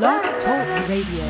Blog Talk Radio.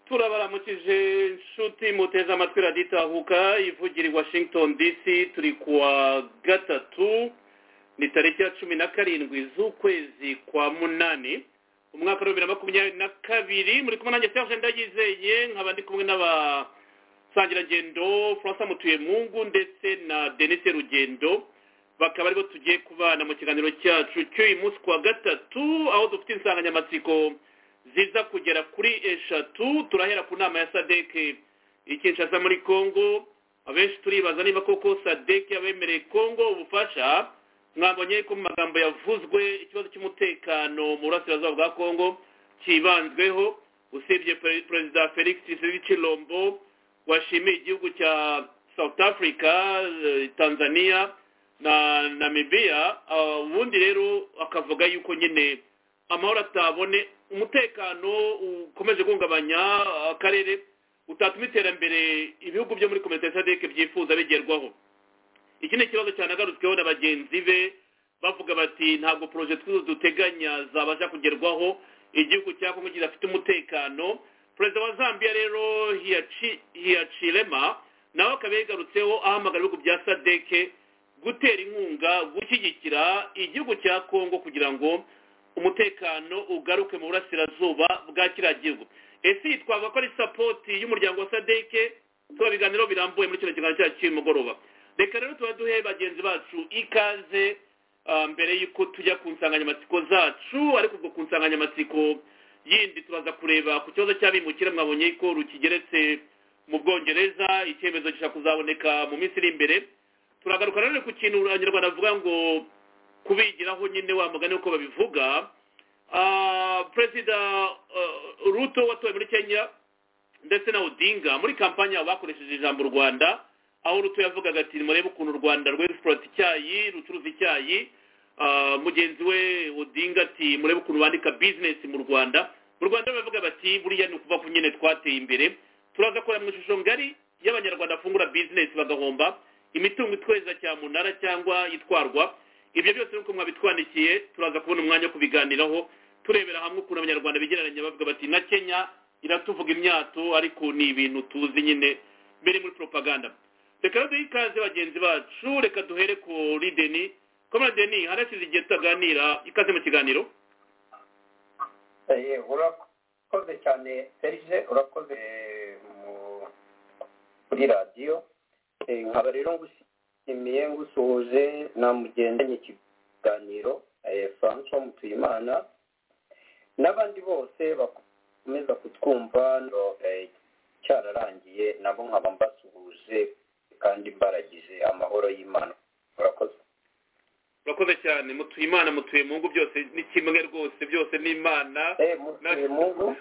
turabaramukije inshuti muteze amatwi radiyo itahuka ivugira i washington dc turi kuwa gatatu ni tariki ya cumi na karindwi z'ukwezi kwa munani umwaka wa bibiri na makumyabiri na kabiri muri kumwe nanjye serge ndagizeye nkaba ndi kumwe n'abasangirangendo francois mutuyemungu ndetse na denise rugendo bakaba aribo tugiye kubana mu kiganiro cyacu cy'uyu munsi kuwa gatatu aho dufite insanganyamatsiko ziza kugera kuri eshatu turahera ku nama ya sadeke ikinshasa muri congo abenshi turibaza niba koko sadeke yabemereye congo ubufasha mwabonye ko mu magambo yavuzwe ikibazo cy'umutekano mu burasirazuba bwa congo kibanzweho usibye perezida felix cilombo washimiye igihugu cya south africa tanzania na namibia ubundi rero akavuga yuko nyine amahoro atabone umutekano ukomeje guhungabanya akarere utatuma iterambere ibihugu byo muri komite sadeke byifuza bigerwaho iki ni ikibazo cyanagarutseho na bagenzi be bavuga bati ntabwo poroje duteganya zabasha kugerwaho igihugu cya kongo kidafite umutekano perezida wa zambia rero hiyacirema nawe akaba yagarutseho ahamagara ibihugu bya sadeke gutera inkunga gushyigikira igihugu cya kongo kugira ngo umutekano ugaruke mu burasirazuba bwa kiriya gihugu ese twavuga ko ari sapoti y'umuryango wa sadeke tuba biganiro birambuye muri kino kiganiro cyacu cy'umugoroba reka rero tuba duhe bagenzi bacu ikaze mbere y'uko tujya ku nsanganyamatsiko zacu ariko ubwo ku nsanganyamatsiko yindi tubaza kureba ku kibazo cy'abimukira mwabonye ko rukigeretse mu bwongereza icyemezo gishobora kuzaboneka mu minsi iri imbere turagaruka rero ku kintu abanyarwanda bavuga ngo kubigiraho nyine wa mugani uko babivuga perezida ruto watowe muri kenya ndetse na odinga muri kampani bakoresheje ijambo rwanda aho ruto yavugaga ati murebe ukuntu u rwanda rwesiporoti icyayi rucuruza icyayi mugenzi we odinga ati murebe ukuntu bandika bizinesi mu rwanda mu rwanda bavuga bati buriya ni ukuvuga ko nyine twateye imbere turaza kureba mu ishusho ngari y'abanyarwanda bafungura bizinesi bagahomba imitungo itweza cyamunara cyangwa itwarwa ibyo byose nuko mwabitwandikiye turaza kubona umwanya wo kubiganiraho turebera hamwe ukuntu abanyarwanda bigereranya bavuga bati na kenya iratuvuga imyato ariko ni ibintu tuzi nyine biri muri propaganda reka rero duhe ikaze bagenzi bacu reka duhere kuri deni komera deni harashize igihe tutaganira ikaze mu kiganiro urakoze cyane serge urakoze kuri radiyo nkaba rero ngushyigikiye ngusuhuje na mugendanye ikiganiro francois mutuyimana n'abandi bose bakomeza kutwumva no, eh, cyararangiye nabo nkaba mbasuhuje kandi mbaragize amahoro y'imana murakoze urakoze cyane mutuye imana mutuye mu ngo byose ni kimwe rwose byose ni imana eh mutuye mungu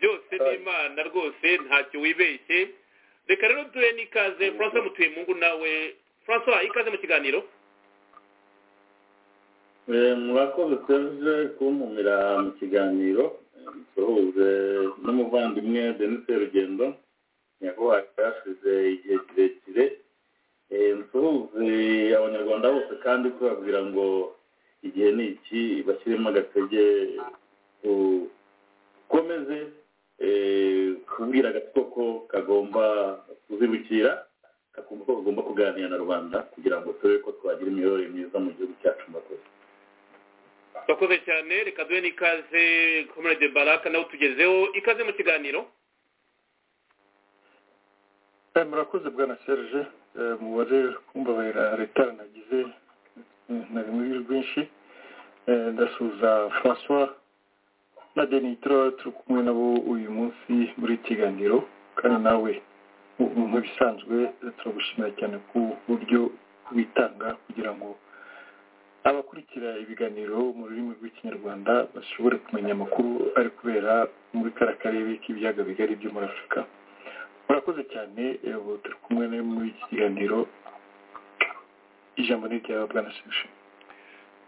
byose ni imana rwose ntacyo wibeshye reka rero duhe n'ikaze francois mutuye mu ngo nawe francois ikaze mu kiganiro Eh, murakoze serge kuntumira mu kiganiro eh, dusuhuze n'umuvandimwe denise rugendo nyakubahwa cyashize igihe kirekire Eh, dusuhuze abanyarwanda bose kandi tubabwira ngo igihe ni iki bashyiremo agatege dukomeze eh, kubwira agatsiko ko kagomba kuzibukira kakumva ko kagomba kuganira na rubanda kugira ngo turebe ko twagira imiyoborere myiza mu gihugu cyacu murakoze urakoze cyane reka duhe n'ikaze komerede baraka nawe utugezeho ikaze mu kiganiro Eh, murakoze bwana serge Eh, umubare kumbabarira leta nagize eh, nari muri rwinshi Eh, ndasuhuza francois na denitro turi kumwe nabo uyu munsi muri iki kiganiro kandi nawe mu- mu- nk'ibisanzwe eh, turagushimira cyane ku buryo witanga kugira ngo abakurikira ibiganiro mu rurimi rw'ikinyarwanda bashobore kumenya amakuru ari kubera muri kara karere k'ibiyaga bigari byo muri afurika murakoze cyane eh, ubu turi kumwe nawe muri iki kiganiro ijambo ni ryawe bwana sebushi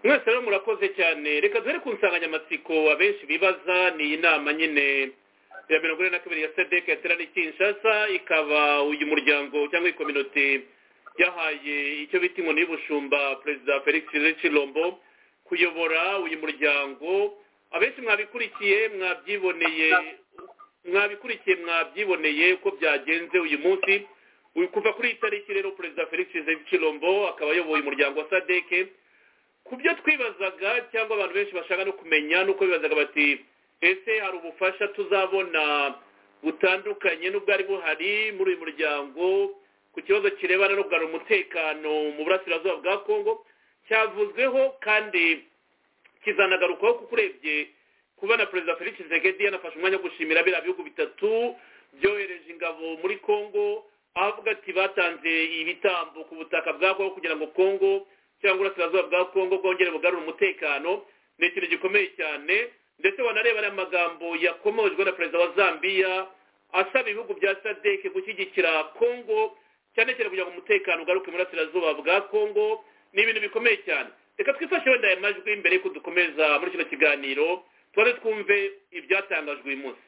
mwese rero murakoze cyane reka duhere ku nsanganyamatsiko abenshi bibaza ni inama nyine ya mirongo ine na kabiri ya sadek yateraniye i kinshasa ikaba uyu muryango cyangwa ikominote yahaye icyo bita inkoni y'ubushumba perezida felix rechilombo kuyobora uyu muryango abenshi mwabikurikiye mwabyiboneye mwabikurikiye mwabyiboneye uko byagenze uyu munsi Uyu- kuva kuri iyi tariki rero perezida felix rechilombo akaba ayoboye umuryango wa sadeke ku byo twibazaga cyangwa abantu benshi bashaka no kumenya nuko bibazaga bati ese hari ubufasha tuzabona butandukanye n'ubwari buhari muri uyu muryango ku kibazo kirebana no kugarura umutekano mu burasirazuba bwa kongo cyavuzweho kandi kizanagarukwaho kuko urebye kuba na perezida felix tshisekedi yanafashe umwanya wo gushimira biriya bihugu bitatu byohereje ingabo muri kongo avuga ati batanze ibitambo ku butaka bwako kugira ngo kongo cyangwa uburasirazuba bwa kongo bwongere bugarure umutekano ni ikintu gikomeye cyane ndetse wanareba ariya magambo yakomojwe na perezida wa zambiya asaba ibihugu bya sadeke gushyigikira kongo cyane cyane kugira ngo umutekano ugaruke mu burasirazuba bwa kongo ni ibintu bikomeye cyane reka twifashe wenda aya majwi mbere y'uko dukomeza muri kino kiganiro tubanze twumve ibyatangajwe uyu munsi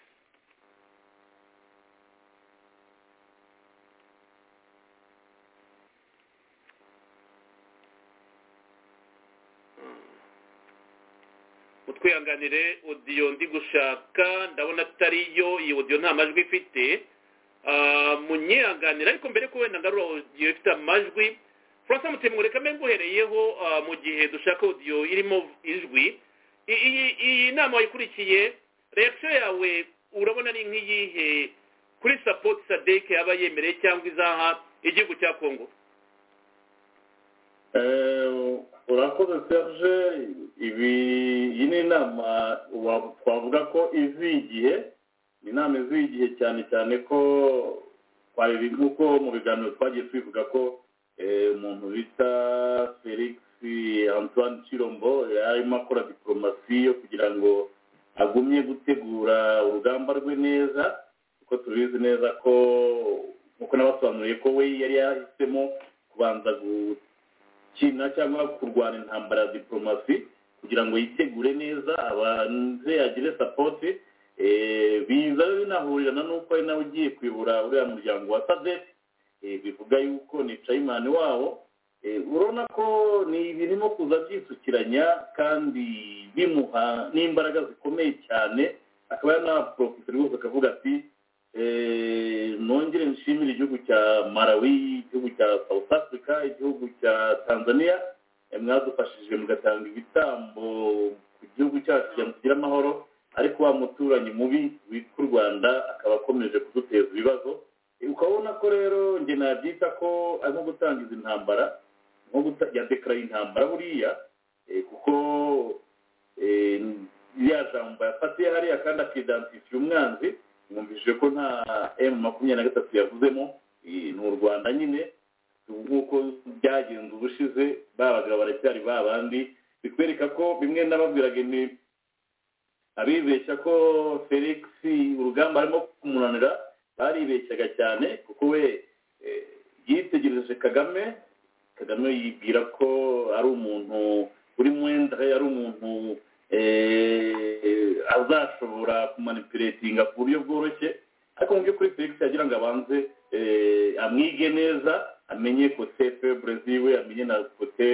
utwihanganire odiyo ndi gushaka ndabona atariyo iyi odiyo nta majwi ifite Ah, munyihanganire ariko mbere ko wenda ngarura odiyo ifite amajwi francois mutemure kamwe nguhereyeho ah, mu gihe dushaka odiyo irimo ijwi I- iyi iyi nama wayikurikiye reaction yawe urabona ni nk'iyihe kuri support sadek yaba yemereye cyangwa izaha igihugu cya kongo Eh, urakoze serge ibi iyi ni inama wa- twavuga ko iziye igihe Ni inama iziye igihe cyane cyane ko twari nk'uko mu biganiro twagiye twivuga ko eh, umuntu bita felix antoine chirombo yarimo akora diporomasi yo kugira ngo agumye gutegura urugamba rwe neza kuko tubizi neza ko nk'uko nabasobanuriye ko we yari yahisemo kubanza gu- China cyangwa kurwana intambara ya diporomasi kugira ngo yitegure neza abanze agire sapoti biza binahurirana n'uko ari nawe ugiye kuyobora uriya muryango wa sadek Eh, bivuga yuko ni cayimani wabo Eh, urabona ko ni birimo kuza byisukiranya kandi bimuha n'imbaraga zikomeye cyane akaba yanaporofite rwose akavuga ati Eh, nongere nshimire igihugu cya malawi igihugu cya south africa igihugu cya tanzania eh, mwadufashije mugatanga ibitambo ku gihugu cyacu kugira ngo tugire amahoro ariko wa muturanyi mubi witwa u rwanda akaba akomeje kuduteza ibibazo Eh, ukabona ko rero njye nabyita ko ari nko gutangiza intambara nko guta- ya dekara intambara buriya eh, kuko jambo yafatiye hariya kandi akidansifiye umwanzi mwumvishije ko nta emu makumyabiri na gatatu yavuzemo iyi ni u rwanda nyine nk'uko byagenze ubushize babaga baracyari ba bandi bikwereka ko bimwe n'ababwiraga ni abibeshya ko felix urugamba arimo kumunanira baribeshyaga cyane kuko we eh, yitegereje kagame kagame yibwira ko ari umuntu uri mwenda ari umuntu eh, azashobora kumanipuletinga ku buryo bworoshye ariko mu by'ukuri felix yagira ngo abanze eh, amwige neza amenye kote febre ziwe amenye na kote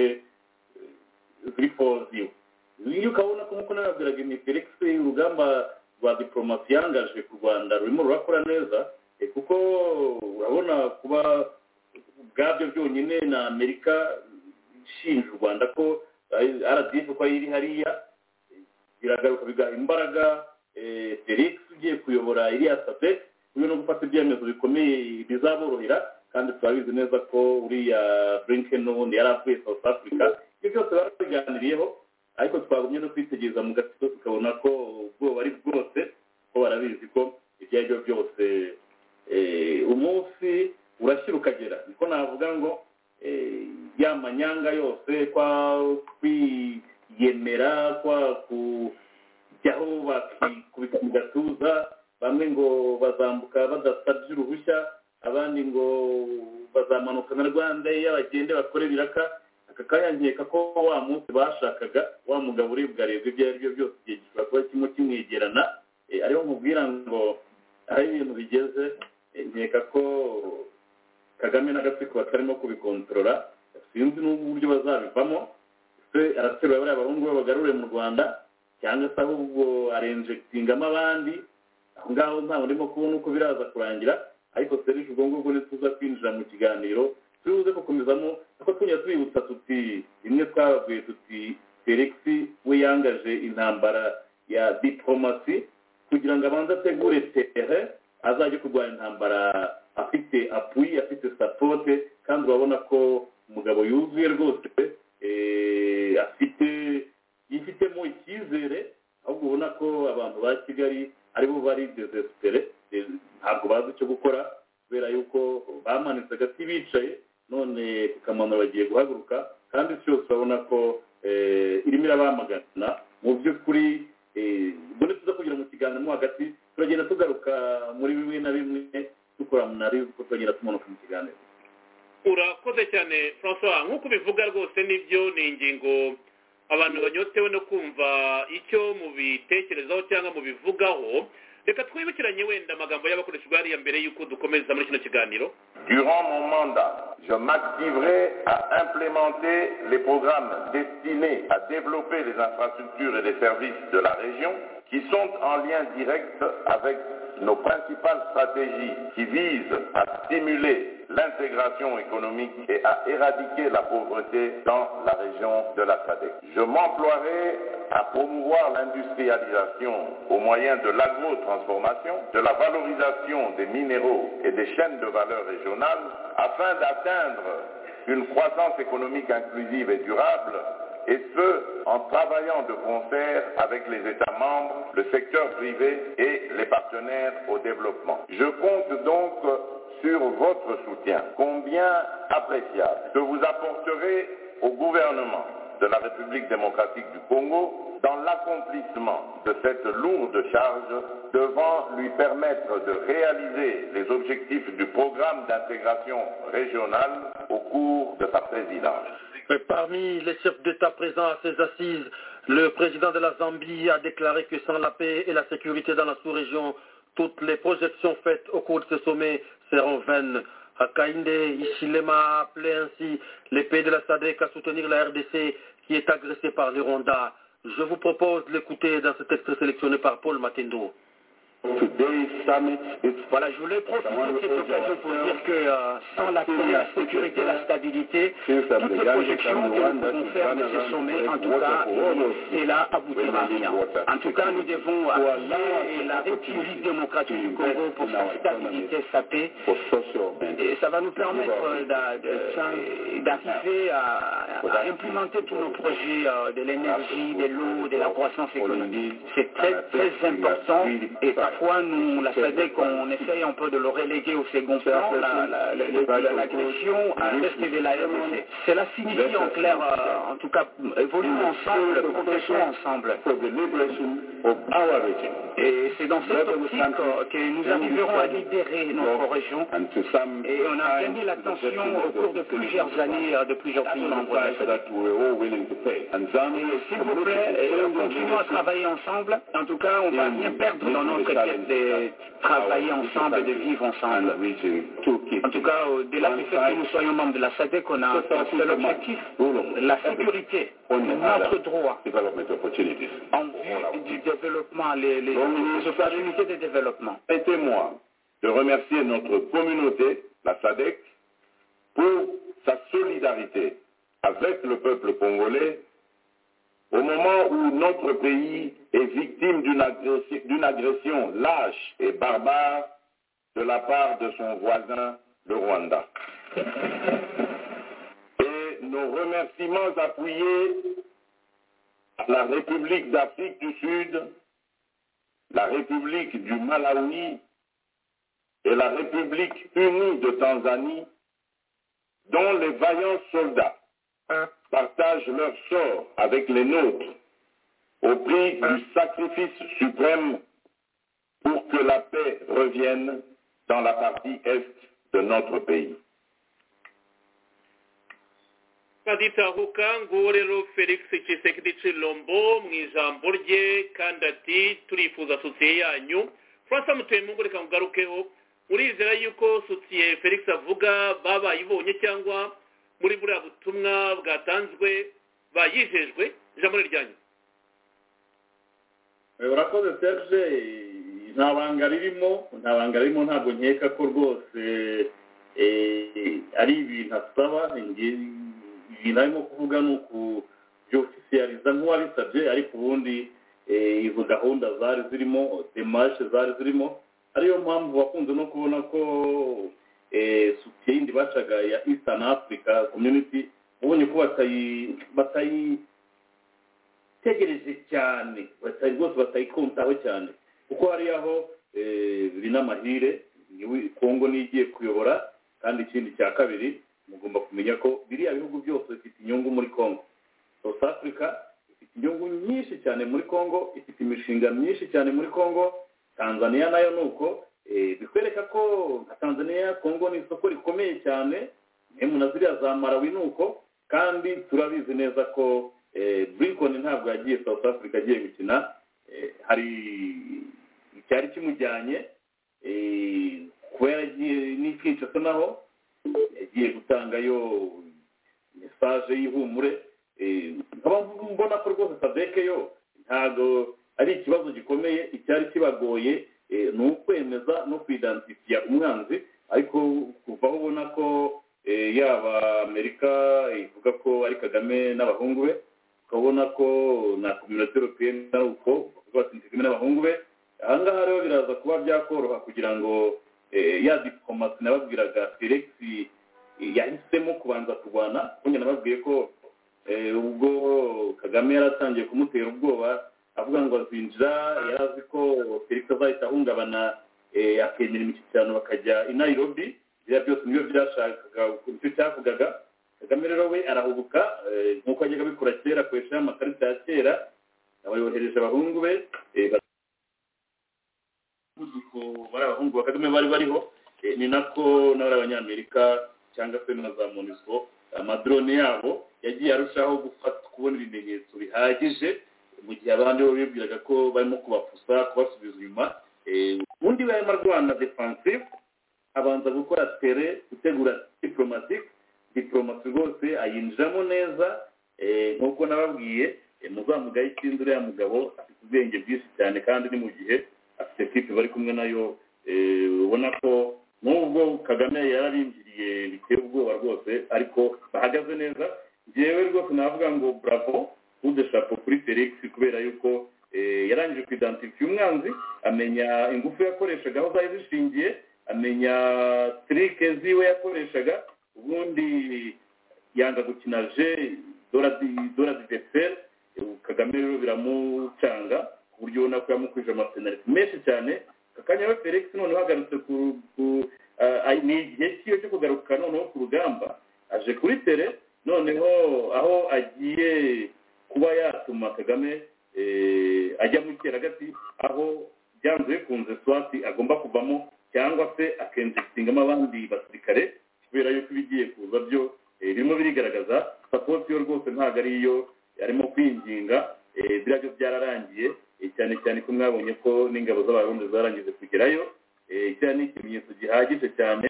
zirifo ziwe iyo ukabona ko nk'uko nababwiraga ni felix urugamba rwa diporomasi yangaje ku rwanda rurimo rurakora neza eh, kuko urabona kuba ubwabyo byonyine na amerika ishinja u rwanda ko rdf ko iri hariya eh, biragaruka bigaha imbaraga eh, felix ugiye kuyobora iriya sadek uyu no gufata ibyemezo bikomeye bizaborohera kandi turabizi neza ko uriya blinken n'ubundi yari avuye south africa ibyo byose barabiganiriyeho ariko twagumye no kwitegereza mu gatsiko tukabona ko ubwoba ari bwose ko barabizi ko ibyo ari byo byose eh, umunsi urashyira ukagera niko navuga ngo eh, ya manyanga yose kwa kwiyemera kwa kujyaho bakikubita mu gatuza bamwe ngo bazambuka badasabye uruhushya abandi ngo bazamanuka na rwanda iyo bagende bakore biraka aka kayankeka ko wa munsi bashakaga wa mugabo uribwa areba ibyo ari byo byose igihe gishobora kuba kimwe kimwegerana Eh, ariho mubwira ngo aho ibintu bigeze eh, nkeka ko kagame n'agatsiko batarimo kubikontorora sinzi n'uburyo bazabivamo se araterura bariya bahungu be bagarure mu rwanda cyangwa se ahubwo arenjegingamo abandi aho ngaho ntabwo ndimo kubona uko biraza kurangira ariko serivisi ubwo ngubwo ntituza kwinjira mu kiganiro tubuze gukomezamo kuko tujya tubibutsa tuti rimwe twababwiye tuti felix we yangaje intambara ya diporomasi kugira ngo abanze ategure tere azajye kurwanya intambara afite apuyi afite sapote kandi urabona ko umugabo yuzuye rwose eh, afite yifitemo icyizere ahubwo ubona ko abantu ba kigali aribo bari desespere eh, ntabwo bazi icyo gukora kubera yuko bamanitse agati bicaye none kukamanura bagiye guhaguruka kandi cyose urabona ko eh, irimo irabamagana mu by'ukuri eh, ubundi tuza kugira mu kiganiro mo hagati turagenda tugaruka muri bimwe na bimwe dukora mu nari kuko turagenda tumanuka mu kiganiro urakoze cyane francois nk'uko ubivuga rwose nibyo ni ingingo abantu banyotewe no kumva icyo mubitekerezaho cyangwa mubivugaho reka twibukiranye wenda amagambo y'abakoreshwa hariya mbere y'uko dukomeza muri kino kiganiro Durant mon mandat, je m'activerai à implémenter les programmes destinés à développer les infrastructures et les services de la région qui sont en lien direct avec nos principales stratégies qui visent à stimuler l'intégration économique et à éradiquer la pauvreté dans la région de la SADC. Je m'emploierai à promouvoir l'industrialisation au moyen de l'agro-transformation, de la valorisation des minéraux et des chaînes de valeur régionales afin d'atteindre une croissance économique inclusive et durable et ce, en travaillant de concert avec les États membres, le secteur privé et les partenaires au développement. Je compte donc sur votre soutien, combien appréciable, que vous apporterez au gouvernement de la République démocratique du Congo dans l'accomplissement de cette lourde charge devant lui permettre de réaliser les objectifs du programme d'intégration régionale au cours de sa présidence. Euh, Parmi les chefs d'État présents à ces assises, le président de la Zambie a déclaré que sans la paix et la sécurité dans la sous-région, toutes les projections faites au cours de ce sommet seront vaines. Hakainde Ishilema a appelé ainsi les pays de la SADC à soutenir la RDC qui est agressée par les Rwanda. Je vous propose de l'écouter dans ce texte sélectionné par Paul Matendo. Today's summit is Voilà, je voulais profiter de cette occasion pour dire que euh, sans l'accès à la sécurité, la stabilité, since I'm toutes the les youngest, projections I'm que the one nous that pouvons is faire de running ces around sommets, to en collect tout water cas, for all of cela aboutira à rien. En tout cas, nous devons appuyer la République démocratique du Congo pour sa stabilité, sa paix, for social and et ça va nous permettre euh, d'a- de- d'arriver à, à implémenter tous nos projets euh, de l'énergie, de l'eau, de la croissance économique. C'est très très important et parfois nous, la SADEC, on essaye un peu de le reléguer au second plan, la- la- la- la- l'agression à l'est de la RDC. Cela signifie en clair, euh, en tout cas, évoluons ensemble, progressons ensemble. for the liberation of our region Et c'est dans cette optique euh, que nous arriverons à libérer notre région and to some et on a gagné l'attention au cours de plusieurs années euh, de plusieurs pays membres de la price FED. that we were all willing to pay. And Zambia Et is S'il vous plaît, committed euh, to change the continuons à leadership travailler ensemble. En tout cas, on va rien perdre dans notre quête de travailler ensemble, de vivre ensemble. and reaching two kids. En tout cas, au-delà du fait que nous soyons membres de la SADC, on a un seul objectif, la sécurité, notre droit Development opportunities. en vue du développement, les, les, les opportunités de développement. Permettez-moi de remercier notre communauté, la SADEC, pour sa solidarité avec le peuple congolais au moment où notre pays est victime d'une agressi- d'une agression lâche et barbare de la part de son voisin, le Rwanda. Et nos remerciements appuyés à la République d'Afrique du Sud, la République du Malawi et la République unie de Tanzanie, dont les vaillants soldats partagent leur sort avec les nôtres au prix du sacrifice suprême pour que la paix revienne dans la partie est de notre pays. baditahuka nguwo rero felix kisekedi cilombo mu ijambo rye kandi ati turifuza sosiye yanyu francis mutemungu reka mugarukeho murizera yuko sosiye felix avuga babayibonye cyangwa muri buriya butumwa bwatanzwe bayijejwe ijambo ni ryanyu Eh, urakoze serge eh, nta banga ririmo nta banga ririmo ntabwo nkeka ko rwose eh, ari ibintu asaba nge- ibintu arimo kuvuga ni ukubyofisiyaliza nk'uwabisabye ariko ubundi eh, izo gahunda zari zirimo demarishe zari zirimo ariyo mpamvu bakunze no kubona ko eh, sutiye yindi bacaga ya eastern africa community ubonye ko batayi batayi tegereje cyane batari rwose batayikuntaho cyane kuko hari aho eh, biri n'amahire niwe- kongo niyo igiye kuyobora kandi ikindi cya kabiri mugomba kumenya ko biriya bihugu byose bifite inyungu muri kongo south africa ifite inyungu nyinshi cyane muri kongo ifite imishinga myinshi cyane muri kongo tanzania nayo ni uko eh, bikwereka ko nka tanzania kongo ni isoko rikomeye cyane emwe na ziriya za marawi ni uko kandi turabizi neza ko brinkon ntabwo yagiye south africa agiye gukina Eh, hari icyari kimujyanye eh, kuba yaragiye n'ikinshasa naho yagiye gutangayo mesaje y'ihumure Eh, nkaba mbona ko rwose sadeke yo ntabwo ari ikibazo gikomeye icyari kibagoye eh, ni ukwemeza no kwidansifiya umwanzi ariko kuva aho ubona ko eh, yaba amerika ivuga ko ari kagame n'abahungu be ukabona ko na kominote europeyeni ari uko bavuga bati "Ni kagame n'abahungu be aha ngaha rero biraza kuba byakoroha kugira ngo eh, ya diplomasi nababwiraga felix eh, yahisemo kubanza kurwana kuko njye nababwiye ko eh, ubwo kagame yaratangiye kumutera ubwoba avuga ngo azinjira yari azi ko felix azahita ahungabana eh, akemera imishyikirano bakajya i nairobi biriya byose nibyo byashakaga nicyo cyavugaga kagame rero we arahubuka eh, nk'uko yajyaga abikora kera akoresha ya makarita ya kera abayohereje abahungu be eh, umuvuduko bari abahungu ba kagame bari bariho eh, ni nako n'abari abanyamerika cyangwa se na za monisco amadrone yabo yagiye arushaho gufata kubona ibimenyetso bihagije mu gihe abandi bo bibwiraga ko barimo kubafusa kubasubiza inyuma Eh, undi we arimo arwana defensive abanza gukora tere gutegura diplomatique diplomasi rwose ayinjiramo neza eh, nk'uko nababwiye eh, muzamugaye ikindi uriya mugabo afite ubwenge bwinshi cyane kandi ni mu gihe afite ekipe bari kumwe nayo eh, ubona ko n'ubwo kagame yararimbiriye biteye ubwoba rwose ariko bahagaze neza ngewe rwose navuga ngo bravo ude shapo kuri felix kubera yuko eh, yarangije kuidentify umwanzi amenya ingufu yakoreshaga aho zari zishingiye amenya trike ziwe yakoreshaga ubundi yanga gukina je dora di- dora di defere kagame rero biramucanga ku buryo ubona ko yamukwije amapenaliti menshi cyane aka kanya we felix noneho agarutse ku ku- ah, ah, ni igihe cyiwe cyo kugaruka noneho ku rugamba aje kuri tere noneho aho agiye kuba yatuma kagame eh, ajya mu gati aho byanze bikunze swati agomba kuvamo cyangwa se akenjistingamo abandi basirikare kubera yuko ibigiye kuza byo eh, birimo birigaragaza sapoti yo rwose ntabwo ari iyo arimo kwinginga eh, biriya byo byararangiye eh, cyane cyane ko mwabonye ko n'ingabo z'abarundi zarangije kugerayo eh, kiriya ni ikimenyetso gihagije cyane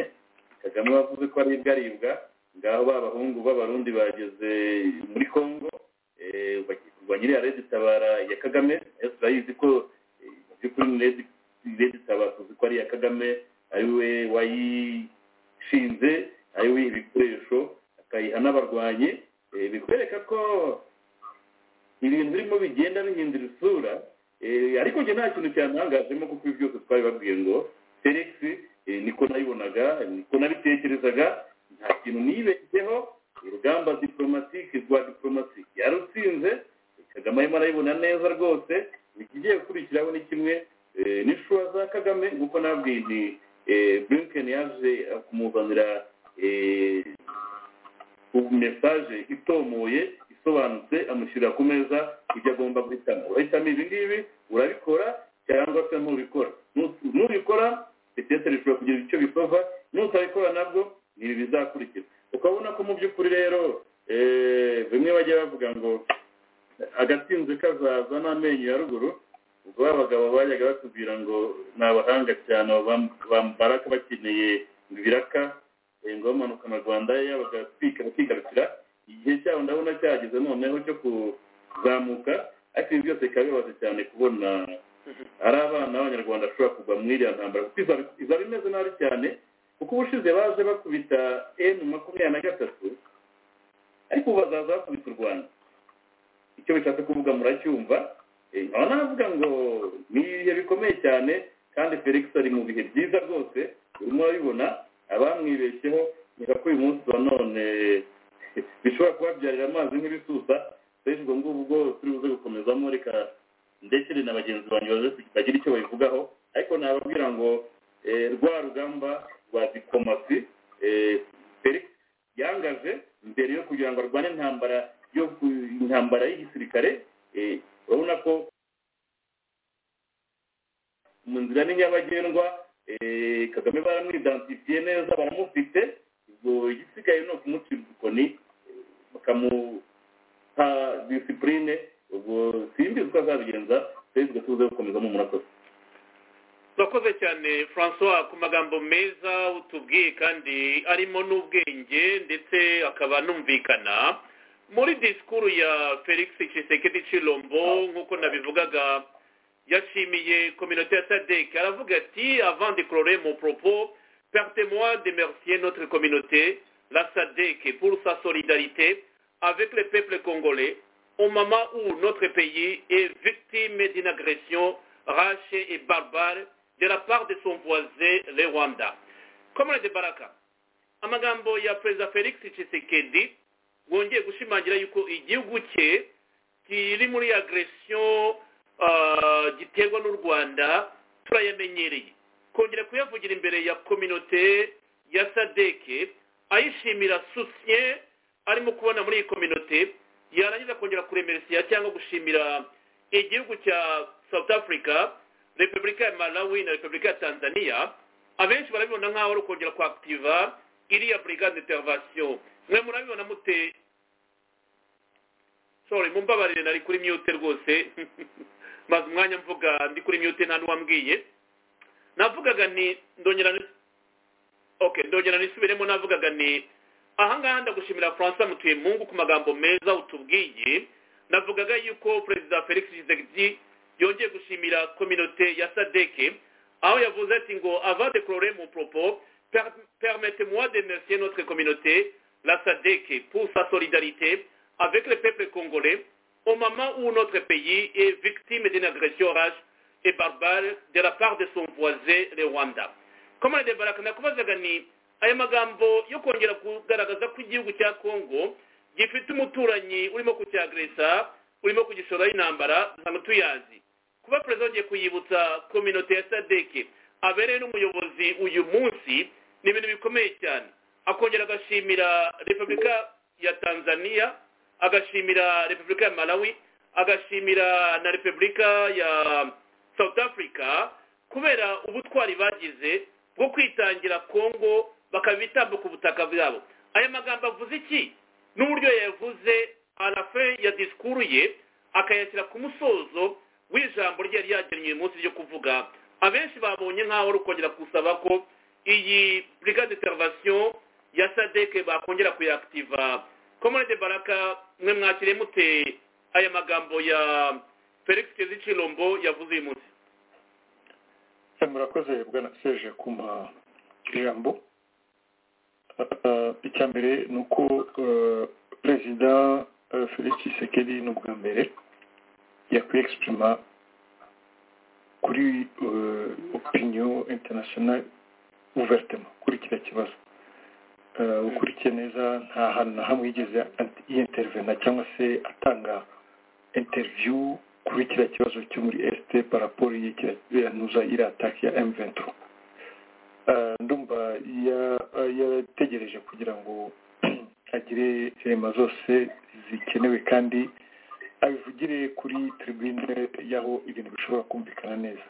kagame wavuze ko aribwa aribwa ngaho ba bahungu b'abarundi bageze muri congo eh, bagiye kurwanya iriya redi tabara ya kagame nayo turayizi ko eh, mu by'ukuri ni redi redi tabara tuzi ko ari iya kagame ariwe wayishinze ariwe uyiha ibikoresho akayiha n'abarwanyi eh, bikwereka ko ibintu birimo bigenda bihindura isura eh, ariko njye nta kintu cyantangajemo kuko ibi byose twabibabwiye ngo felix eh, niko nabibonaga niko nabitekerezaga nta kintu nibeshyeho urugamba diplomatike rwa diplomatike yarutsinze kagame arimo arayibona neza rwose ikigiye gukurikiraho ni kimwe eh, n'ishura za kagame nk'uko nabwiye ni eh, blinken yaje kumuzanira eh, mesaje itomoye isobanutse amushyirira ku meza ibyo agomba guhitamo urahitamo ibi ngibi urabikora cyangwa se ntubikora Nu- nubikora petete bishobora kugira icyo bisova nutabikora nabwo ni ibi bizakurikira ukabona ko mu by'ukuri rero eh, bimwe bajya bavuga ngo agatsinze kazaza n'amenyo ya ruguru ubwo ba bagabo bajyaga batubwira ngo ni abahanga cyane bambaraka bakeneye ibiraka eh, ngo bamanukana rwanda yabaga twika bakigarukira igihe cyabo ndabona cyageze noneho cyo kuzamuka ariko ibi byose bikaba bibabaje cyane kubona ari abana b'abanyarwanda bashobora kugwa muri iriya ntambara kuko izaba- izaba imeze nabi cyane kuko ubushize baje bakubita emu makumyabiri na gatatu ariko ubu bazaza bakubita u rwanda icyo bishatse kuvuga muracyumva Eh, nkaba navuga ngo ni ibihe bikomeye cyane kandi felix ari mu bihe byiza rwose urimo urabibona abamwibeshyeho nyira ko uyu munsi wa none bishobora kubabyarira amazi nk'ibisusa rero ubwo ngubwo bwo turi buze gukomezamo reka ndekere na bagenzi banjye baze bagira icyo babivugaho ariko nababwira ngo eh, rwa rugamba rwa diplomasi eh, felix yangaje mbere yo kugira ngo arwane intambara yo ku- intambara y'igisirikare eh, urabona ko mu nzira ni nyabagendwa eh, kagame baramwidentifiye neza baramufite ubwo igisigaye ni ukumucira udukoni eh, bakamuha disipurine ubwo simbi uko azabigenza twese tuze gukomezamo murakoze turakoze cyane francois ku magambo meza utubwiye kandi arimo n'ubwenge ndetse akaba anumvikana muri disikuru ya felix cisekedi cirombo nk'uko nabivugaga yashimiye kominote ya sadek aravuga ati avant de clore mon propos permettez-moi de mercier notre communauté la sadek pour sa solidarité avec le peuple congolais au moment où notre pays est victime d'une agression rachée et barbare de la part de son voisin, le Rwanda. Comrade Baraka, amagambo ya Perezida Felix Tshisekedi wongeye gushimangira yuko igihugu cye kiri muri agression ah, giterwa n'u Rwanda turayamenyereye kongera kuyavugira imbere ya kominote ya sadeke ayishimira susye arimo kubona muri iyi kominote yarangiza kongera kuremeresiya cyangwa gushimira igihugu cya south africa repubulika ya malawi na repubulika ya tanzania abenshi barabibona nk'aho ari ukongera kuakitiva iriya brigade intervention mwe murabibona mute sorry mumbabarire nari kuri myute rwose maze umwanya mvuga ndi kuri myute nta n'uwambwiye navugaga ni ndongera ni okay ndongera nisubiremo navugaga ni ahangaha ndagushimira francois mutuyemungu ku magambo meza utubwiye navugaga yuko perezida felix tshisekedi yongeye gushimira kominote ya sadeke aho yavuze ati ngo avant de clorer mon propos per- permettez-moi de remercier notre communauté la SADC pour sa solidarité avec le peuple congolais au moment où notre pays est victime d'une agression rage et barbare de la part de son voisin le Rwanda. Kamana de Baraka nakubazaga ni aya magambo yo kongera kugaragaza ko igihugu cya Congo gifite umuturanyi urimo kucyagresa urimo kugishoraho intambara ntabwo tuyazi kuba perezida yongeye kuyibutsa kominote ya SADC abereye n'umuyobozi uyu munsi ni ibintu bikomeye cyane akongera agashimira repubulika ya tanzania agashimira repubulika ya malawi agashimira na repubulika ya south africa kubera ubutwari bagize bwo kwitangira congo bakabitambuka ubutaka bwabo aya magambo avuze iki n'uburyo yayavuze arafe ya disikuru ye akayashyira ku musozo w'ijambo rye yari yagennye uyu munsi ryo kuvuga abenshi babonye nk'aho rukongera gusaba ko iyi brigade intervention ya sadeke bakongera kuyakitiva komune de baraka mwe mwakiriye mute aya magambo ya felix kezicirombo yavuze uyu munsi murakoze bwana seje kumpa ijambo icya mbere ni uko perezida felix sekeri n'ubwa mbere yakwiye egisipurima kuri opiniyo interinasiyonari uveritema kuri kiriya kibazo ukurikiye neza nta hantu na hamwe yigeze yintervena cyangwa se atanga interiviyu kuri kiriya kibazo cyo muri esite paraporo y'ikiranoza iriya ataki ya emu venturo ndumva yategereje kugira ngo agire rema zose zikenewe kandi abivugire kuri tribune y'aho ibintu bishobora kumvikana neza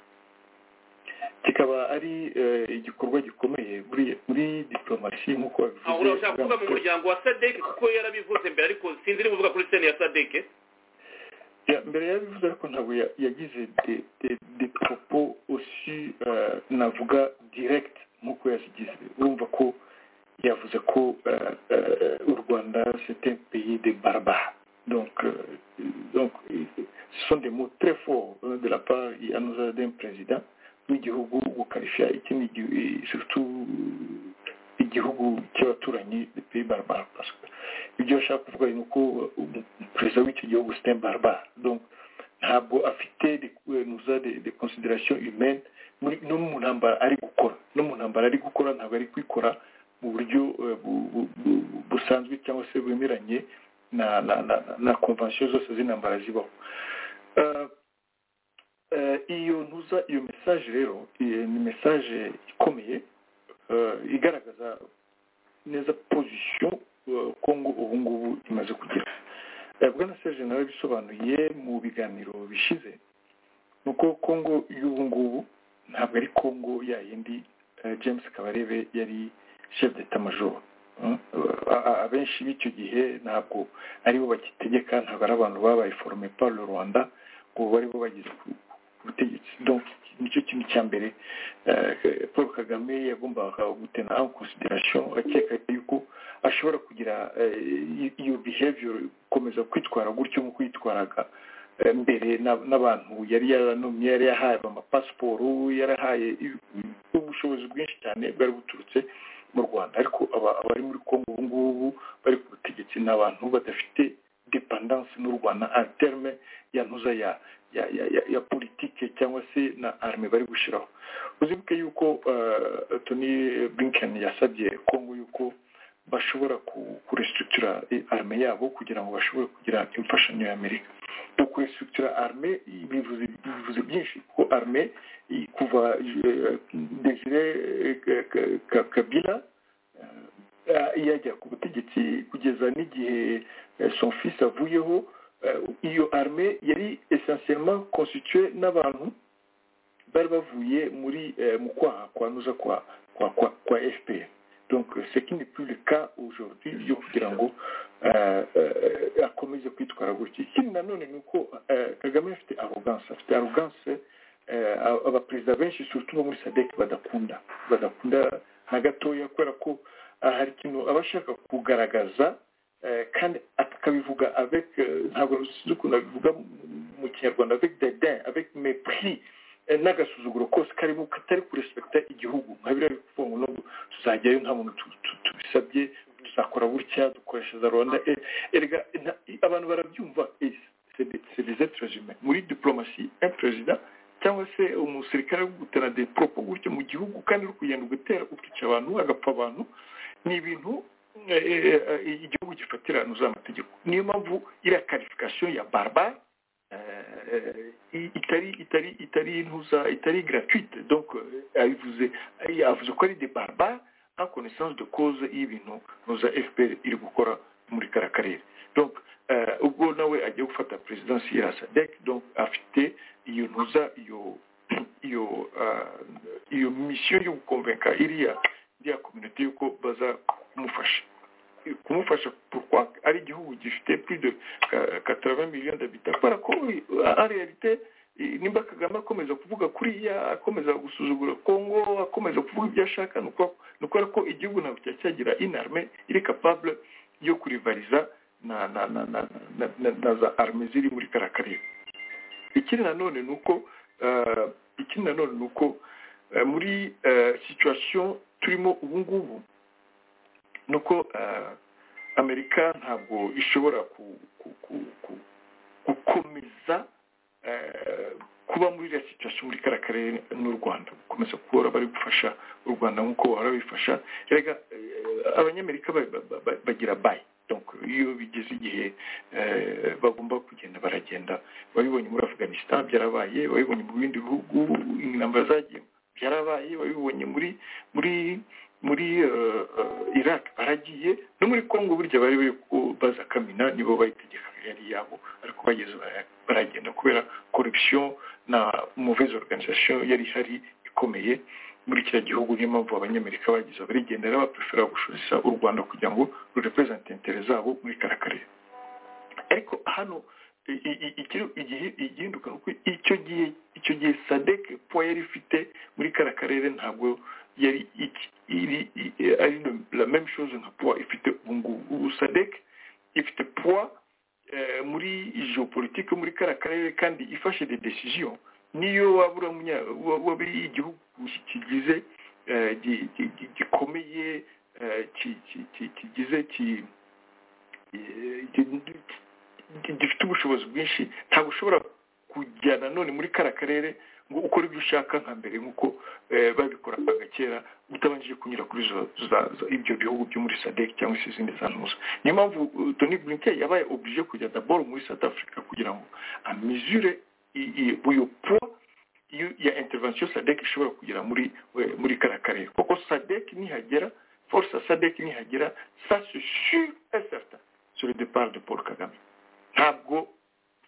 kikaba ari igikorwa gikomeye muri diporomasi nk'uko aho babivuze urashaka kuvuga mu muryango wa sadeke kuko yarabivuze mbere ariko sinzi iri buvuga kuri sene ya sadeke Ya, mbere yabivuze ariko ntabwo ya- yagize de- de- de propos aussi euh, navuga direct nk'uko yazigize urumva ko yavuze ko euh, euh, u rwanda c'est un pays de barbares donc euh, donc ce sont des mots très forts euh, de la part ya noza d'un président w'igihugu gukarishya ikindi gihu- surtout igihugu cy'abaturanyi de pays barbares parce que ibyo bashaka kuvuga ni uko umu- perezida w'icyo gihugu sitemu barbar donc ntabwo afite nuza de consideration humaine muri- no mu ntambara ari gukora no mu ntambara ari gukora ntabwo ari kwikora mu buryo eh, bu- bu- bu- busanzwe cyangwa se bwemeranye na na na na convention zose z'intambara zibaho Eh, eh, iyo ntuza iyo message rero eh, ni message ikomeye eh, igaragaza neza position eh, kongo ubu ngubu imaze kugira Eh, bwana serge nawe bisobanuye mu biganiro bishize ni uko kongo y'ubu ngubu ntabwo ari kongo ya yindi eh, james kabarebe yari chef d'etat major Mm. A- a- abenshi b'icyo gihe ntabwo aribo bagitegeka ntabwo ari abantu babaye forume par le rwanda ngo bari bo bageze ku ku butegetsi donc nicyo kintu cya mbere eh, paul kagame yagombaga gutena en consideration akeka yuko ashobora kugira eh, iyo behavior gukomeza kwitwara gutyo nko kwitwaraga eh, mbere na- n'abantu yari yaranomye yari yahaye amapasiporo yarahaye i- ubushobozi bwinshi cyane bwari buturutse mu rwanda ariko aba- abari muri kongo ubu ngubu bari ku butegetsi ni abantu badafite dependance n'u rwanda en terme ya ntuza ya ya ya ya, ya politike cyangwa se na arme bari gushyiraho uzibuke yuko eh, tony blinken yasabye kongo yuko bashobora ku- kurestructura eh, arme yabo kugira ngo bashobore kugira imfashanyo ya amerika uku restructura arme bivuze bivuze byinshi kuko arme i- kuva eh, desire eh, Ka- Ka- Ka- kabila eh, yajya ku butegetsi kugeza n'igihe eh, son fils avuyeho eh, iyo arme yari essentiellement constituée n'abantu bari bavuye muri eh, mu kwaha kwa nuza kwa kwa kwa, kwa fpr donc euh, ce qui n'est plus le cas aujourd'hui yo kugira ngo euh, euh, akomeze kwitwara gutya ikindi nanone ni uko euh, kagame afite arrogance afite arrogance euh, aba- abaperezida benshi surtout bo muri sadek badakunda badakunda na gatoya kubera ko ah, hari ikintu aba ashaka kugaragaza eh, kandi akabivuga avec eh, ntabwo sinzi ukuntu abivuga mu- mu kinyarwanda avec dedin avec mépris eh, n'agasuzuguro kose karimo katari kurespecta igihugu nka biriya bikuvuga ngo no tuzajyayo nta muntu tu- tu- tubisabye tuzakora gutya dukoreshereza rwanda Eh, erega nta- abantu barabyumva Eh, c'est des- c'est des êtres humains muri diplomasi un président cyangwa se umusirikare uri gutera des propos gutya mu gihugu kandi uri kugenda ugatera ukica abantu agapfa abantu ni ibintu eh, eh, eh, igihugu gifatira ahantu z'amategeko niyo mpamvu iriya karifikasiyo ya barbare euh, itari itari itari ntuza itari gratuite donc euh, abivuze yavuze ko ari des barbares en connaissance de cause y'ibintu ntuza fpr iri gukora muri kara karere donc euh, ubwo nawe agiye gufata presidensi ya sadek donc afite iyo ntuza iyo iyo euh, iyo mission yo gukonvenka iriya iriya communauté yuko baza kumufasha kumufasha pourquoi ari igihugu gifite plus de ka- 80 millions d'habitants kubera ko en réalité nimba kagame akomeza kuvuga kuriya akomeza gusuzugura kongo akomeza kuvuga ibyo ashaka ni uko- ni ukubera ko igihugu ntabwo cyari cyagira inarme iri capable yo kurivariza na na na na na, na, na za arme ziri muri kara karere ikindi nanone ni uko eh, ikindi nanone ni uko eh, muri eh, situation turimo ubu ngubu ni uko eh, amerika ntabwo ishobora ku- ku- ku- ku- gukomeza eh, kuba muri iriya situation muri kariya karere n'u rwanda gukomeza guhora bari gufasha u rwanda nk'uko bahora bifasha rega eh, abanyamerika ba- ba- ba- bagira bayi donc iyo bigeze igihe eh, bagomba kugenda baragenda babibonye muri afghanistan byarabaye babibonye mu bindi bihugu intambara zagiye byarabaye babibonye muri muri muri eh, eh, iraq baragiye no muri congo burya bari bari ku- baza kamina nibo bayitegeka yari yabo ariko bageze bara- baragenda kubera corruption na mauvaise organisation yari ihari ikomeye muri kiriya gihugu niyo mpamvu abanyamerika bagize abarigendera baprefera gushoreza u rwanda kugira ngo rurepresente intere zabo muri kara karere ariko hano i- i- i- ikiri- igihe- igihinduka ni uko icyo gihe icyo gihe sadek po yari ifite muri kara karere ntabwo yari iki- iri i- i- ari no- la même chose nka poa ifite ubu ngubu ubu sadek ifite poa eh, muri geopolitique muri kara karere kandi ifashe de decision niyo waba uri umunya- wa- waba uri igihugu ki- kigize eh, gi- gi- gi- gikomeye eh, ki- ki- ki- kigize ki- eh, gi- gi- gifite ubushobozi bwinshi ntabwo ushobora kujya nanone muri kara karere ngo ukore ibyo ushaka nka mbere nk'uko eh, babikoraga kera utabanje kunyura kuri zo- za- za- ibyo bihugu byo muri sadek cyangwa se izindi za ntuza niyo mpamvu uh, tony blinken yabaye oblige kujya daboro muri south africa kugira ngo amizure i- i- uyu poa iyo- ya intervention sadek ishobora kugira muri eh, muri kara karere kuko sadek nihagera force ya sadek nihagera ça se sur et certain sur le départ de paul kagame ntabwo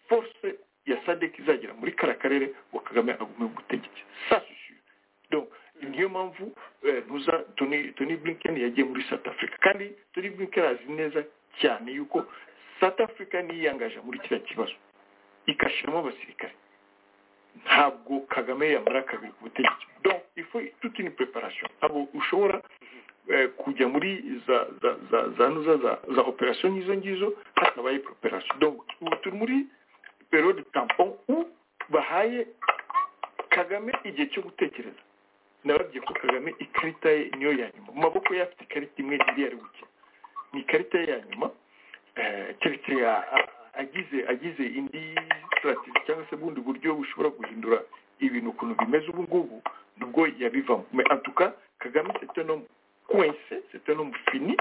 force ya sadek izagera muri kara karere ngo kagame agume ku butegetsi ça se sur donc niyo mpamvu eh, ntuza tony tony blinken yagiye muri south africa kandi tony blinken azi neza cyane yuko south africa niyo yiyangaje muri kiriya kibazo ikashyiramo abasirikare ntabwo kagame yamara kabiri ku butegetsi donc ifu toute une préparation ntabwo ushobora eh, kujya muri za za za za za za, za operation nk'izo ngizo hatabaye preparation donc ubu turi muri periode tampon où bahaye kagame igihe cyo gutekereza nababwiye ko kagame ikarita ye niyo ya nyuma mu maboko ye afite ikarita imwe indi yari gukina ni ikarita ye ya nyuma eh, keretse ya- a- agize agize indi strategy cyangwa se bundi buryo bushobora guhindura ibintu ukuntu bimeze ubu ngubu nubwo yabivamo mais en tout cas kagame c'est un homme coincé c'est un homme fini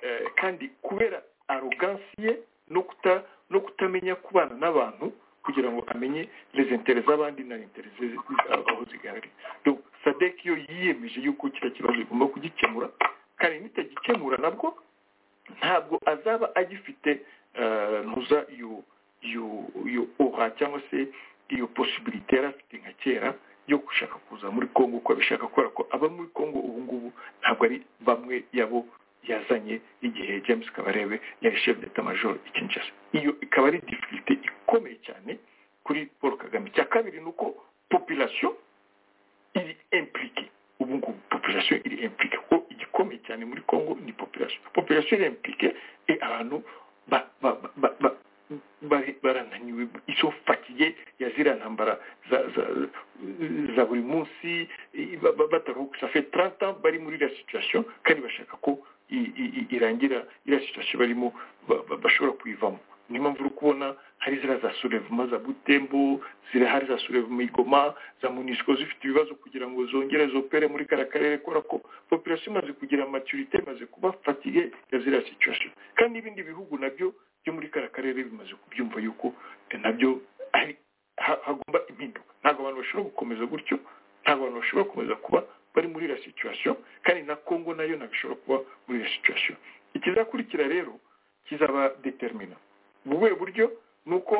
eh, kandi kubera arrogance ye no kuta no kutamenya kubana n'abantu kugira ngo amenye les intérêts z'abandi na intérêts ze- ze- aho zigaragara donc sadek yo yiyemeje yuko kiriya kibazo igomba kugikemura kandi nitagikemura nabwo ntabwo azaba agifite eh, ntuza iyo iyo iyo ora cyangwa se iyo posibilite yari afite nka kera yo gushaka kuza muri congo uko abishaka kubera ko aba muri congo ubu ngubu ntabwo ari bamwe yabo yazanye igihe james kabarebe yari chef d'etat major i kinshasa iyo ikaba ari difficulté ikomeye cyane kuri paul kagame icya kabiri ni uko population iri impliqué ubu ngubu population iri impliqué kuko igikomeye cyane muri congo ni population population iri impliqué et abantu ba- ba- ba- ba- ba- bari- barananiwe izo fatiye ya ziriya ntambara za za- za buri munsi i- ba- ba- bataruhuka safe 30 ans bari muri iriya situation kandi bashaka ko i- i- i- irangira iriya situation barimo ba- ba- bashobora kuyivamo niyo mpamvu uri kubona hari ziriya za surevuma za butembo zirahari za surevuma igoma za munisiko zifite ibibazo kugira ngo zongere zopere muri kariya karere kubera ko population imaze kugira maturite imaze kuba fatige ya ziriya situation kandi n'ibindi bihugu nabyo byo muri kariya karere bimaze kubyumva yuko eh, nabyo hari- ha- hagomba impinduka ntabwo abantu bashobora gukomeza gutyo ntabwo abantu bashobora gukomeza kuba bari muri iriya situation kandi na congo nayo ntabwo ishobora kuba muri iriya situation ikizakurikira rero kizaba determina mu buhe buryo ni uko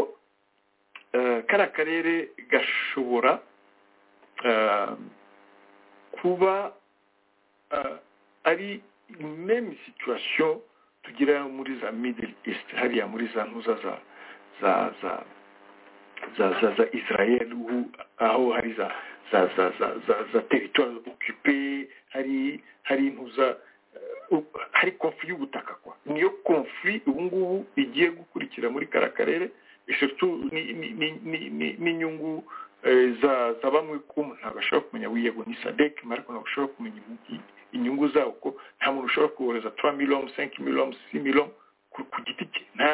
eh, kariya karere gashobora eh, kuba eh, ari meme situation tugira muri za middle east hariya muri za ntuza za za za za za za israel ubu aho hari za za za za za za teritwari okipe hari hari intuza eh, u- hari konfuri y'ubutaka kwa niyo konfuri ubu ngubu igiye gukurikira muri kara karere surtout ni- ni- ni- ni- ni- n'inyungu eh, za za bamwe ku ntabwo ashobora kumenya wiyego ni sadek ariko ntabwo ashobora kumenya inyungu- inyungu zawo ko nta muntu ushobora kohereza 3 million 5 million 6 million ku ku giti cye nta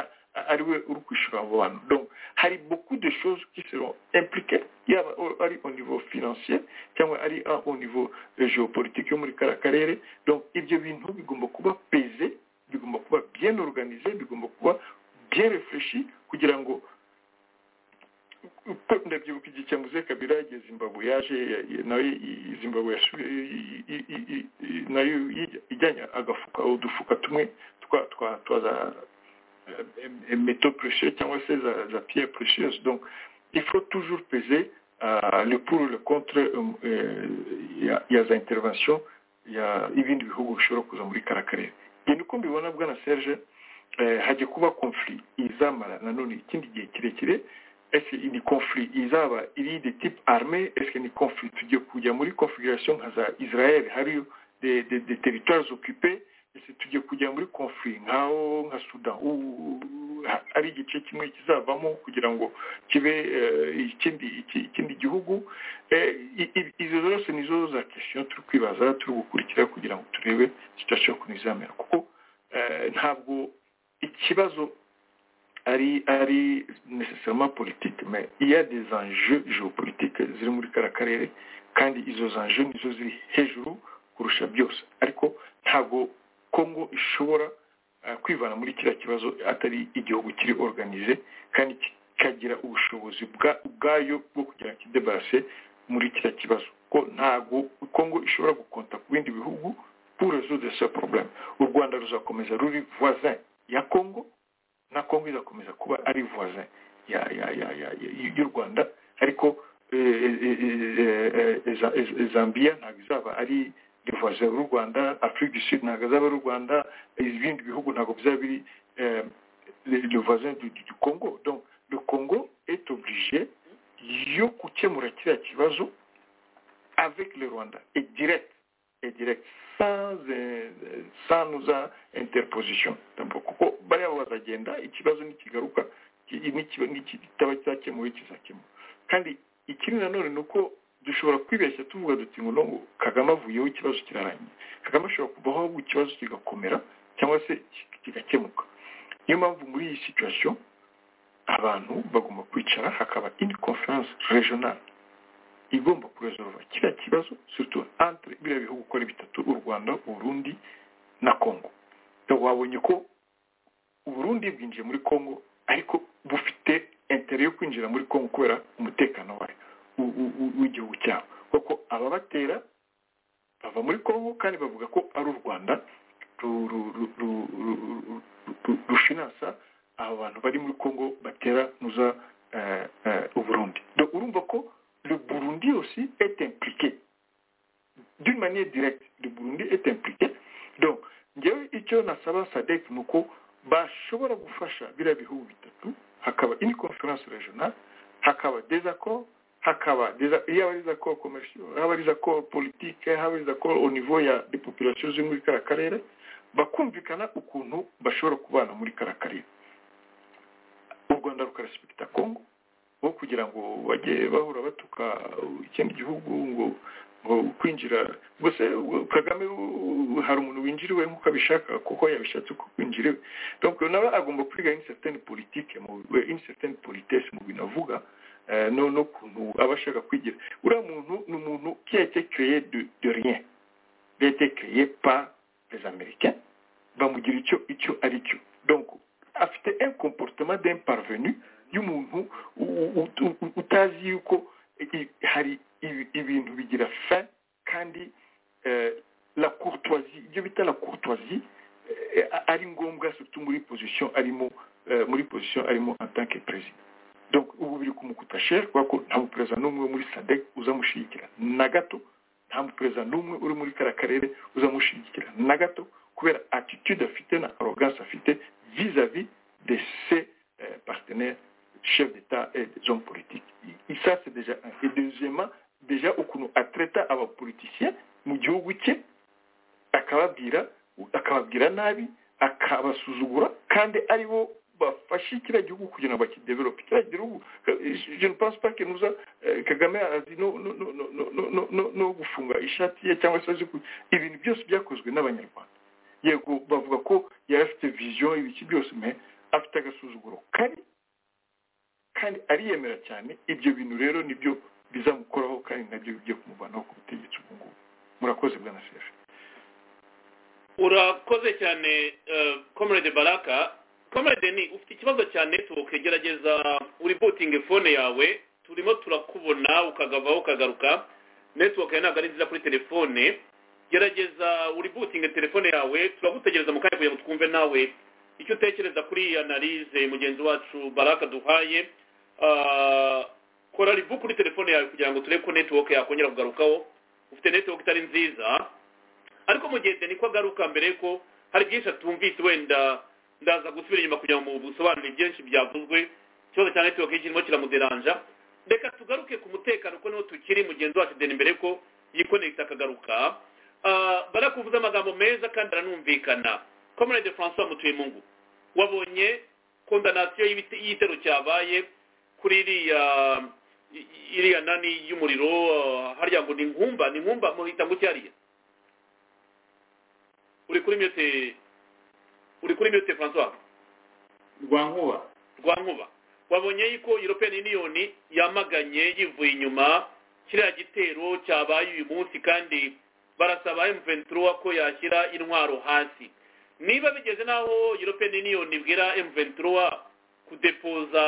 ari we uri kwishyura abo bantu donc hari beaucoup de choses qui seront impliquées yaba au- ari au niveau financier cyangwa ari a- au niveau eh, géopolitique yo muri kara karere donc ibyo bintu bigomba kuba peze bigomba kuba bien organisé bigomba kuba bien réfléchi kugira ngo uko ndabyibuka igihe cya muze kabira igihe zimbabwe yaje ya- ya- nawe i- zimbabwe yashu- i- i- i- i- i- nayo yi- ijyanye agafuka udufuka tumwe twa twa twa za métaux précieux cyangwa se za, za pierre précieuse donc il faut toujours peser euh, le pour le contre euh, euh, ya, ya za intervention ya ibindi bihugu bishobora kuza muri kara karere njye niko mbibona bwana serge eh, hajya kuba conflit izamara nanone ikindi gihe kirekire ese ni conflit izaba iri de type armé ese ni conflit tugiye kujya muri configuration nka za israel hariyo de, de, de territoires occupés ese tugiye kujya muri conflit nkaho nka sudan u- ha- ari igice kimwe kizavamo kugira ngo kibe eh, ikindi iki- ikindi gihugu Eh, i- i- izo zose nizo za question turi kwibaza turi gukurikira kugira ngo turebe situation ukuntu izamera kuko eh, ntabwo ikibazo ari ari nécessairement politique mais il y a des enjeux géopolitiques ziri muri kara karere kandi izo enjeux nizo ziri hejuru kurusha byose ariko ntabwo congo ishobora eh, kwivana muri kiriya kibazo atari igihugu kiri organize kandi kikagira ubushobozi bwa- ubwayo bwo kugira ngo kidebarase muri kiriya kibazo ko ntabwo congo ishobora gukonta ku bindi bihugu pour résoudre ce problème u rwanda ruzakomeza ruri voisin ya congo na congo izakomeza kuba ari voisin ya ya ya ya ya- y'u rwanda ariko eh, eh, eh, eh, eh, Za- eh, zambia ntabwo izaba ari voisin y'u rwanda afrique du sud ntabwo azaba ari u rwanda ibindi bihugu ntabwo bizaba biri eh, le le voisin du, du, du congo donc le congo est obligé yo gukemura kiriya kibazo avec le rwanda et direct et direct sans, eh, sans nous a interposition Tampo- kuko bariya bazagenda ikibazo nikigaruka ki- nikiba- niki- kitaba cyakemuwe kizakemuwe kandi ikindi nanone ni uko dushobora kwibeshya tuvuga duti ngo no kagame avuyeho ikibazo kirarangiye kagame ashobora kuvaho ahubwo ikibazo kigakomera cyangwa se ki- kigakemuka niyo mpamvu muri iyi situation abantu bagomba kwicara hakaba indi conference regionale igomba kuresolva kiriya kibazo surtout entre biriya bihugu uko ari bitatu u rwanda u burundi na congo So, wabonye ko u burundi bwinjiye muri congo ariko bufite intere yo kwinjira muri congo kubera umutekano wayo u- u- u- w'igihugu cyabo kuko ababatera bava muri congo kandi bavuga ko ari u rwanda ru- ru- ru- ru- ru- ru- ru- rushinansa aba bantu bari muri congo batera nuza eh, eh, u burundi Donc, urumva ko le Burundi aussi est impliqué. D'une manière directe, le Burundi est impliqué. Donc, njyewe icyo nasaba SADC ni uko bashobora gufasha biriya bihugu bitatu, hakaba une conference régionale, hakaba des accords, hakaba des, yaba ari des accords commerciaux, yaba ari des accords politiques, yaba ari des accords au niveau ya des populations zo muri kara karere, bakumvikana ukuntu bashobora kubana muri kara karere. rwanda rukarespegita kongo aho kugira ngo bajye bahora batuka ikindi gihugu ngo ngo kwinjira gusa kagame hari umuntu winjiriwe nk'uko abishaka kuko yabishatse uko kwinjira iwe donc nawe agomba kwiga incertain politike mu incertain politesse mu bintu avuga no no kuntu aba ashaka kwigira uriya muntu ni umuntu qui a été créé de, de rien il a été créé par les américains bamugira icyo icyo ari cyo donc afite un comportement d'un parvenu y'umuntu utazi yuko hari ibintu bigira fin kandi la courtoisie ibyo bita la courtoisie ari ngombwa surtout muri position arimo muri position arimo en tant que perezida donc ubu biri kumukutashe kubera ko nta muperezida n'umwe muri sadec uzamushyigikira na gato nta muperezida n'umwe uri muri kariya karere uzamushyigikira na gato kubera attitude afite na arrogance afite vis-à-vis de ses partenaires chefs d'État et des hommes politiques. Et ça, c'est déjà un. Et deuxièmement, déjà, ukuntu atreta abapoliticien mu gihugu cye akababwira akababwira nabi akabasuzugura kandi ari bo bafashe kiriya gihugu kugira ngo bakidevelope kiriya gihugu je ne pense pas que nous kagame azi no no no no no no no gufunga ishati ye cyangwa se azi ibintu byose byakozwe n'abanyarwanda yego bavuga ko yari afite vision ibiki byose mais afite agasuzuguro kabi kandi ariyemera cyane ibyo bintu rero nibyo bizamukoraho kandi nabyo bijya kumuvanaho ku butegetsi ubu ngubu murakoze bwa nasefe urakoze cyane komerede baraka komerede ni ufite ikibazo cya netiwoke gerageza uributinge fone yawe turimo turakubona ukagavaho ukagaruka netiwoke ntabwo ari nziza kuri telefone gerageza uributinge telefone yawe turagutegereza mu kanya kugira ngo twumve nawe icyo utekereza kuri iyi analize mugenzi wacu baraka duhaye kora ribu kuri telefone yawe kugira ngo turebe ko netiwoke yakongera kugarukaho ufite netiwoke itari nziza ariko mugenzi niko agaruka mbere ko hari byinshi atumvise wenda ndaza gusubira inyuma kugira ngo busobanure byinshi byavuzwe ikibazo cya netiwoke kirimo kiramuderanja reka tugaruke ku mutekano ko niho tukiri mugenzi wacu deni mbere ko yikonegita akagaruka barakuvuza amagambo meza kandi aranumvikana komerede francois mutuyumungu wabonye kondanasiyo y'igitero cyabaye kuri iriya iriya nani y'umuriro harya ngo ni nkumba ni nkumba muhita ngo cyariya uri kuri myote uri kuri myote francois rwankuba rwankuba wabonye yuko european union yamaganye yivuye inyuma kiriya gitero cyabaye uyu munsi kandi barasaba m23 ko yashyira intwaro hasi niba bigeze n'aho european union ibwira m23 kudepoza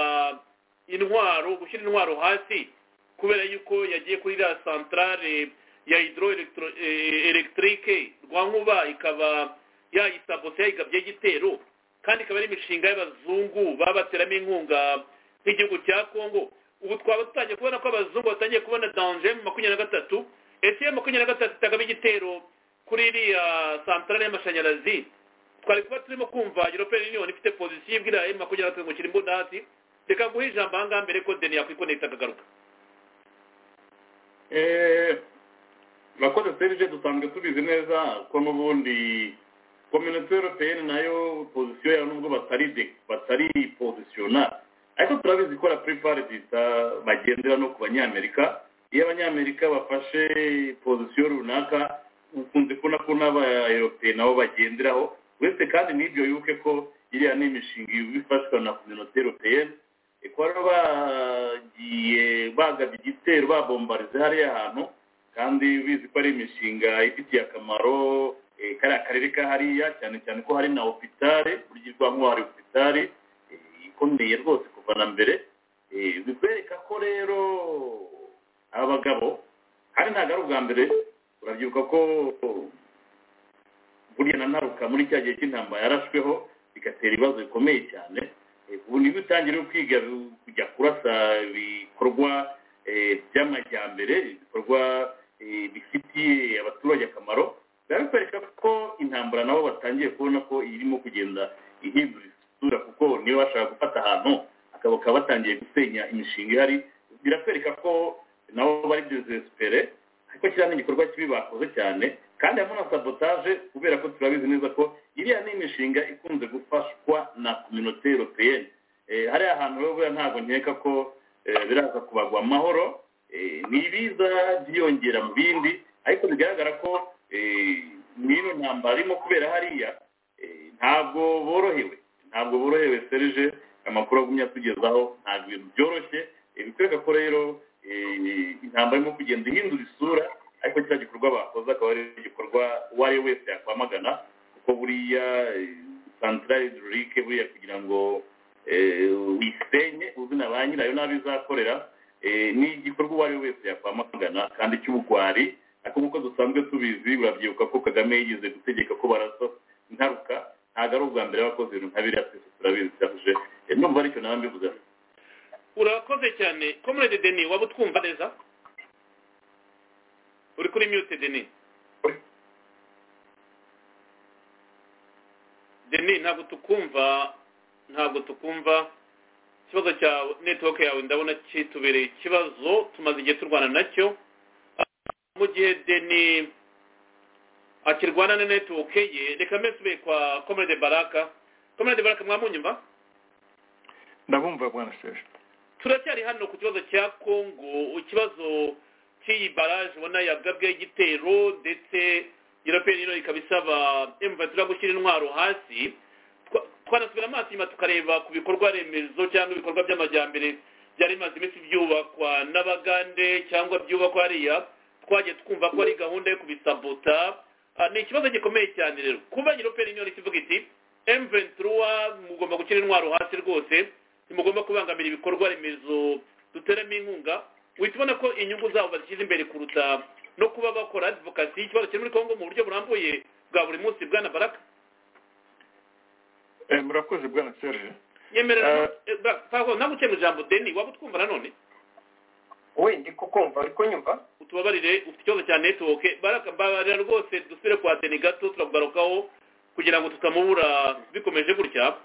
intwaro gushyira intwaro hasi kubera yuko yagiye kuri iriya santarare ya hidroelectrique rwa nkuba ikaba yayisaboteye igabye igitero kandi ikaba ari imishinga y'abazungu baba bateramo inkunga nk'igihugu cya congo ubu twaba dutangiye kubona ko abazungu batangiye kubona danje mu makumyabiri na gatatu ese makumyabiri na gatatu itagamo igitero kuri iriya santarare y'amashanyarazi twari kuba turimo kumva european union ifite pozisiyo ibwira emu makumyabiri na gatatu ngo kirimbo ndasi reka guha ijambo aha ngaha mbere ko deni yakwikonekita akagaruka murakoze serije dusanzwe tubizi neza ko n'ubundi kominote europeyeni nayo pozisiyo yawe nubwo batari batari pozisiyonari ariko turabizi ikora puripari zita bagendera no ku banyamerika iyo abanyamerika bafashe pozisiyo runaka ukunze kubona ko n'abayoropeye nabo bagenderaho uretse kandi n'ibyo yuke ko iriya ni imishinga ifashwa na kominote europeyeni ikora bagiye bagabye igitero babombarize hariya hantu kandi bizi ko ari imishinga ifitiye akamaro kariya karere ka hariya cyane cyane ko hari na opitare burya irwamo hari opitare ikomeye rwose kuva na mbere bikwereka ko rero abagabo kandi ntabwo ari ubwa mbere urabyibuka ko burya na ntaruka muri cya gihe cy'intambara yarashweho bigatera ibibazo bikomeye cyane ubu nibwo utangire kwiga kujya kurasa ibikorwa by'amajyambere ibikorwa bifitiye abaturage akamaro birakwereka ko intambara nabo batangiye kubona ko irimo kugenda ihindura isura kuko niba bashaka gufata ahantu bakaba batangiye gusenya imishinga ihari birakwereka ko nabo bari desesipere ariko kiriya ni igikorwa kibi bakoze cyane kandi harimo na sabotaje kubera ko turabizi neza ko iriya ni imishinga ikunze gufashwa na kominote europeyeni eh, hariya hantu rero buriya ntabwo nkeka ko eh, biraza kubagwa amahoro eh, ni ibiza byiyongera mu bindi ariko bigaragara ko eh, n'ino ntambara irimo kubera hariya eh, ntabwo borohewe ntabwo borohewe serije amakuru agumye atugezaho ntabwo ibintu byoroshye eh, bikwereka ko rero eh, intambara irimo kugenda ihindura isura ariko kiriya gikorwa bakoze akaba ari igikorwa uwo ari we wese yakwamagana kuko buriya santarari hidirurike buriya kugira ngo eh, uyisenye uzina ba nyirayo n'abo izakorera eh, ni igikorwa uwo ari we wese yakwamagana kandi cy'ubugwari ariko nk'uko dusanzwe tubizi urabyibuka ko kagame yigeze gutegeka ko barasa intaruka ntabwo ari ubwa mbere yabakoze ibintu nka biriya twese turabizi cyahuje Eh, ndumva aricyo nawe mbivuze urakoze cyane comrade deni waba utwumva neza uri kuri mute deni deni ntabwo tukumva ntabwo tukumva ikibazo cya netiwoke yawe ndabona kitubereye ikibazo tumaze igihe turwana nacyo mu gihe deni akirwana na netiwoke ye reka mbe nsubire kwa comrade baraka comrade baraka mwamunyumva ndabumva bwana serge turacyari hano ku kibazo cya kongo ikibazo cy'iyi baraje ubona yagabweho igitero ndetse european union ikaba isaba emvatura gushyira intwaro hasi Twa- twanasubira amaso inyuma tukareba ku bikorwa remezo cyangwa ibikorwa by'amajyambere byari bimaze iminsi byubakwa n'abagande cyangwa byubakwa hariya twagiye twumva ko ari gahunda yo kubisabota Ah, ni ikibazo gikomeye cyane rero kuba european union ikivuga iti emventura mugomba gushyira intwaro hasi rwose ntimugomba kubangamira ibikorwa remezo duteramo inkunga uhita ubona ko inyungu zabo bazishyize imbere kuruta no kuba bakora advokasi y'ikibazo kiri muri kongo mu buryo burambuye bwa buri munsi bwana baraka Eh, murakoze bwana serge yemerera ntabwo ukemuye ijambo deni waba utwumva nanone we ndi kukumva uri kunyumva utubabarire ufite ikibazo cya netiwoke barakababarira rwose dusubire kwa deni gato turagarukaho kugira ngo tutamubura bikomeje gutya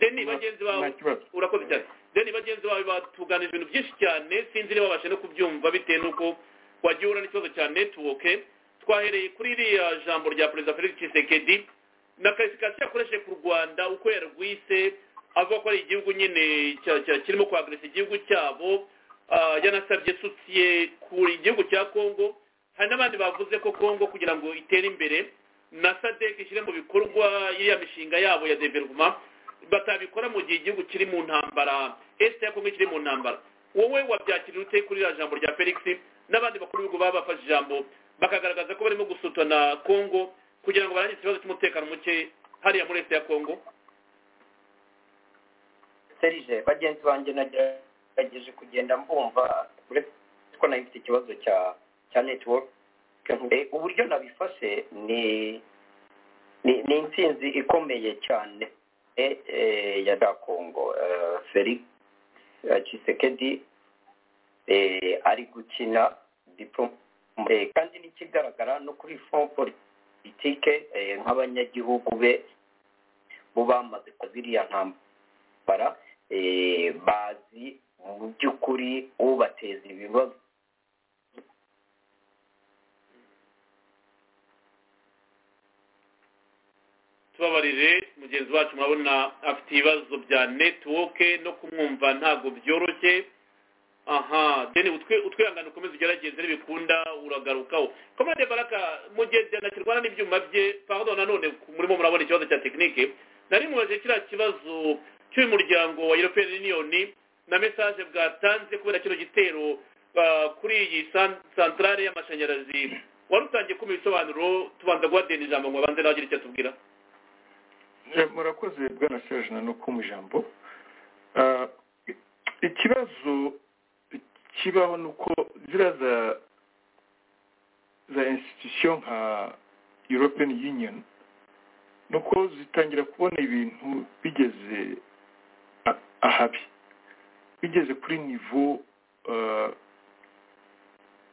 deni Nta- bagenzi nta bawe kibazo urakoze cyane deni bagenzi bawe batuganije ibintu byinshi cyane sinzi niba babasha no kubyumva bitewe n'uko wagiye uhura n'ikibazo cya netiwoke twahereye kuri iriya jambo rya perezida felix tshisekedi na karifikasiyo yakoresheje ku rwanda uko yarwise avuga ko ari igihugu nyine cya- cya- kirimo kwagarisa igihugu cyabo Ah, yanasabye sosiye ku igihugu cya kongo hari n'abandi bavuze ko kongo kugira ngo itere imbere na sadek ishyire mu bikorwa iriya mishinga yabo ya developma batabikora mu gihe igihugu kiri mu ntambara esite ya kongo kiri mu ntambara wowe wabyakiriye ute kuri iriya jambo rya felix n'abandi bakuru b'ibihugu baba bafashe ijambo bakagaragaza ko barimo gusutana kongo kugira ngo barangize ikibazo cy'umutekano muke hariya muri esite ya kongo serije bagenzi banjye nagerageje kugenda mbumva uretse ko nari mfite ikibazo cya cya network Eh, uburyo nabifashe ni ni ni intsinzi ikomeye cyane eh, eh, ya da kongo Eh, felix eh, Tshisekedi eh, ari gukina diplom eh, kandi n'ikigaragara no kuri front politike eh, nk'abanyagihugu be bo bamaze kuziriya ntambara eh, bazi mu by'ukuri ubateza ibibazo tubabarire mugenzi wacu murabona afite ibibazo bya netiwoke no kumwumva ntabwo byoroshye aha deni utwi- utwihangane ukomeze ugerageze nibikunda uragarukaho komande baraka mu gihe byanakirwana n'ibyuma bye pardon nanone murimo murabona ikibazo cya tekinike nari mubaje kiriya kibazo cy'uyu muryango wa european union na mesaje bwatanze kubera kino gitero ah, kuri iyi san- santarare y'amashanyarazi wari utangiye kumva ibisobanuro tubanza guha deni ijambo ngo abanze nawe agire icyo atubwira Eh, murakoze bwana serge nanuko mu ijambo Ah, i- ikibazo kibaho ni uko ziriya za za institution nka european union ni uko zitangira kubona ibintu bigeze a- ahabi bigeze kuri nivo ah,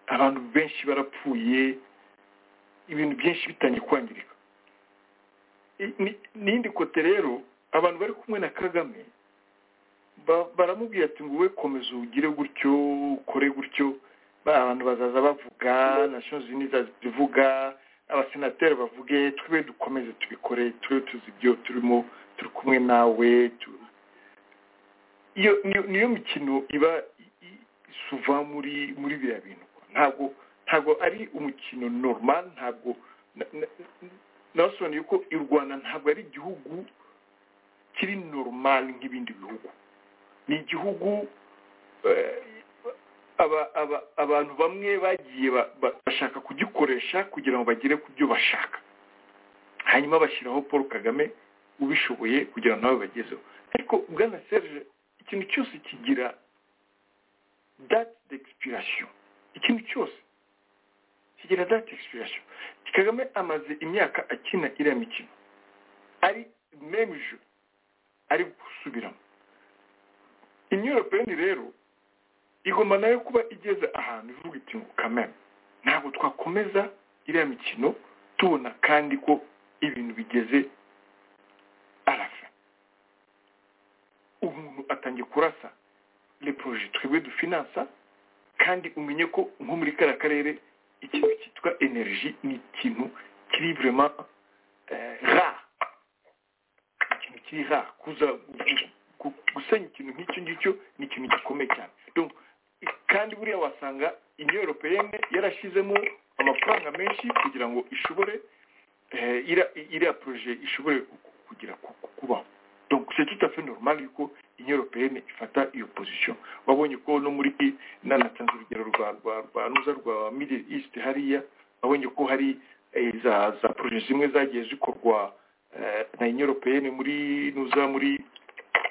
abantu benshi barapfuye ibintu byinshi bitangiye kwangirika I- ni- n'indi kote rero abantu bari kumwe na kagame ba- baramubwira ati ngo we komeza ugire gutyo ukore gutyo ba- abantu bazaza bavuga national zindi zivuga abasenateri bavuge tube dukomeze tubikore tube tuzi ibyo turimo turi kumwe nawe tu- iyo niyo mikino iba suva muri muri biriya bintu ntabwo ntabwo ari umukino normal ntabwo nasobanuye ko u rwanda ntabwo ari igihugu kiri normal nk'ibindi bihugu ni igihugu abantu bamwe bagiye bashaka kugikoresha kugira ngo bagere ku byo bashaka hanyuma bashyiraho paul kagame ubishoboye kugira ngo nawe bagezeho ariko bwana serge ikintu cyose kigira date d'expiration ikintu cyose kigira date d'expiration kagame amaze imyaka akina iriya mikino ari memeje ari gusubiramo imyororokere rero igomba nayo kuba igeze ahantu ivuga iti ngo kamere ntabwo twakomeza iriya mikino tubona kandi ko ibintu bigeze arasa umuntu atangiye kurasa reporoje twebwe dufinansa kandi umenye ko nko muri kariya karere ikintu cyitwa enerji ni ikintu kiri burema ra ikintu kiri ra kuza gusenya ikintu nk'icyo ngicyo ni ikintu gikomeye cyane kandi buriya wasanga inyoropeyene yarashyizemo amafaranga menshi kugira ngo ishobore iriya poroje ishobore kugira kubaho donc c'est tout à fait normal yuko union européenne ifata iyo position wabonye ko no muri nanatanze urugero rwa rwa rwa nuza rwa middle east hariya wabonye ko hari za za projet zimwe zagiye zikorwa na union européenne muri nuza muri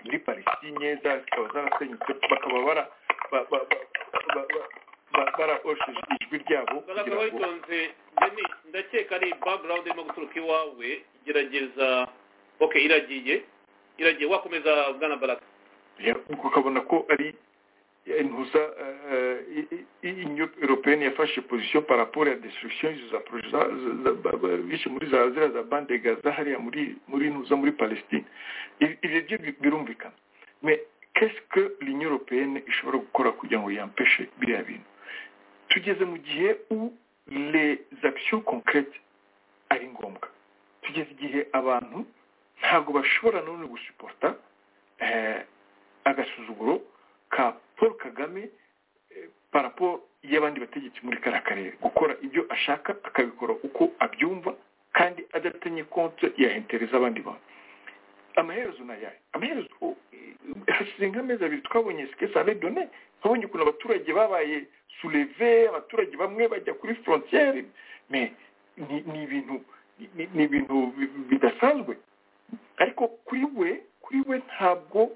muri palestine zikaba zarasenyutse bakaba bara barahosheje ijwi ryabo kugira ngo ndakeka ari background irimo guturuka iwawe gerageza ok iragiye iragiye wakomeza bwana baraka ukabona ko ari intuza inyo europeyeni yafashe pozisiyo paraporo ya destruction za poroje bishe muri za zira za bande gaza hariya muri muri ntuza muri palestine ibyo byo birumvikana me keske l'inyo europeyeni ishobora gukora kugira ngo yampeshe biriya bintu tugeze mu gihe u les actions concrètes ari ngombwa tugeze igihe abantu ntabwo bashobora none gusuporta agasuzuguro ka paul kagame parapo y'abandi bategetsi muri kariya karere gukora ibyo ashaka akabikora uko abyumva kandi adatenye konti yahentereza abandi bantu amaherezo ni ayahe amaherezo hashize nk'amezi abiri twabonye sikesi aredone twabonye ukuntu abaturage babaye sureve abaturage bamwe bajya kuri forontiyeri ni ibintu ni ibintu bidasanzwe ariko kuri we kuri we ntabwo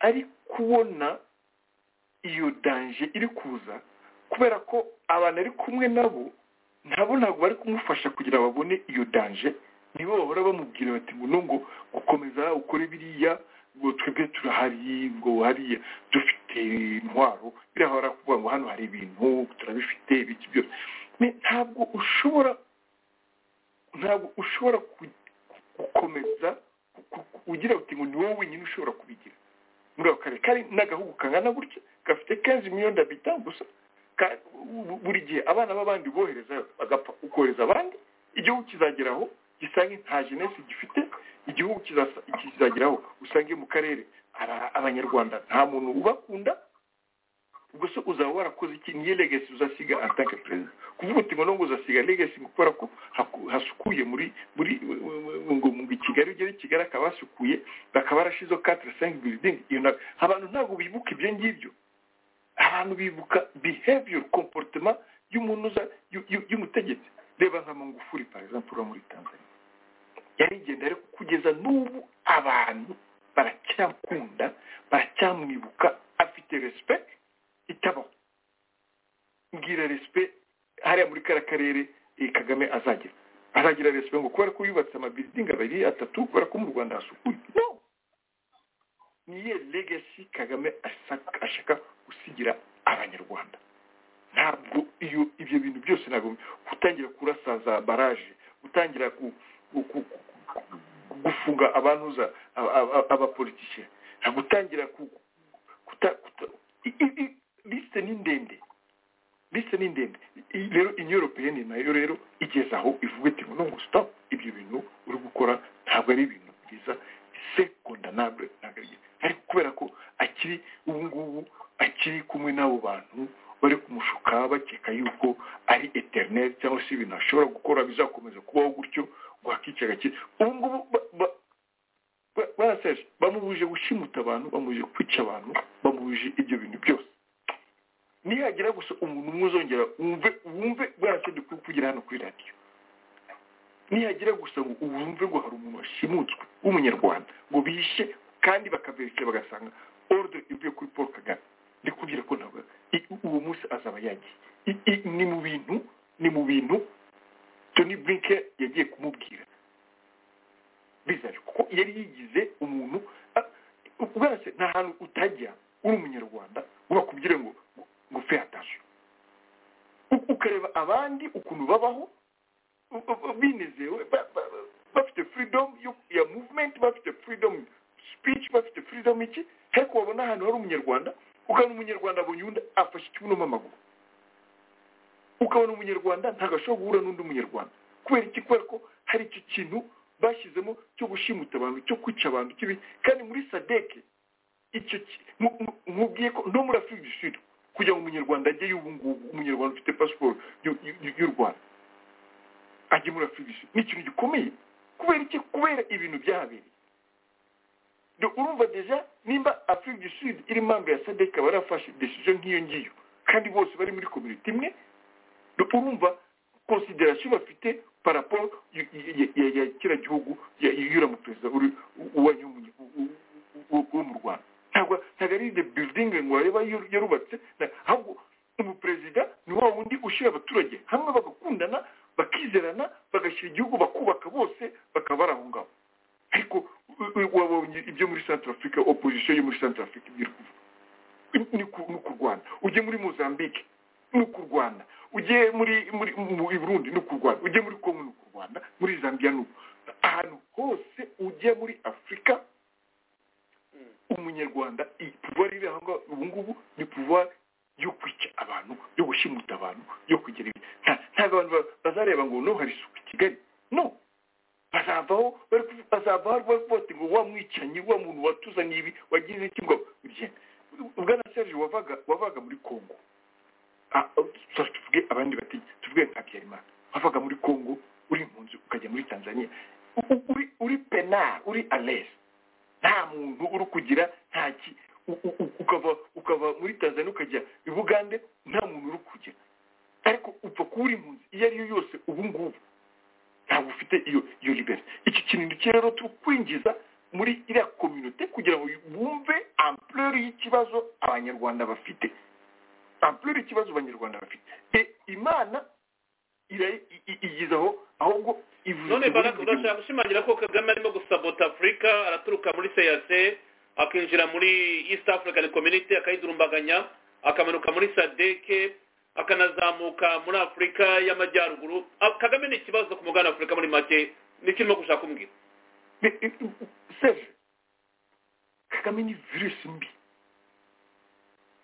ari kubona iyo danje iri kuza kubera ko abantu ari kumwe nabo nabo ntabwo bari kumufasha kugira babone iyo danje nibo bahora bamubwira bati ngo ngo gukomeza ukore biriya ngo twebwe turahari ngo hariya dufite intwaro birahora kuvuga ngo hano hari ibintu turabifite ibiki byose ntabwo ushobora ntabwo ushobora gukomeza ugira uti ngo ni wowe wenyine ushobora kubigira muri ako karere kari n'agahugu kangana gutya gafite kenzi miliyoni dabita gusa buri gihe abana b'abandi bohereza bagapfa ukohereza abandi igihugu kizageraho gisange nta jenesi gifite igihugu kizageraho usange mu karere abanyarwanda nta muntu ubakunda gusa uzaba warakoze iki niyo legasi uzasiga atanke perezida kuvuga uti ngo nubwo uzasiga legasi kubera ko hasukuye muri muri ngo mu kigali ugere kigali akaba hasukuye bakaba barashizeho katire sengi biridingi abantu ntabwo bibuka ibyo ngibyo abantu bibuka behavior comportement y'umuntu uza y'umutegetsi reba nka mungufuri par exemple uba muri tanzania yarigenda ariko kugeza n'ubu abantu baracyakunda baracyamwibuka afite respect itabaho mbwira resipe hariya muri kariya karere kagame azagira azagira resipe ngo kubera ko yubatse amabiridingi abiri atatu kubera ko mu rwanda hasukuye no niyo legasi kagame ashaka gusigira abanyarwanda ntabwo iyo ibyo bintu byose ntabwo gutangira kurasaza baraje gutangira gufunga abantuza abapolitike ntabwo utangira lisite ni ndende lisite ni ndende rero inyoropeyeni nayo rero igeze aho ivuga iti ngo ntabwo sitapu ibyo bintu uri gukora ntabwo ari ibintu byiza sekondinabure ntabwo ari byiza ariko kubera ko akiri ubu ngubu akiri kumwe n'abo bantu bari kumushuka bakeka yuko ari eterineri cyangwa se ibintu ashobora gukora bizakomeza kubaho gutyo wakica gake ubu ngubu baraseje bamubuje gushimuta abantu bamubuje kwica abantu bamubuje ibyo bintu byose nihagira gusa umuntu umwe uzongera wumve wumve baraseje kuri kugira hano kuri radiyo nihagira gusa ngo wumve ngo hari umuntu washimutswe w'umunyarwanda ngo bishe kandi bakaverikira bagasanga oruderi ivuye kuri paul kagame ndi kubwira ko ntabwo uwo munsi azaba yagiye ni mu bintu ni mu bintu toni burinke yagiye kumubwira bizajya kuko yari yigize umuntu ubwase nta hantu utajya uri umunyarwanda ngo bakubwire ngo ngo fe hatashe ukareba abandi ukuntu babaho binezewe bafite freedom ya movement bafite freedom speech bafite freedom iki ariko wabona ahantu hari umunyarwanda ukabona umunyarwanda abonye undi afashe ikibuno amaguru ukabona umunyarwanda ntabwo ashobora guhura n'undi munyarwanda kubera iki kubera ko hari iki kintu bashyizemo cyo gushimuta abantu cyo kwica abantu kibi kandi muri sadeke icyo mubwiye ko no muri afurika du sud kugira ngo umunyarwanda ajyeyo ubu ngubu umunyarwanda ufite pasiporo y'u rwanda ajye muri afurika du sud ni ikintu gikomeye kubera iki kubera ibintu byahabereye urumva deja nimba afurika du sud iri mpamvu ya sadeka barafashe desiziyo nk'iyo ngiyo kandi bose bari muri komite imwe urumva konsiderasiyo bafite paraporo ya kira gihugu yura mu perezida wo mu rwanda ntabwo ntabwo ari de bildingi ngo bareba yarubatse ahubwo umuperezida ni wa wundi ushyira abaturage hamwe bagakundana bakizerana bagashyira igihugu bakubaka bose bakaba bari aho ngaho ariko wabonye ibyo muri santara afurika opozisiyo yo muri santara afurika ibyo iri kuvuga ni kurwana ujye muri mozambique ni ukurwana ujye muri muri burundi ni ukurwana ujye muri kongo ni ukurwana muri zambia ni ahantu hose ujya muri afurika umunyarwanda iyi puvuwari iri aho ngaho ubu ngubu ni puvuwari yo kwica abantu yo gushimuta abantu yo kugira ibi ntabwo abantu bazareba ngo no hari isuku i kigali no bazavaho bazavaho bari bote ngo wa mwicanyi wa muntu watuzanye ibi wagize iki ngo ugende ubwana serge wavaga wavaga muri kongo tuvuge abandi bati tuvuge nka habyarimana wavaga muri kongo uri impunzi ukajya muri tanzania uri penal uri alesi nta muntu uri kugira ntaki ukava ukava muri tanzania ukajya i bugande nta muntu uri kugira ariko upfa kuba uri impunzi iyo ari yo yose ubu ngubu ntabwo ufite iyo iyo libera iki kintu rero turi kwinjiza muri iriya kominote kugira ngo bumve ampureri y'ikibazo abanyarwanda bafite ampureri ikibazo abanyarwanda bafite imana igize aho ahubwo none urashaka gushimangira ko kagame arimo gusabota afurika araturuka muri seyase akinjira muri east african community akayidurumbaganya akamanuka muri sadeke akanazamuka muri afurika y'amajyaruguru kagame ni ikibazo ku mugana afurika muri make nikirimo gushaka umbwira seje kagame ni virusi mbi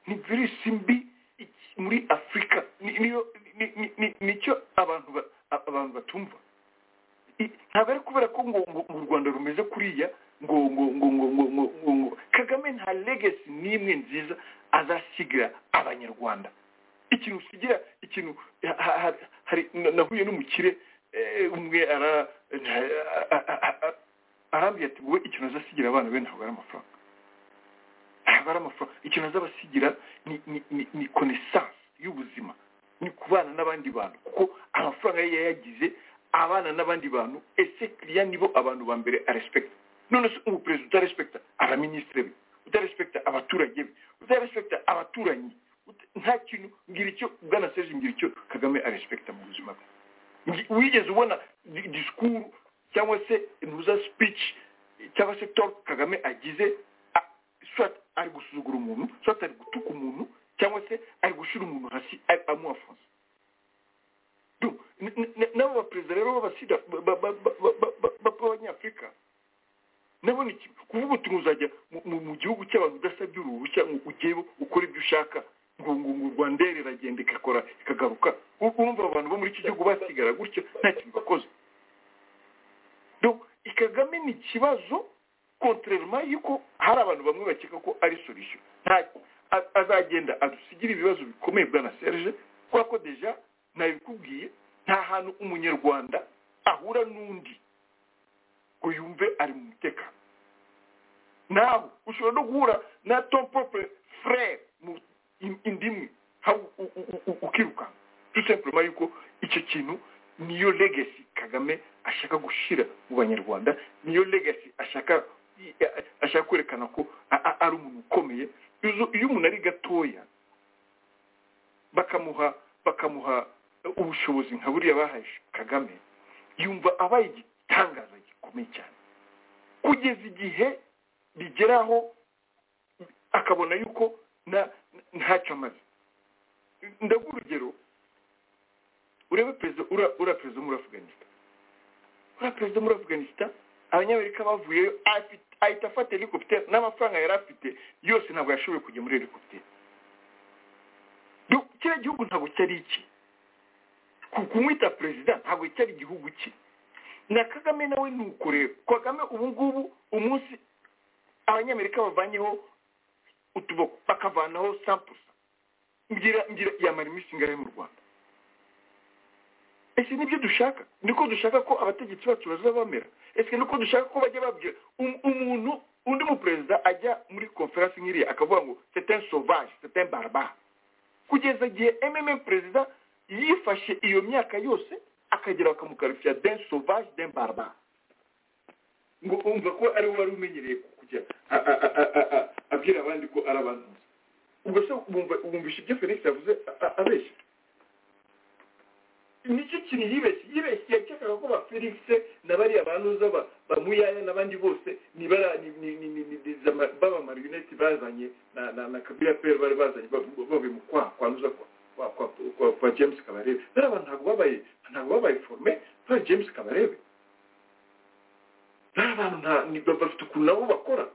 ni virusi mbi muri afurika nicyo abantu abantu batumva ntabwo ari kubera ko ngo u rwanda rumeze kuriya ngo ngo ngo ngo ngo ngo ngo ngo kagame nta legasi n'imwe nziza azasigira abanyarwanda ikintu usigira ikintu hari nahuye n'umukire umwe arambwira ati wowe ikintu azasigira abana be ntabwo ari amafaranga abara amafaranga ikintu azabasigira ni konesansi y'ubuzima ni kubana n'abandi bantu kuko amafaranga ye yayagize abana n'abandi bantu ese kiriya nibo abantu ba mbere arespekita none se ubu perezida utarespekita abaminisitiri be utarespekita abaturage be utarespekita abaturanyi nta kintu mbwira icyo bwana seje mbwira icyo kagame arespekita mu buzima bwe wigeze ubona disikuru cyangwa se ntuza speech cyangwa se talk kagame agize swat ari gusuzugura umuntu swat ari gutuka umuntu cyangwa se ari gushyira umuntu hasi amuhafunze n'abo baperezida rero b'abasida b'abanyafurika nabo ni kimwe kuvuga uti uzajya mu gihugu cy'abantu udasabye uruhushya ngo ugeyeho ukore ibyo ushaka ngo ngo ngo rwandere iragenda igakora ikagaruka urumva abantu bo muri iki gihugu basigara gutya nta kintu bakoze kagame ni ikibazo kontorerema y'uko hari abantu bamwe bakeka ko ari solisiyo nta a- azagenda adusigire ibibazo bikomeye bwa na serge kubera ko deja nabikubwiye nta hantu umunyarwanda ahura n'undi ngo yumve ari mu mutekano nawe ushobora no guhura na ton propre frere mu in- indimwe ha- u- u- u- u- ukirukanka tout simplement yuko icyo kintu niyo legacy kagame ashaka gushyira mu banyarwanda niyo legacy ashaka ashaka kwerekana ko a- a- ari umuntu ukomeye Iyo- iyo umuntu ari gatoya bakamuha bakamuha ubushobozi nka buriya bahaye kagame yumva abaye igitangaza gikomeye cyane kugeza igihe bigeraho akabona yuko na ntacyo amaze ndaguha urugero urebe perezida ura ura perezida wo muri afganistan ura perezida wo muri afganistan abanyamerika bavuyeyo afite ahita afata helicopter n'amafaranga yari afite yose ntabwo yashoboye kujya muri helicopter Du- kiriya gihugu ntabwo cyari iki Ku- kumwita perezida ntabwo cyari igihugu cye na kagame nawe ni uko rero kagame ubu ngubu umunsi abanyamerika bavanyeho utuboko bakavanaho sampusa mbwira mbwira yamara iminsi ingahe mu rwanda ese nibyo dushaka niko dushaka ko abategetsi bacu bazaba bamera ese niko dushaka ko bajya babwira um- umuntu undi muperezida ajya muri konferansi nk'iriya akavuga ngo c'est un sauvage c'est un barbare kugeza igihe mm perezida yifashe iyo myaka yose akagera bakamukarifiya d'un sauvage d'un barbare ngo umva ko ari we wari umenyereye kujya a- a- a- a- a- abwira abandi ko ari abantu ubwo se wumva- wumvisha ibyo felix yavuze a- a- abeshya nicyo kintu yibeshye yibeshye yakekaga ko ba felix na bariya banuza ba ba muyaya n'abandi bose ni bara- ni- ni- ni- ni- ni- ni- zama- baba marionette bazanye na na na kabila pere bari bazanye ba- ba- bavuye mu kwa kwanuza kwa kwa kwa kwa- kwa james kabarebe bariya abantu ntabwo babaye ntabwo babaye forme kwa james kabarebe bariya bantu nta- ni- ba- bafite ukuntu nabo bakora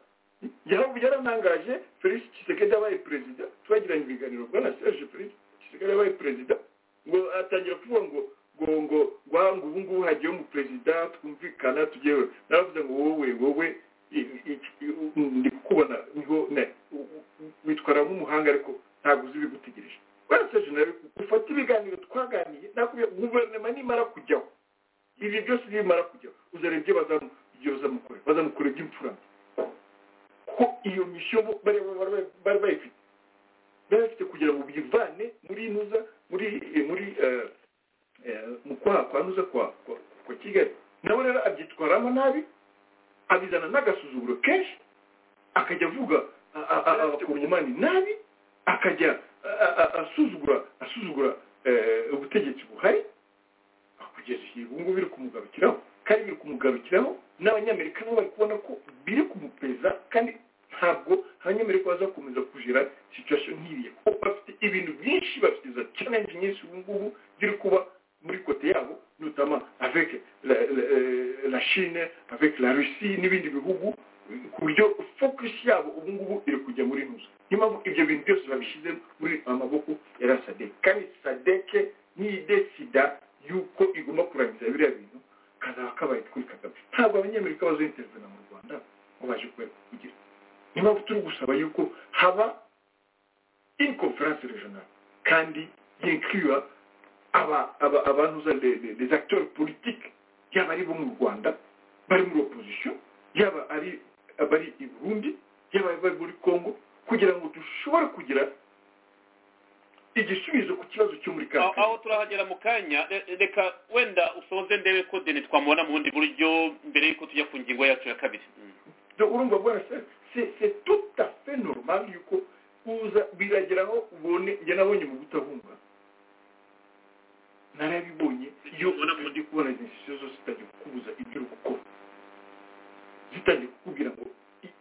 Yara- yaranangaje felix kisekedi abaye perezida twagiranye ibiganiro bwa na serge felix kisekedi abaye perezida ngo atangira kuvuga ngo ngo ngo ngo ubu ngubu hagiyeho umuperezida twumvikana tugewe naravuze ngo wowe wowe i- i- i- ndi kukubona niho ne- u- u- witwara nk'umuhanga ariko ntabwo uzi ibigutegereje waraseje nawe ufate ibiganiro twaganiye nakubwiye guverinoma nimara kujyaho ibi byose nimara kujyaho uzareba ibyo bazamu- ibyo bazamukorera bazamukorera iby'imfurane kuko iyo misiyo bo- bari bari- bari bayifite bari bafite kugira ngo bivane muri nuza muri eh, muri eh, eh, mu kwaha kwa nuza kwa kwa- kwa kigali nawe rero abyitwaramo nabi abizana n'agasuzuguro kenshi akajya avuga abakomani nabi akajya a- a- a- asuzugura asuzugura eh, ubutegetsi buhari kugeza igihe ubu ngubu biri kumugarukiraho kandi biri kumugarukiraho n'abanyamerika nabo bari kubona ko biri kumupeza kandi ntabwo abanyamerika bazakomeza kujira situation nk'iriya kuko bafite ibintu byinshi bafite za challenge nyinshi ubu ngubu ziri kuba muri kote yabo notamment avec la, la, la chine avec la russie n'ibindi bihugu ku buryo focus yabo ubu ngubu iri kujya muri nusa niyo mpamvu ibyo bintu byose babishyize muri amaboko ya sadek kandi sadeke nidesida yuko igomba kurangiza biriya bintu kazaba kabaye kuri kagame ntabwo abanyamerika bazoyintervena mu rwanda ngo baje kwe- kugira niyo mpamvu turi gusaba yuko haba une conférence régionale kandi yinclua aba aba abantuza les, les, les acteurs politiques yaba ari bo mu rwanda bari muri opposition yaba ari abari i burundi yaba ari bari muri congo kugira ngo dushobore kugira igisubizo ku kibazo cyo muri aho kaka aho turahagera mu kanya re- reka wenda usoze ndebe ko deni twamubona mu bundi buryo mbere y'uko tujya ku ngingo yacu ya kabiri Donc, urumva bwana se c'est c'est tout à fait normal yuko uza birageraho ubone njye nabonye mu gutahunga narabibonye iyo ubona mu ndi kubona izi sitasiyo zose zitangiye kukubuza ibyo uri gukora zitangiye kukubwira ngo i-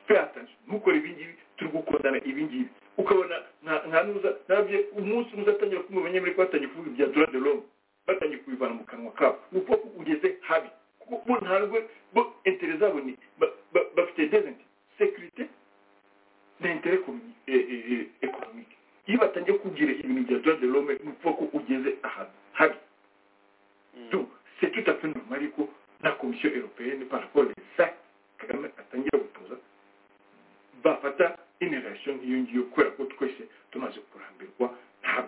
fais attention ntukore ibi ngibi turi gukundana ibi ngibi ukabona nka- nka nuza nabye umunsi umwe uzatangira kumva abanyamerika batangiye kuvuga ibya dora de l'homme batangiye kubivana mu kanwa kabo ni uko ugeze habi kuko bo ntabwo bo intere zabo ni ba- ba- bafite dezenti sekirite na intere komi- e- e- e- ekonomike iyo batangiye kubwira ibintu bya dora de l'homme ni uko ugeze ahantu habi Donc, c'est tout à fait normal ko na komisiyo européenne par rapport les actes kagame atangira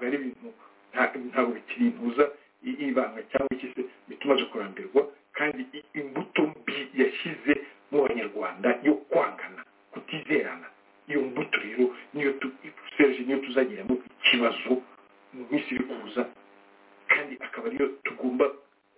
bintu nta- ntabwo bikiri intuza i- ibanga cyangwa iki se bituma aje kurambirwa kandi i- imbuto mbi yashyize mu banyarwanda yo kwangana kutizerana iyo mbuto rero niyo tu- serge niyo tuzagiramo ikibazo mu minsi iri kuza kandi akaba ariyo tugomba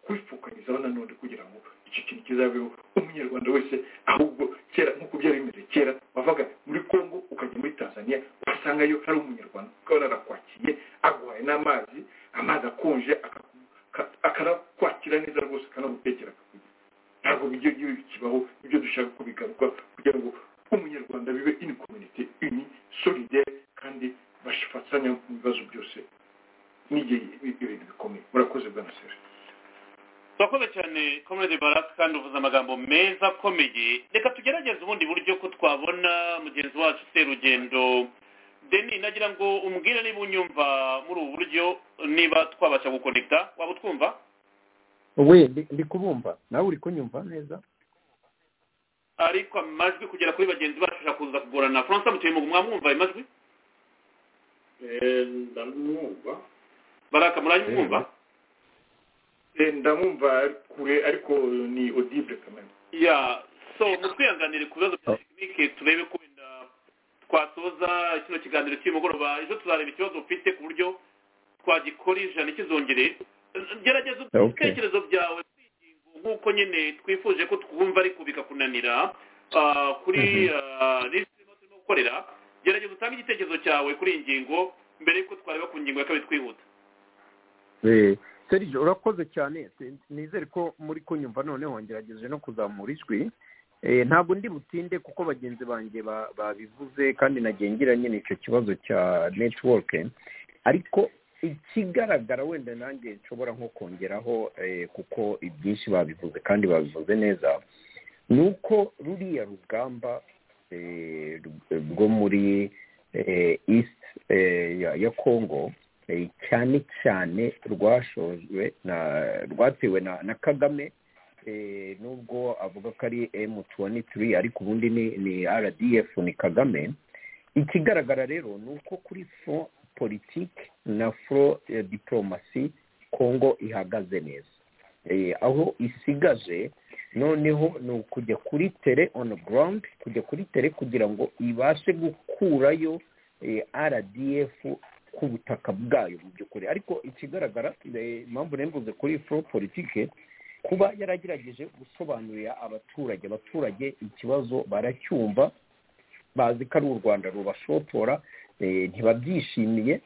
kwipfukanyizaho nanone kugira ngo icyo kintu kizabeho umunyarwanda wese ahubwo kera nk'uko byari bimeze kera wavaga muri congo ukajya muri tanzania ugasangayo hari umunyarwanda ukabona arakwakiriye aguhaye n'amazi amazi akonje akaku- ka- akanakwakira neza rwose akanagutekera akakugira ntabwo bijya biba bikibaho ibyo dushaka ko bigaruka kugira ngo umunyarwanda bibe ini community ini solidaire kandi bafatanya mu bibazo byose n'igihe ibintu bikomeye murakoze bwana seri turakoze cyane comrade barasi kandi uvuze amagambo meza akomeye reka tugerageze ubundi buryo ko twabona mugenzi wacu serugendo deni nagira ngo umbwire niba unyumva muri ubu buryo niba twabasha gukonekita waba utwumva we ndi- ndi kubumva nawe uri kunyumva neza ariko amajwi kugera kuri bagenzi bacu ashobora kuza kugorana francois mutuyemugu mwamwumva ayo majwi ndamwumva baraka murayimwumva Eh, ndamwumva ari kure ariko ni audible kamere ya so mutwihanganire ku bibazo bya tekinike turebe ko wenda twasoza kino kiganiro cy'umugoroba ejo tuzareba ikibazo ufite ku buryo twagikora ijana ikizongere gerageza Okay. ibitekerezo byawe kuri iyi ngingo nk'uko nyine twifuje ko twumva ariko bikakunanira ah, kuri ah, list irimo turimo gukorera gerageza utange igitekerezo cyawe kuri iyi ngingo mbere y'uko twareba ku ngingo ya kabiri twihuta Eh, serge urakoze cyane Se- nizere ko muri kunyumva noneho ngerageje no kuzamura ijwi Eh, ntabwo ndi butinde kuko bagenzi banjye ba- babivuze kandi nagengira nyine icyo kibazo cya netiwoke ariko ikigaragara wenda nanjye nshobora nko kongeraho eh, kuko ibyinshi babivuze kandi babivuze neza ni uko ruriya rugamba eh, rw- rwo muri eh, east eh, ya- ya congo Eh, cyane cyane rwashojwe na rwatewe na, na kagame eh, nubwo avuga ko ari m23 ariko ubundi ni, ni rdf ni kagame ikigaragara rero ni uko kuri front politike na front eh, diplomasi congo ihagaze neza eh, aho isigaje noneho ni ukujya kuri tere on ground kujya kuri tere kugira ngo ibashe gukurayo eh, rdf ku butaka bwayo mu by'ukuri ariko ikigaragara eh, impamvu nari mvuze kuri foro politike kuba yaragerageje gusobanurira abaturage abaturage ikibazo baracyumva bazi ko ari u rwanda rubashotora eh, ntibabyishimiye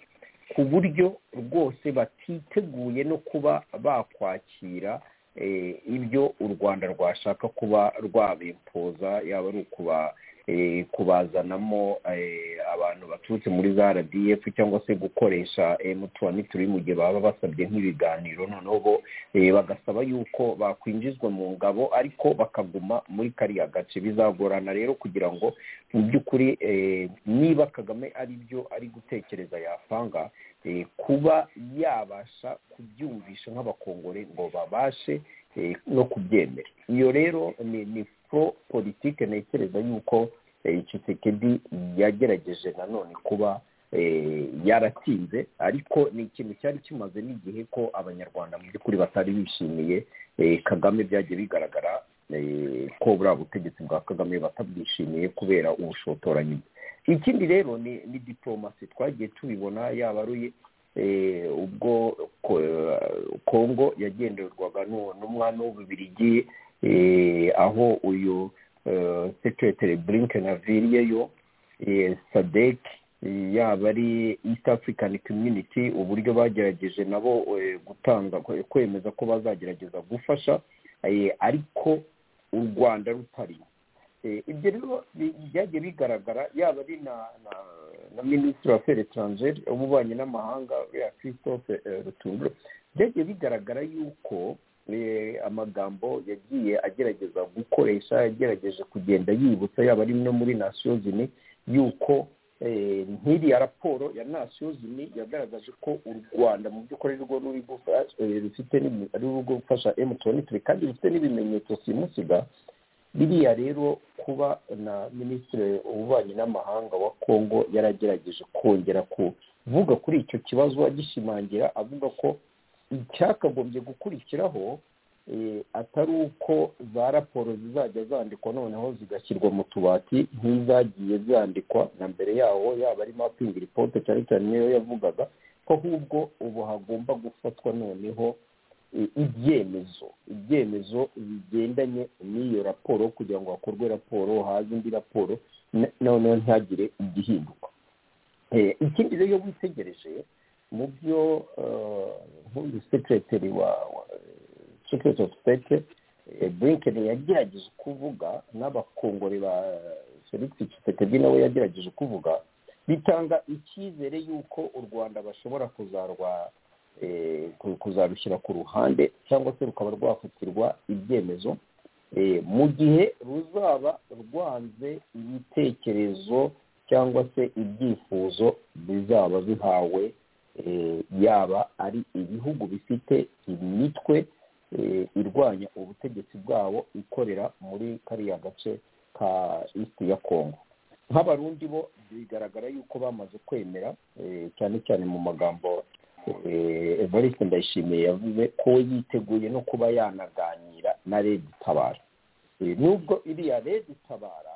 ku buryo rwose batiteguye no kuba bakwakira eh, ibyo u rwanda rwashaka kuba rwabimpoza yaba ari ukuba eh, kubazanamo eh, abantu baturutse muri za rdf cyangwa se gukoresha m23 mu gihe baba basabye nk'ibiganiro noneho bo eh, bagasaba yuko bakwinjizwa mu ngabo ariko bakaguma muri kariya gace bizagorana rero kugira ngo mu by'ukuri eh, niba kagame ari byo ari gutekereza yapanga eh, kuba yabasha kubyumvisha nk'abakongore ngo babashe eh, no kubyemera iyo rero ni ni pro politike ntekereza yuko eh, Tshisekedi yagerageje nanone kuba eh, yaratinze ariko ni ikintu cyari kimaze n'igihe ko abanyarwanda mu by'ukuri batari bishimiye eh, kagame byagiye bigaragara eh, ko buriya butegetsi bwa kagame batabwishimiye kubera ubushotoranyi bwe ikindi rero ni ni diplomasi twagiye tubibona yaba ari eh, ubwo ko- kongo yagenderwaga n'u- n'umwami w'ububirigi eh, aho uyu eh, secretary blinken aviriyeyo eh, sadek eh, yaba ari east african community uburyo bagerageje nabo eh, gutanga kwe- kwemeza ko bazagerageza gufasha eh, ariko u rwanda rutari Eh, ibyo rero bi- byagiye bigaragara yaba ari na na na minisitiri wa feri etrangere w'ububanyi n'amahanga uriya christophe eh, rutunguru byagiye bigaragara yuko eh, amagambo yagiye agerageza gukoresha yagerageje kugenda yibutsa yaba ari no muri nasiyo zini yuko eh, nk'iriya raporo ya nasiyo zini yagaragaje ko u rwanda mu by'ukuri ari rwo ruri gufa- eh, rufite n'ibi- ari rwo gufasha emutiyeni kandi rufite n'ibimenyetso simusiga biriya rero kuba na minisitiri w'ububanyi n'amahanga wa kongo yaragerageje kongera kuvuga kuri icyo kibazo agishimangira avuga ko icyakagombye gukurikiraho atari uko za raporo zizajya zandikwa noneho zigashyirwa mu tubati nk'izagiye zandikwa na mbere yaho yaba ari mapingi ripote cyane cyane niyo yavugaga ko ahubwo ubu hagomba gufatwa noneho ibyemezo ibyemezo bigendanye n'iyo raporo kugira ngo hakorwe raporo haze indi raporo noneho ntihagire igihinduka ikindi rero witegereje mu byo nk'uyu sekireteri wa sekireteri ofu sitete burinkeni yagerageje kuvuga n'abakongore ba serivisi kisekedi nawe yagerageje kuvuga bitanga icyizere y'uko u rwanda bashobora kuzarwa kuzarushyira ku ruhande cyangwa se rukaba rwafatirwa ibyemezo mu gihe ruzaba rwanze ibitekerezo cyangwa se ibyifuzo bizaba bihawe yaba ari ibihugu bifite imitwe irwanya ubutegetsi bwabo ikorera muri kariya gace ka isiti ya kongo nk'abarundi bo bigaragara yuko bamaze kwemera cyane cyane mu magambo evariste ndayishimiye yavuze ko we yiteguye no kuba yanaganira na redi tabara nubwo iriya redi tabara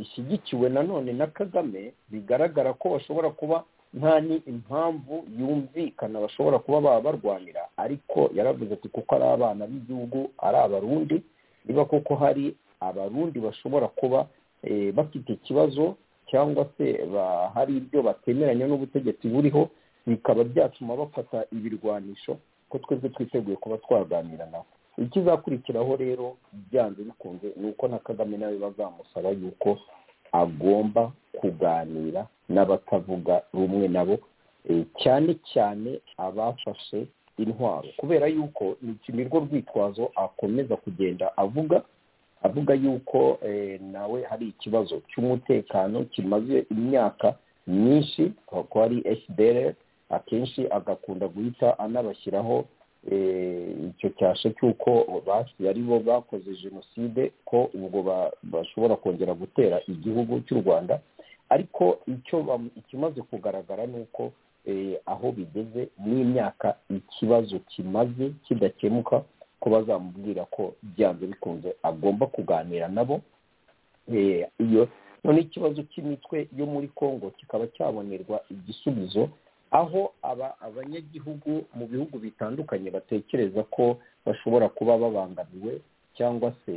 ishyigikiwe nanone na kagame bigaragara ko bashobora kuba nta impamvu yumvikana bashobora kuba baba barwanira ariko yaravuze ati kuko ari abana b'igihugu ari abarundi niba koko hari abarundi bashobora kuba bafite ikibazo cyangwa se hari ibyo batemeranya n'ubutegetsi buriho bikaba byatuma bafata ibirwanisho ko twese twiteguye kuba twaganira nabo ikizakurikiraho rero byanze bikunze ni uko na kagame nawe bazamusaba yuko agomba kuganira n'abatavuga rumwe nabo cyane cyane abafashe intwaro kubera yuko ni rwo rwitwazo akomeza kugenda avuga avuga yuko nawe hari ikibazo cy'umutekano kimaze imyaka myinshi ko ari fdr akenshi agakunda guhita anabashyiraho icyo cyasha cy'uko ari bo bakoze jenoside ko ubwo bashobora kongera gutera igihugu cy'u rwanda ariko icyo ikimaze kugaragara ni uko aho bigeze n'imyaka ikibazo kimaze kidakemuka ko bazamubwira ko byanze bikunze agomba kuganira nabo iyo none ikibazo cy'imitwe yo muri congo kikaba cyabonerwa igisubizo aho aba abanyagihugu mu bihugu bitandukanye batekereza ko bashobora kuba babangamiwe cyangwa se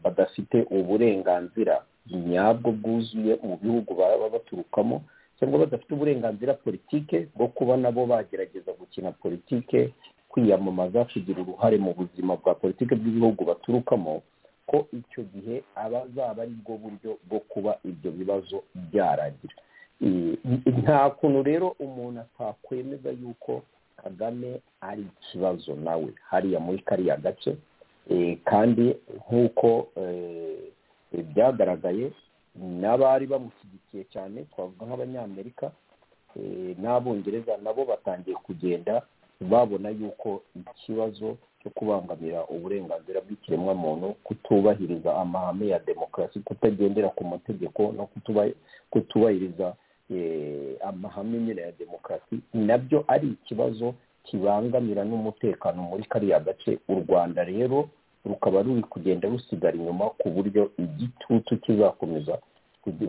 badafite uburenganzira nyabwo bwuzuye mu bihugu baba baturukamo cyangwa badafite uburenganzira politike bwo kuba nabo bagerageza gukina politike kwiyamamaza kugira uruhare mu buzima bwa politike bw'ibihugu baturukamo ko icyo gihe aba azaba ari bwo buryo bwo kuba ibyo bibazo byarangira nta kuntu rero umuntu atakwemeza yuko kagame ari ikibazo nawe hariya muri kariya gace kandi nk'uko byagaragaye n'abari bamushyigikiye cyane twavuga nk'abanyamerika n'abongereza nabo batangiye kugenda babona yuko ikibazo cyo kubangamira uburenganzira bw'ikiremwamuntu kutubahiriza amahame ya demokarasi kutagendera ku mategeko no kutubahiriza amahame nyine ya demokarasi nabyo ari ikibazo kibangamira n'umutekano muri kariya gace u rwanda rero rukaba ruri kugenda rusigara inyuma ku buryo igitutu kizakomeza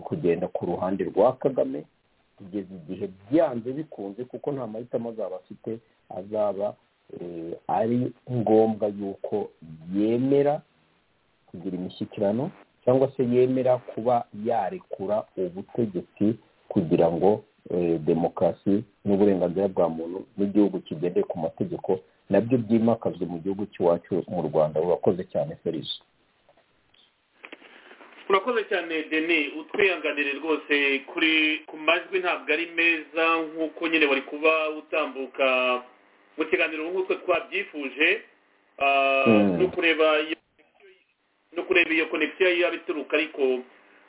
kugenda ku ruhande rwa kagame kugeza igihe byanze bikunze kuko nta mahitamo azaba afite azaba ari ngombwa yuko yemera kugira imishyikirano cyangwa se yemera kuba yarekura ubutegetsi kugira ngo demokarasi n'uburenganzira bwa muntu n'igihugu kigendeye ku mategeko nabyo byimakazwe mu gihugu cy'iwacu mu rwanda burakoze cyane serivisi urakoze cyane deni utwihanganire rwose kuri ku majwi ntabwo ari meza nk'uko nyine wari kuba utambuka mu kiganiro nk'uko twabyifuje no kureba no kureba iyo konegisiyo yaba ituruka ariko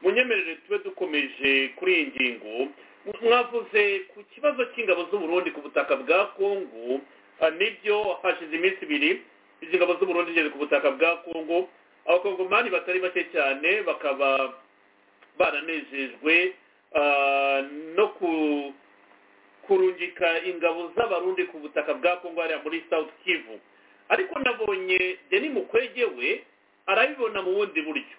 munyemerere tube dukomeje kuri iyi ngingo mwavuze ku kibazo cy'ingabo z'uburundi ku butaka bwa kongo nibyo hashize iminsi ibiri izi ngabo z'uburundi ngeze ku butaka bwa kongo abakongomani batari bake cyane bakaba baranejejwe ah, no ku- kurungika ingabo z'abarundi ku butaka bwa kongo hariya muri south kivu ariko nabonye deni mukwege we arabibona mu bundi buryo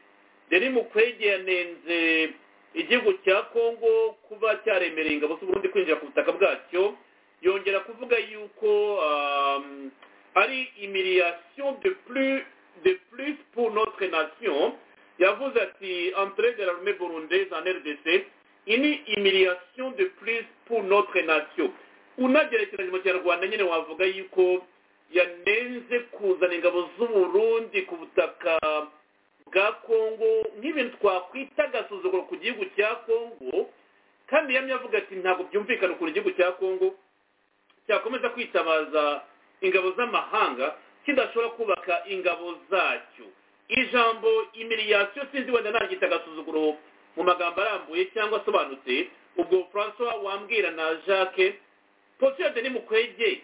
deni mukwege yanenze igihugu cya kongo kuba cyaremereye ingabo z'uburundi kwinjira ku butaka bwacyo yongera kuvuga yuko um, ari humiliation de plus de plus pour notre nation yavuze ati entrée de l'armée burundaise en rdc ini humiliation de plus pour notre nation unagerekeranye mu kinyarwanda nyine wavuga yuko yanenze kuzana ingabo z'uburundi ku butaka bwa kongo nk'ibintu twakwita agasuzuguro ku gihugu cya kongo kandi yamye avuga ati ntabwo byumvikana ukuntu igihugu cya kongo cyakomeza kwitabaza ingabo z'amahanga kidashobora kubaka ingabo zacyo ijambo imiliyasiyo sinzi wenda naryita agasuzuguro mu magambo arambuye cyangwa asobanutse ubwo francois wambwira na jacques posiyo deni mukwege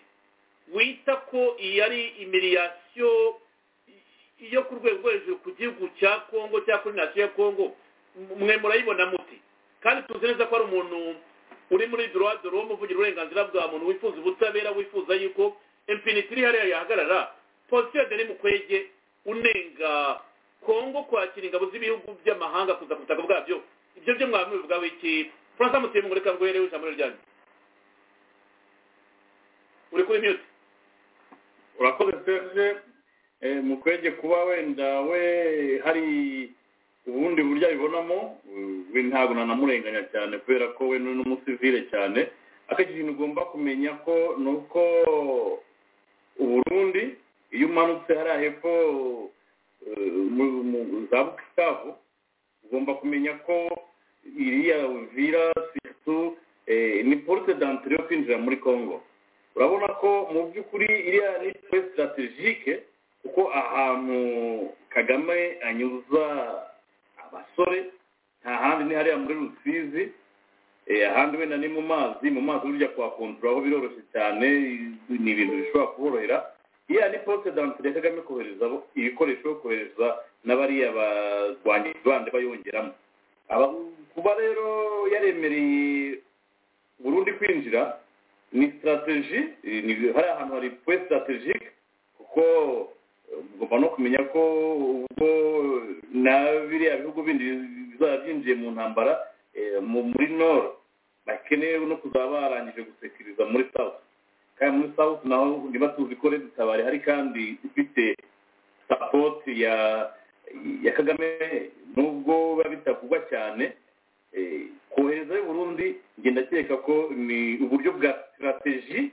wita ko iyi ari imiliyasiyo yo ku rwego rwo hejuru ku gihugu cya kongo cyangwa kuri nasiyo ya kongo mwe murayibona muti kandi tuzi neza ko ari umuntu uri muri droit de l'homme uvugira uburenganzira bwa muntu wifuza ubutabera wifuza yuko infinite iri hariya yahagarara posiyo deni mukwege unenga kongo kwakira ingabo z'ibihugu by'amahanga kuza ku butaka bwabyo ibyo byo mwaba mubivugaho iki francis mutiye mugoreka rwerewe ijambo ryanyu uri kuri mute urakoze serge eh, mukwege kuba wenda we hari ubundi buryo abibonamo eh, we ntabwo nanamurenganya cyane kubera ko we ni n'umusivile cyane akenshi ikintu ugomba kumenya ko ni uko uburundi iyo umanutse hariya hepfo eh, mu- mu za bukavu ugomba kumenya ko iriya vira siritu ni porute dantire yo kwinjira muri kongo urabona ko mu by'ukuri iriya ni twe sitarategike kuko ahantu kagame anyuza abasore nta handi ni hariya muri rusizi eh, ahandi wenda ni mu mazi mu mazi burya kuhakonturaho biroroshye cyane ni ibintu bishobora kuborohera iriya ni porute dantire ya kagame kohereza abo- ibikoresho kohereza n'abariya barwanyi bandi bayongeramo Aba- kuba rero yaremereye burundi kwinjira ni sitarateji eh, ni- hari ahantu hari pwe sitarategike kuko eh, mugomba no kumenya ko ubwo na biriya bihugu bindi bizaba byinjiye mu ntambara eh, mu- muri noro bakeneye no kuzaba barangije gusekiriza muri south kandi muri south naho niba tuzi ko redi tabari hari kandi ifite sapoti ya ya kagame nubwo biba bitavugwa cyane eh, kohereza i burundi njye ndakeka ko ni uburyo bwa sitarateji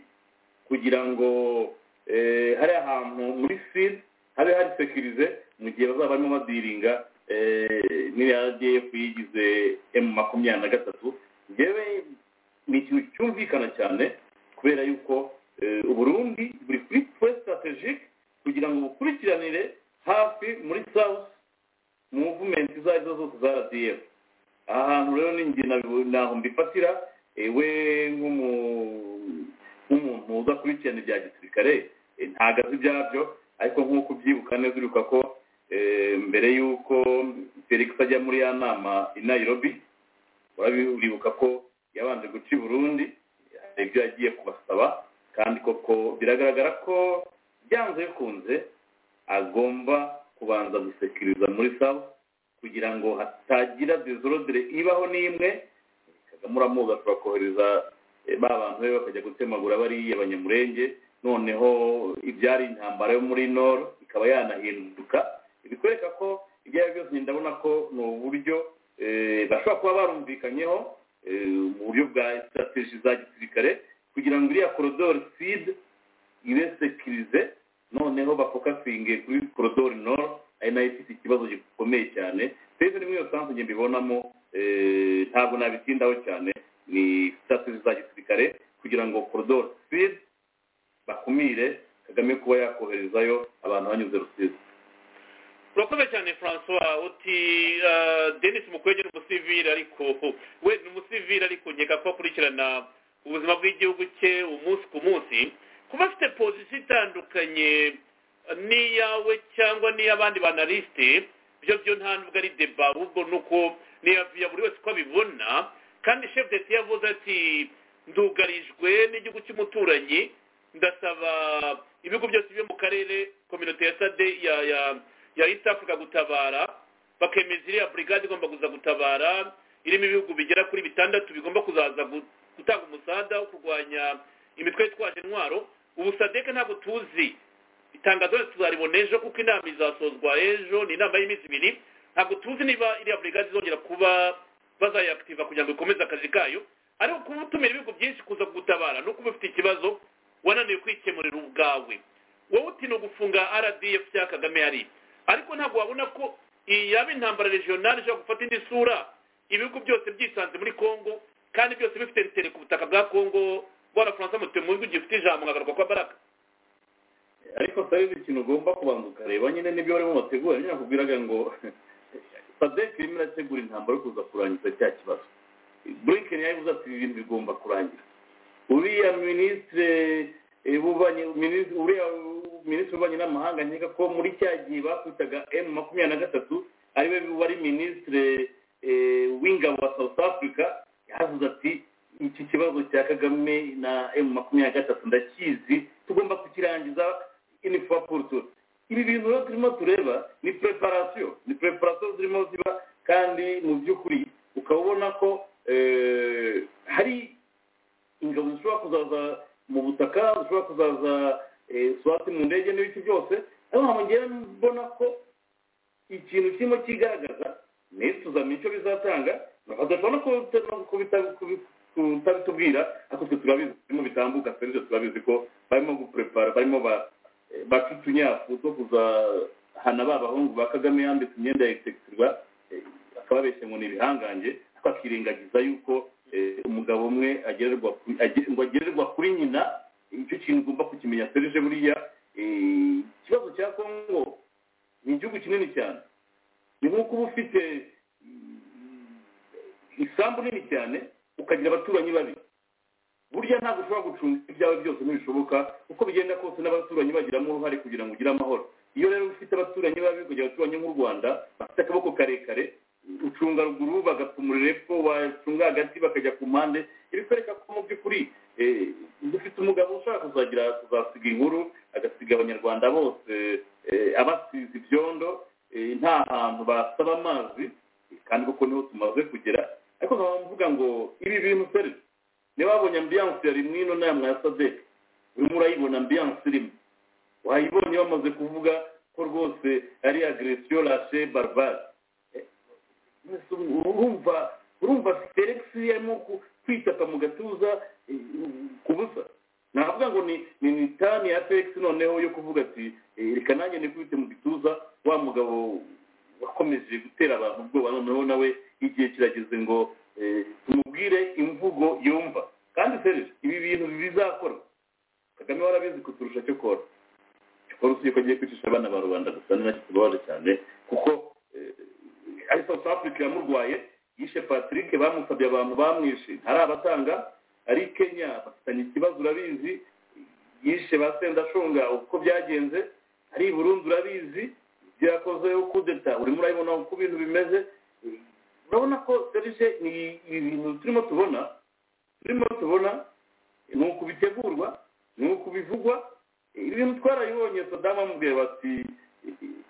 kugira ngo eh, hari ahantu muri siri habe hari sekirize mu gihe bazaba barimo badiringa eh, n'iriya df yigize m makumyabiri na gatatu njyewe ni ikintu cyumvikana cyane kubera yuko eh, uburundi buri kuri pwe sitarategike kugira ngo bukurikiranire hafi muri south muvumenti izo ari zo zose za rdf aha hantu rero ni njye nabibu- ntaho mbifatira eh, we nk'umu- nk'umuntu uza kurikirana ibya gisirikare eh, ntago azi ibyabyo ariko nk'uko ubyibuka neza uribuka ko eh, mbere y'uko felix ajya muri ya nama i nairobi urabibuka ko yabanje guca i burundi hari ibyo yagiye kubasaba kandi koko biragaragara ko byanze bikunze agomba kubanza gusekiriza muri sawa kugira ngo hatagira dezorodere ibaho n'imwe kagame uramuzi ashobora kohereza eh, ba bantu be bakajya gutemagura bariya abanyamurenge noneho ibyari intambara yo muri nor ikaba yanahinduka bikwereka ko ibyo ari byo byose ndabona ko ni uburyo eh, bashobora kuba barumvikanyeho eh, mu buryo bwa sitrategi za gisirikare kugira ngo iriya korodori side ibe sekirize noneho bafokasinge kuri korodori noro ari nayo ifite ikibazo gikomeye cyane mbese ni muri iyo sansi njye mbibonamo eh, ntabwo nabitindaho cyane ni sitasiyo za gisirikare kugira ngo korodori sidi bakumire kagame kuba yakoherezayo abantu banyuze rusizi urakoze cyane francois uti ah, denis mukwege ni umusivili ariko we ni umusivili ariko nkeka ko akurikirana ubuzima bw'igihugu cye umunsi ku munsi kuba afite pozisiyo itandukanye n'iyawe cyangwa n'iy'abandi banalisite ibyo byo nta nubwo ari deba ahubwo ni uko ya buri wese uko abibona kandi shefu deti yavuze ati ndugarijwe n'igihugu cy'umuturanyi ndasaba ibigo byose byo mu karere kominote ya sade ya ya ya east africa gutabara bakemeza iriya burigade igomba kuza gutabara irimo ibihugu bigera kuri bitandatu bigomba kuzaza gutanga umusaada wo kurwanya imitwe yitwaje intwaro ubu sadeke ntabwo tuzi itangazo tuzaribona ejo kuko inama izasozwa ejo ni inama y'iminsi ibiri ntabwo tuzi niba iriya burigade izongera kuba bazayakitiva kugira ngo ikomeze akazi kayo ariko kuba utumira ibihugu byinshi kuza gutabara no kuba ufite ikibazo wananiwe kwikemurira ubwawe wowe uti ni ugufunga rdf cya kagame yari ariko ntabwo wabona ko iyi yaba intambara regionale ishobora gufata indi sura ibihugu byose byisanze muri congo kandi byose bifite ritere ku butaka bwa congo rwanda faransa mutemuzwi gifite ijambo nkagaruka kwa baraka ariko sayizi ikintu ugomba kubanza ukareba nyine n'ibyo barimo bategura nyine nakubwiraga ngo sadek irimo irategura intambara yo kuza kurangiza cya kibazo burinkeni yabivuze ati ibi bintu bigomba kurangira uriya minisitire ububanyi uriya minisitiri w'ububanyi n'amahanga nkeka ko muri cya gihe bakwitaga emu makumyabiri na gatatu ariwe wari minisitire w'ingabo wa south africa yavuze ati iki kibazo cya kagame na emu makumyabiri na gatatu ndakizi tugomba kukirangiza inifuwa porutura ibi bintu rero turimo tureba ni preparasiyo ni preparasiyo zirimo ziba kandi mu by'ukuri ukaba ubona ko hari ingabo zishobora kuzaza mu butaka zishobora kuzaza swati mu ndege n'ibiki byose ariko ntabwo ngewe mbona ko ikintu kirimo kigaragaza neza tuzamenya icyo bizatanga badashobora kutabitubwira ariko twe turabizi birimo bitambuka serivisi turabizi ko barimo guprepara barimo baca utunyafu two kuzahana ba bahungu ba kagame yambitse imyenda ya egisekitirwa akaba abeshye ngo ni ibihangange ariko akirengagiza yuko umugabo umwe ngo agererwa kuri nyina icyo kintu ugomba kukimenya serije buriya ikibazo cya kongo ni igihugu kinini cyane ni nk'uko uba ufite isambu nini cyane ukagira abaturanyi babi burya ntabwo ushobora gucunga ibyawe byose ntibishoboka uko bigenda kose n'abaturanyi bagiramo uruhare kugira ngo ugire amahoro iyo rero ufite abaturanyi babi ukagira abaturanyi nk'u rwanda bafite akaboko karekare ucunga ruguru bagapfumurira epfo bacunga hagati bakajya ku mpande ibikwereka ko mu by'ukuri dufite umugabo ushaka kuzagira kuzasiga inkuru agasiga abanyarwanda bose abasize ibyondo nta hantu basaba amazi kandi kuko niho tumaze kugera ariko nkaba mvuga ngo ibi bintu seri niba wabonye ambiyanse yari mwino nama ya sadek urimo urayibona ambiyanse irimo wayibonye bamaze kuvuga ko rwose ari agresiyo lashe barbare urumva urumva felix yarimo kwitaka mu gatuza ku busa navuga ngo ni ni tani ya felix noneho yo kuvuga ati reka nanjye nikubite mu gituza wa mugabo wakomeje gutera abantu ubwoba noneho nawe igihe kirageze ngo tumubwire imvugo yumva kandi serije ibi bintu bizakora kagame warabizi kuturusha cyo kora cyo kora usiye ko agiye kwicisha abana ba rubanda gusa ni nacyo tubabaje cyane kuko ari south africa yamurwaye yishe patrick bamusabye abantu bamwishe hari abatanga ari kenya bafitanye ikibazo urabizi yishe ba sendashonga uko byagenze ari i burundi urabizi byakoze kudeta urimo urabibona uko ibintu bimeze urabona ko serije ni ibintu turimo tubona turimo tubona ni uku bitegurwa ni uku bivugwa ibintu twarabibonye sadamu amubwira bati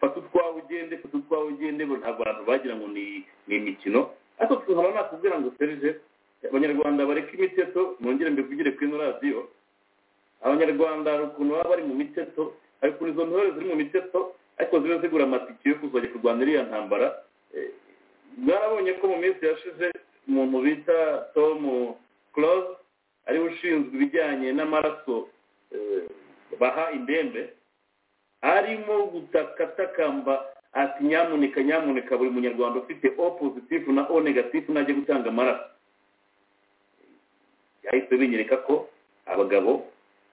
fata utwawe ugende fata utwawe ugende ntabwo abantu bagira ngo ni imikino ariko tukaba nakubwira ngo serije abanyarwanda bareke imiteto mwongere mbivugire kuri ino radiyo abanyarwanda hari ukuntu baba bari mu miteto hari ukuntu izo ntore ziri mu miteto ariko ziba zigura amatike yo kuzajya kurwana iriya ntambara mwarabonye ko mu minsi yashize umuntu bita tom close ariwe ushinzwe ibijyanye n'amaraso baha indembe arimo gutakatakamba ati nyamuneka nyamuneka buri munyarwanda ufite o pozitifu na o negatifu najya gutanga amaraso yahise binyereka ko abagabo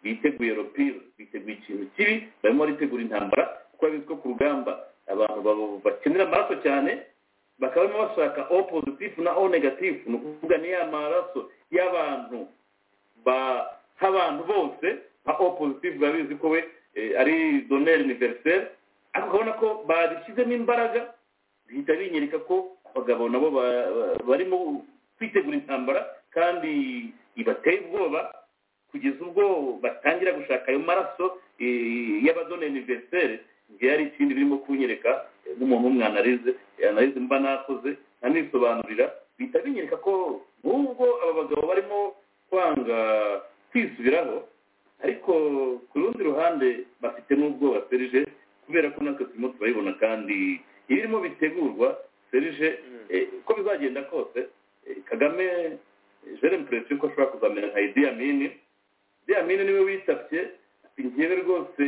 biteguye ropiro biteguye ikintu kibi barimo baritegura intambara kuko babizi ko ku rugamba abantu bakenera amaraso cyane bakaba barimo bashaka o pozitifu na o negatifu ni ukuvuga ni ya maraso y'abantu baha abantu bose nka o pozitifu biba bizi ko we ari doneri univeriseri ariko ukabona ko babishyizemo imbaraga bihita binyereka ko abagabo nabo ba- ba- barimo kwitegura intambara kandi ibateye ubwoba kugeza ubwo batangira gushaka ayo maraso eh, y'abadoneri univeriseri igihe hari ikindi birimo kunyereka eh, nk'umuntu w'umwanarize anarize mba nakoze anisobanurira bihita binyereka ko nubwo aba bagabo barimo kwanga kwisubiraho ariko ku rundi ruhande bafite n'ubwoba serije kubera ko natwe turimo turayibona kandi ibirimo bitegurwa serije eh, uko bizagenda kose eh, kagame jeremy perezida ko ashobora kuzamera nka idi amini idi amini niwe witabye ati ngewe rwose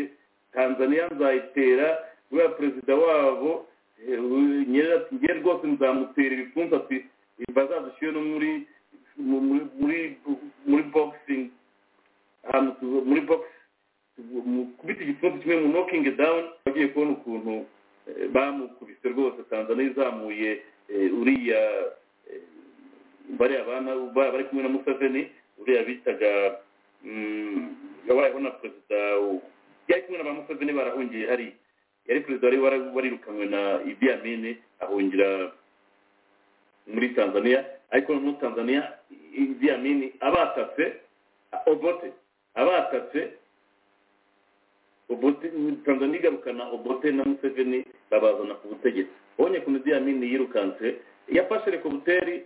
tanzania nzayitera kubera perezida wabo eh, u- nyerere ati ngewe rwose nzamutera ibipfunsi ati bazadushyire no muri mu- muri muri muri boxing ahantu tu- muri box mu- kubita igipfunsi kimwe mu knocking down bagiye kubona ukuntu eh, bamukubise rwose tanzania izamuye eh, uriya eh, bariya bana ba- bari kumwe na museveni uriya bitaga mm, yabayeho na perezida w- yari kumwe na ba museveni barahungiye hariya yari perezida wari wara- warirukanwe na idi amini ahungira muri tanzania ariko noneho tanzania idi amini abatatse obote abatatse obote tanzania igarukana obote na museveni babazana ku butegetsi ubonye ukuntu idi amini yirukanse yafashe rekobuteri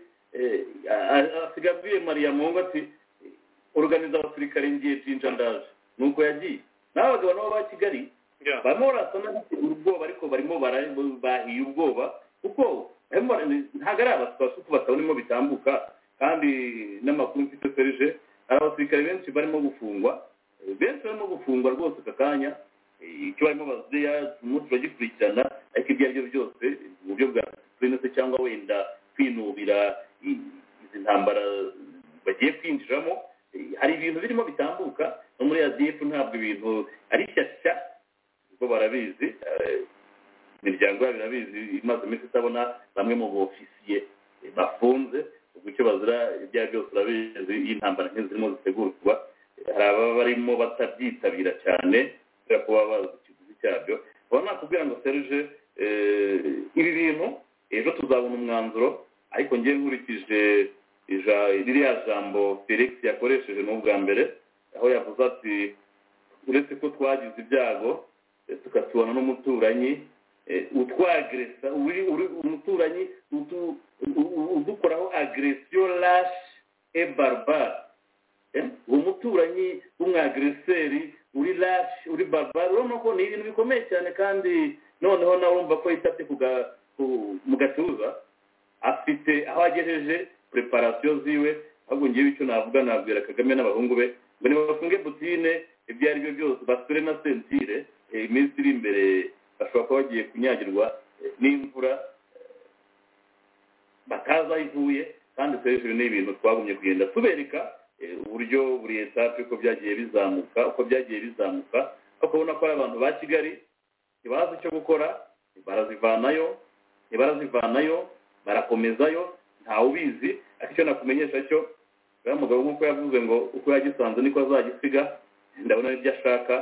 asiga abwiye mariya mungu ati organiza abasirikare ngiye jinja ndaje nuko yagiye nawe abagabo nabo ba kigali barimo barasana bategura ubwoba ariko barimo bara- bahiye ubwoba kuko barimo bara- ntabwo ari abatwasi uko batabonemo bitambuka kandi n'amakuru mfite serije hari abasirikare benshi barimo gufungwa Eh, benshi barimo gufungwa rwose aka kanya Eh, icyo barimo bazuya turimo turagikurikirana ariko ibyo ari byo byose mu buryo bwa disipurine se cyangwa wenda kwinubira i- izi ntambara bagiye kwinjiramo Eh, hari ibintu birimo bitambuka no muri adf ntabwo ibintu ari shyashya kuko barabizi eh, imiryango yabo irabizi imaze iminsi itabona bamwe mu bofisiye eh, bafunze ubwo icyo bazira ibyo ari byo byose urabizi iyo intambara nk'izi zirimo zitegurwa eh, hari ababa barimo batabyitabira cyane kubera ko baba bazi ikiguzi cyabyo uba nakubwira ngo serge eh, ibi bintu ejo tuzabona umwanzuro ariko ngewe nkurikije ija- ririya jambo felix yakoresheje ni ubwa mbere aho yavuze ati uretse ko twagize ibyago eh, tukatubona n'umuturanyi eh, utwageresa uri uri- umuturanyi utu- u- u- udukoraho agresiyo rashi e baribari uwo muturanyi w'umwagiriseri uri rashi uri baribari urabona ko ni ibintu bikomeye cyane kandi noneho nawe urumva ko yitabye ku ga- ku- mu gatuza afite aho agejeje preparasiyo ziwe ahubwo ngewe icyo navuga nabwira kagame n'abahungu be ngo nibafunge butine ibyo ari byo byose basure na sentire eh, iminsi iri imbere bashobora kuba bagiye kunyagirwa eh, n'imvura batazi aho ivuye kandi serivisi ni ibintu twagumye kugenda tubereka eh, uburyo buri etape uko byagiye bizamuka uko byagiye bizamuka ukabona ko ari abantu ba kigali ntibazi icyo gukora barazivanayo ntibarazivanayo barakomezayo ntawubizi ariko icyo nakumenyesha cyo uriya mugabo nk'uko yavuze ngo uko yagisanze niko azagisiga ndabona n'ibyo ashaka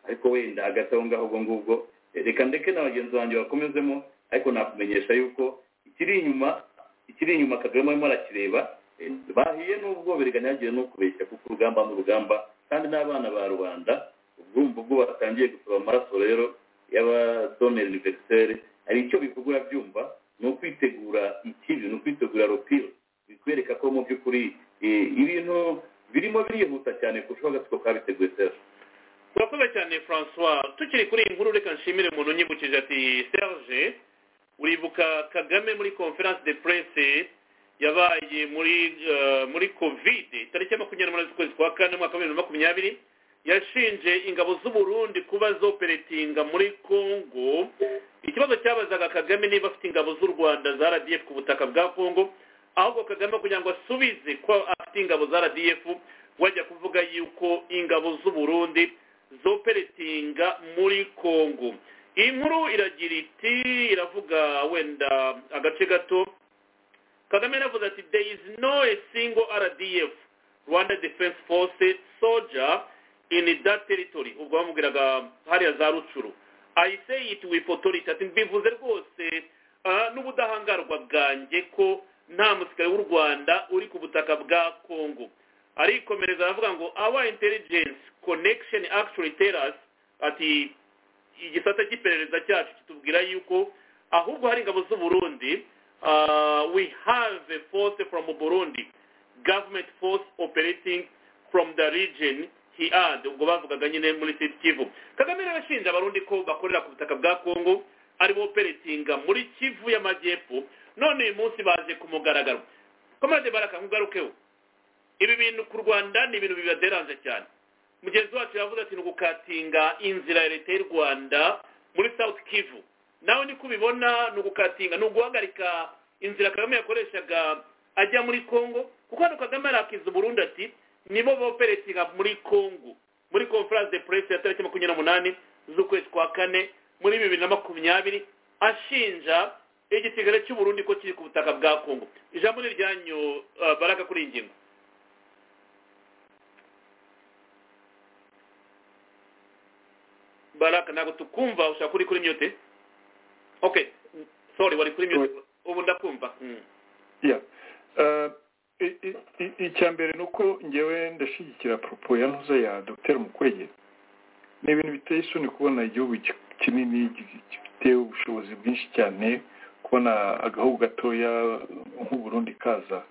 ariko wenda hagati aho ngaho ubwo ngubwo Eh, reka ndeke na bagenzi banjye bakomezemo ariko nakumenyesha yuko ikiri inyuma ikiri inyuma kagame arimo arakireba eh, bahiye n'ubwo ntihagire no kubeshya kuko urugamba ni urugamba kandi n'abana ba rubanda ubwumva ubwo batangiye gusaba amaraso rero y'abadoneri univeriseri hari icyo bivuga urabyumva ni ukwitegura ikibi ni ukwitegura ropiro bikwereka ko mu by'ukuri eh, ibintu birimo birihuta cyane kurushaho agatsiko kabiteguye sera turakoze cyane francois tukiri kuri iyi nkuru reka nshimire umuntu unyibukije ati serge uribuka kagame muri conference de presse yabaye muri eh, muri covid tariki ya makumyabiri n'umunani z'ukwezi kwa kane umwaka wa bibiri na makumyabiri yashinje ingabo z'uburundi kuba zoperetinga muri congo ikibazo cyabazaga kagame niba afite ingabo z'u rwanda za rdf ku butaka bwa congo ahubwo kagame kugira ngo asubize ko afite ingabo za rdf wajya kuvuga yuko ingabo z'u burundi zoperetinga muri congo iyi nkuru iragira iti iravuga wenda agace gato kagame yaravuze ati there is no a single rdf rwanda defense force soldier in that territory ubwo bamubwiraga hariya za rucuru i say it with authority ati mbivuze rwose ah, n'ubudahangarwa bwanjye ko nta musirikare w'u rwanda uri ku butaka bwa kongo arikomereza aravuga ngo our intelligence connection actually tell us ati igisata cy'iperereza cyacu kitubwira yuko ahubwo hari ingabo z'uburundi ah, we have a force from burundi government force operating from the region he and ubwo bavugaga nyine muri siti kivu kagame rero ashinja abarundi ko bakorera ku butaka bwa kongo ari bo operatinga muri kivu y'amajyepfo none uyu munsi baje ku mugaragaro komande baraka nkugarukeho ibi bintu ku rwanda ni ibintu bibaderanze cyane mugenzi wacu yavuze ati ni ugukatinga inzira ya leta y'u rwanda muri south kivu nawe niko ubibona ni ugukatinga ni uguhagarika inzira kagame yakoreshaga ajya muri congo kuko hano kagame yarakiza uburundi ati nibo boperetinga muri congo muri conference de presse ya tariki makumyabiri n'umunani z'ukwezi kwa kane muri bibiri na makumyabiri ashinja igisigare cy'uburundi ko kiri ku butaka bwa congo ijambo ni iryanyu uh, baraka kuri iyi ngingo baraka ntabwo tukumva ushaka uri kuri myote okay sorry wari kuri myote ubu ndakumva mm. yeah. uh, icya mbere ni uko ngewe ndashyigikira poropo ya ntuza ya dr mukwege ni ibintu biteye isoni kubona igihugu kinini gifite ubushobozi bwinshi cyane kubona agahugu gatoya nk'uburundi kaza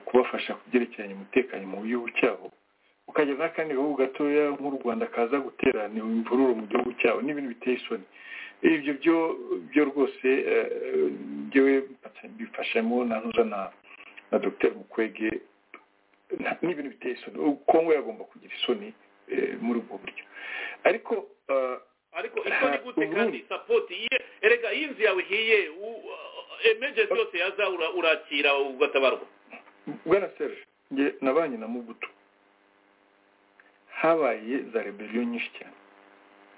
kubafasha kubyerekeranye umutekano mu gihugu cyabo ukagira n'akandi gahugu gatoya nk'u rwanda kaza guterana imvururu mu gihugu cyabo ni ibintu biteye isoni ibyo byo byo rwose ngewe bifashemo na ntuza na na dr mukwege n'ibintu biteye isoni kongo yagomba kugira isoni muri ubwo buryo ariko ariko isoni gute kandi sapoti erega iyo inzu yawe ihiye emergency yose yaza urakira ugatabarwa bwana serge nge nabanye na mugutu habaye za rebeliyo nyinshi cyane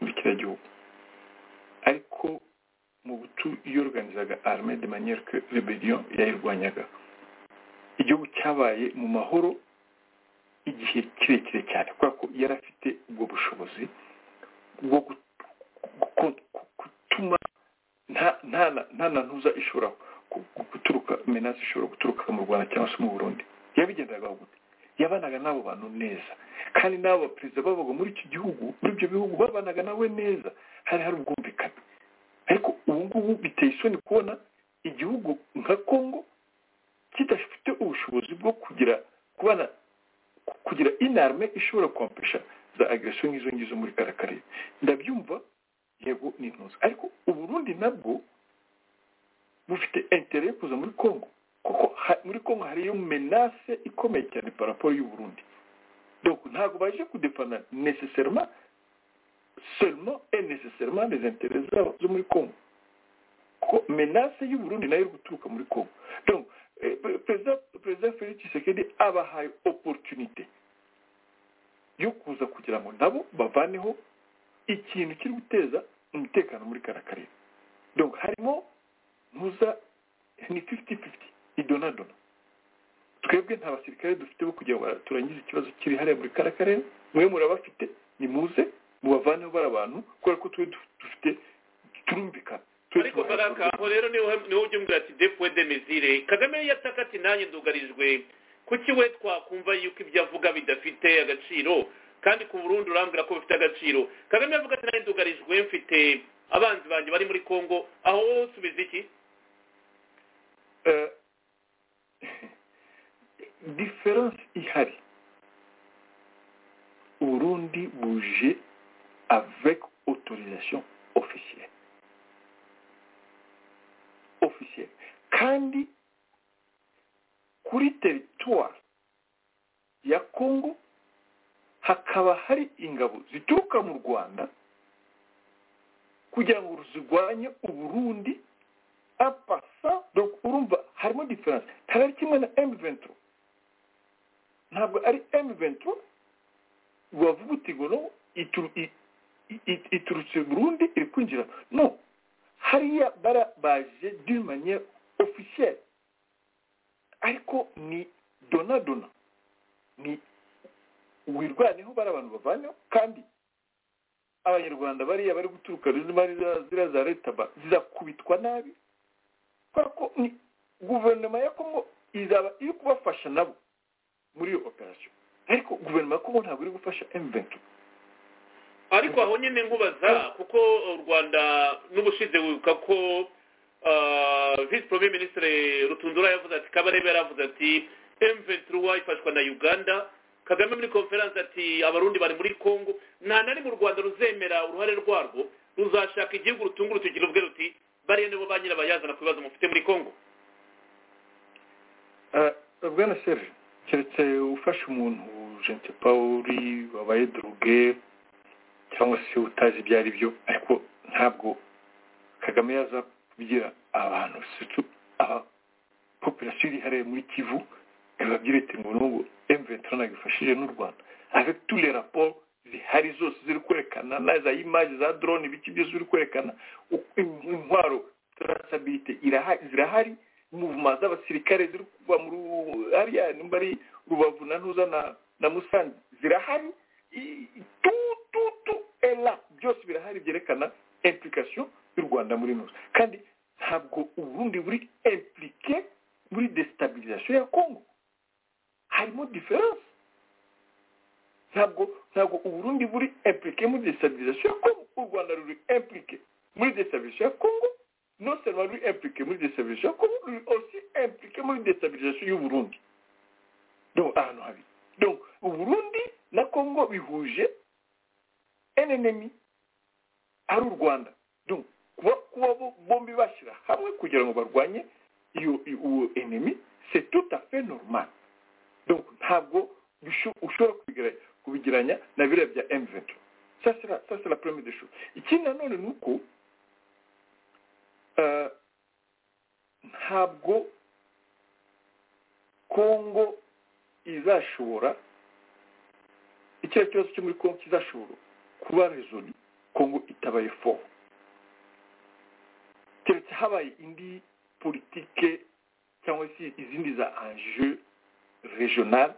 muri kiriya gihugu ariko mugutu yorganizaga arme de manière que rebeliyo yayirwanyaga igihugu cyabaye mu mahoro igihe kirekire cyane kubera ko yari afite ubwo bushobozi bwo gutuma nta na ntuza ishobora guturuka menasi ishobora guturuka mu rwanda cyangwa se mu burundi yabigenderaga gute yabanaga n'abo bantu neza kandi n'abo perezida babaga muri iki gihugu muri ibyo bihugu babanaga nawe neza hari hari ubwumvikane ariko ubu ngubu biteye isoni kubona igihugu nka kongo kidafite ubushobozi bwo kugira kubana kugira inarme ishobora kwambesha za agresiyo nk'izo ngizo muri kariya karere ndabyumva yego ni intuzi ariko uburundi nabwo bufite intere yo kuza muri congo kuko muri congo hariyo menase ikomeye cyane paraporo y'uburundi donc ntabwo baje kudefana necessairement seulement et necessairement les intérêts zabo zo muri congo kuko menase y'uburundi nayo iri guturuka muri congo donc perezida felix tshisekedi abahaye oporutunite yo kuza kugira ngo nabo bavaneho ikintu kiri guteza umutekano muri kariya karere donc harimo ntuza ni fifiti fifiti idonadona twebwe nta basirikare dufite bo kugira ngo turangize ikibazo kiri hariya muri kariya karere mwe murabafite nimuze mubavaneho bari abantu kubera ko twe dufite turumvikana ariko baraka aho rero ni wowe ubyumvira ati depuwe de mizire kagame yataka ati nanjye ndugarijwe kuki we twakumva yuko ibyo avuga bidafite agaciro kandi ku burundi urambwira ko bifite agaciro kagame yavuga ati nanjye ndugarijwe mfite abanzi banjye bari muri congo aho wowe usubiza iki diferanse ihari urundi buje avec autorisation officielle officiel kandi kuri teritwari ya kongo hakaba hari ingabo zituruka mu rwanda kugira ngo zirwanye uburundi apasa donc urumva harimo diferanse ntabwo ari kimwe na emu venturo ntabwo ari emu venturo wavuga uti ngo no iturutse burundi iri kwinjira no hariya bara baje d'une manière officielle ariko ni donadona ni wirwaneho bari abantu bavanya kandi abanyarwanda bariya bari guturuka n'imari ziriya za leta zizakubitwa nabi kubera ko ni guverinoma ya kongo izaba iri kubafasha nabo muri iyo operasiyo ariko guverinoma ya kongo ntabwo iri gufasha emuventi ariko aho nyine nkubaza kuko u rwanda n'ubushize wibuka ko visi poromi minisitiri rutundura yavuze ati kabarebe yaravuze ati emuventi ruwa ifashwa na uganda kagame muri konferanse ati abarundi bari muri congo nta na rimwe u rwanda ruzemera uruhare rwarwo ruzashaka igihugu rutunga urutoki ruvuge ruti bariya nibo ba nyirabayazana ku bibazo mufite muri congo bwana serge keretse ufashe umuntu jente paul wabaye droge cyangwa se utazi ibyo ari byo ariko ntabwo kagame yaza kugira abantu populasiyo iri hariya muri kivu babyirete ngo n'ubu emuventi yifashije n'u rwanda avec tous les rapports zihari zose ziri kwerekana na za image za drone ibiki byose biri kwerekana intwaro traceability zirahari muvuma z'abasirikare ziri kuva muri hariya nimba ari rubavu na ntuza na na musanze zirahari tu tu tu ela byose birahari byerekana implication y'u rwanda muri ntuza kandi ntabwo uburundi buri impliqué muri destabilization ya kongo harimo diferanse ntabwo ntabwo uburundi buri implike muri destabilization ya kongo u rwanda ruri implike muri destabilization ya kongo non seulement ruri implike muri destabilization ya kongo ruri aussi implike muri destabilization y'uburundi donc ahantu habi donc uburundi na kongo bihuje enenemi ari u rwanda donc kuba kuba bombi bashyira hamwe kugira ngo barwanye iyo uwo enemi c'est tout à fait normal donc ntabwo ushobora kubigiranya na biriya bya emuventi ça c'est la première des choses ikindi nanone ni uko ntabwo kongo izashobora icyo ari kibazo cyo muri kongo kizashobora kuba rezoni kongo itabaye foru keretse habaye indi politike cyangwa se izindi za anje regional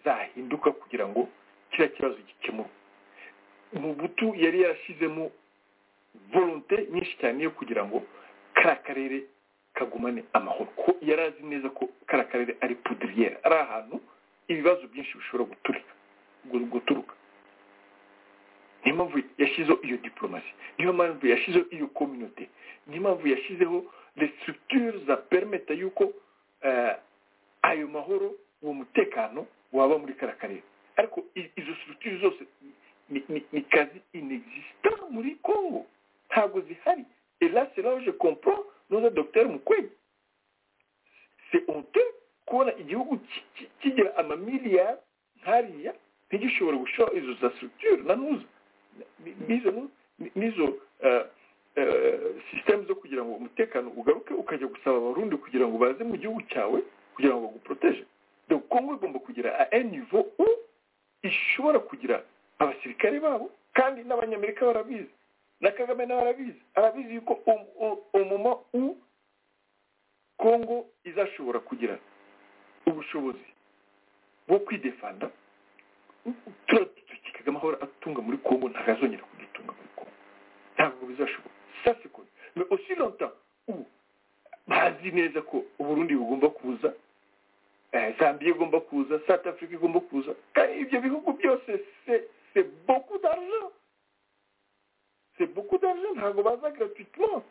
zahinduka kugira ngo kiriya kibazo gikemurwe mubutu yari yarashyizemo volonte nyinshi cyane yo kugira ngo kariya karere kagumane amahoro ko yari azi neza ko kariya karere ari pudiriyeri ari ahantu ibibazo byinshi bishobora guturika guturuka niyo mpamvu yashyizeho iyo diporomasi niyo mpamvu yashyizeho iyo kominote niyo mpamvu yashyizeho restructure za perimeta y'uko ayo mahoro uwo mutekano waba muri kariya karere ariko izo structure zose ni kazi inexista muri congo ntabwo zihari et là c'est là où je comprends notre docteur mukwege c'est honteux kubona igihugu kigira amamiliyari nkariya ntigishobora gushora izo za structure nanuza n'izo n'izo systeme zo kugira ngo umutekano ugaruke ukajya gusaba abarundi kugira ngo baze mu gihugu cyawe kugira ngo baguporoteje donc kongo igomba kugira a un niveau où ishobora kugira abasirikare babo kandi n'abanyamerika barabizi na kagame nawe arabizi arabizi yuko umuma u kongo izashobora kugira ubushobozi bwo kwidefanda turaba dukikaga amahoro atunga muri kongo ntabwo azongera kugitunga muri kongo ntabwo bizashoboka ça c'est connu mais aussi longtemps où bazi neza ko uburundi bugomba kuza zambia igomba kuza south africa igomba kuza kandi ibyo bihugu byose se boku d'argent se boku d'argent ntabwo baza gratuitement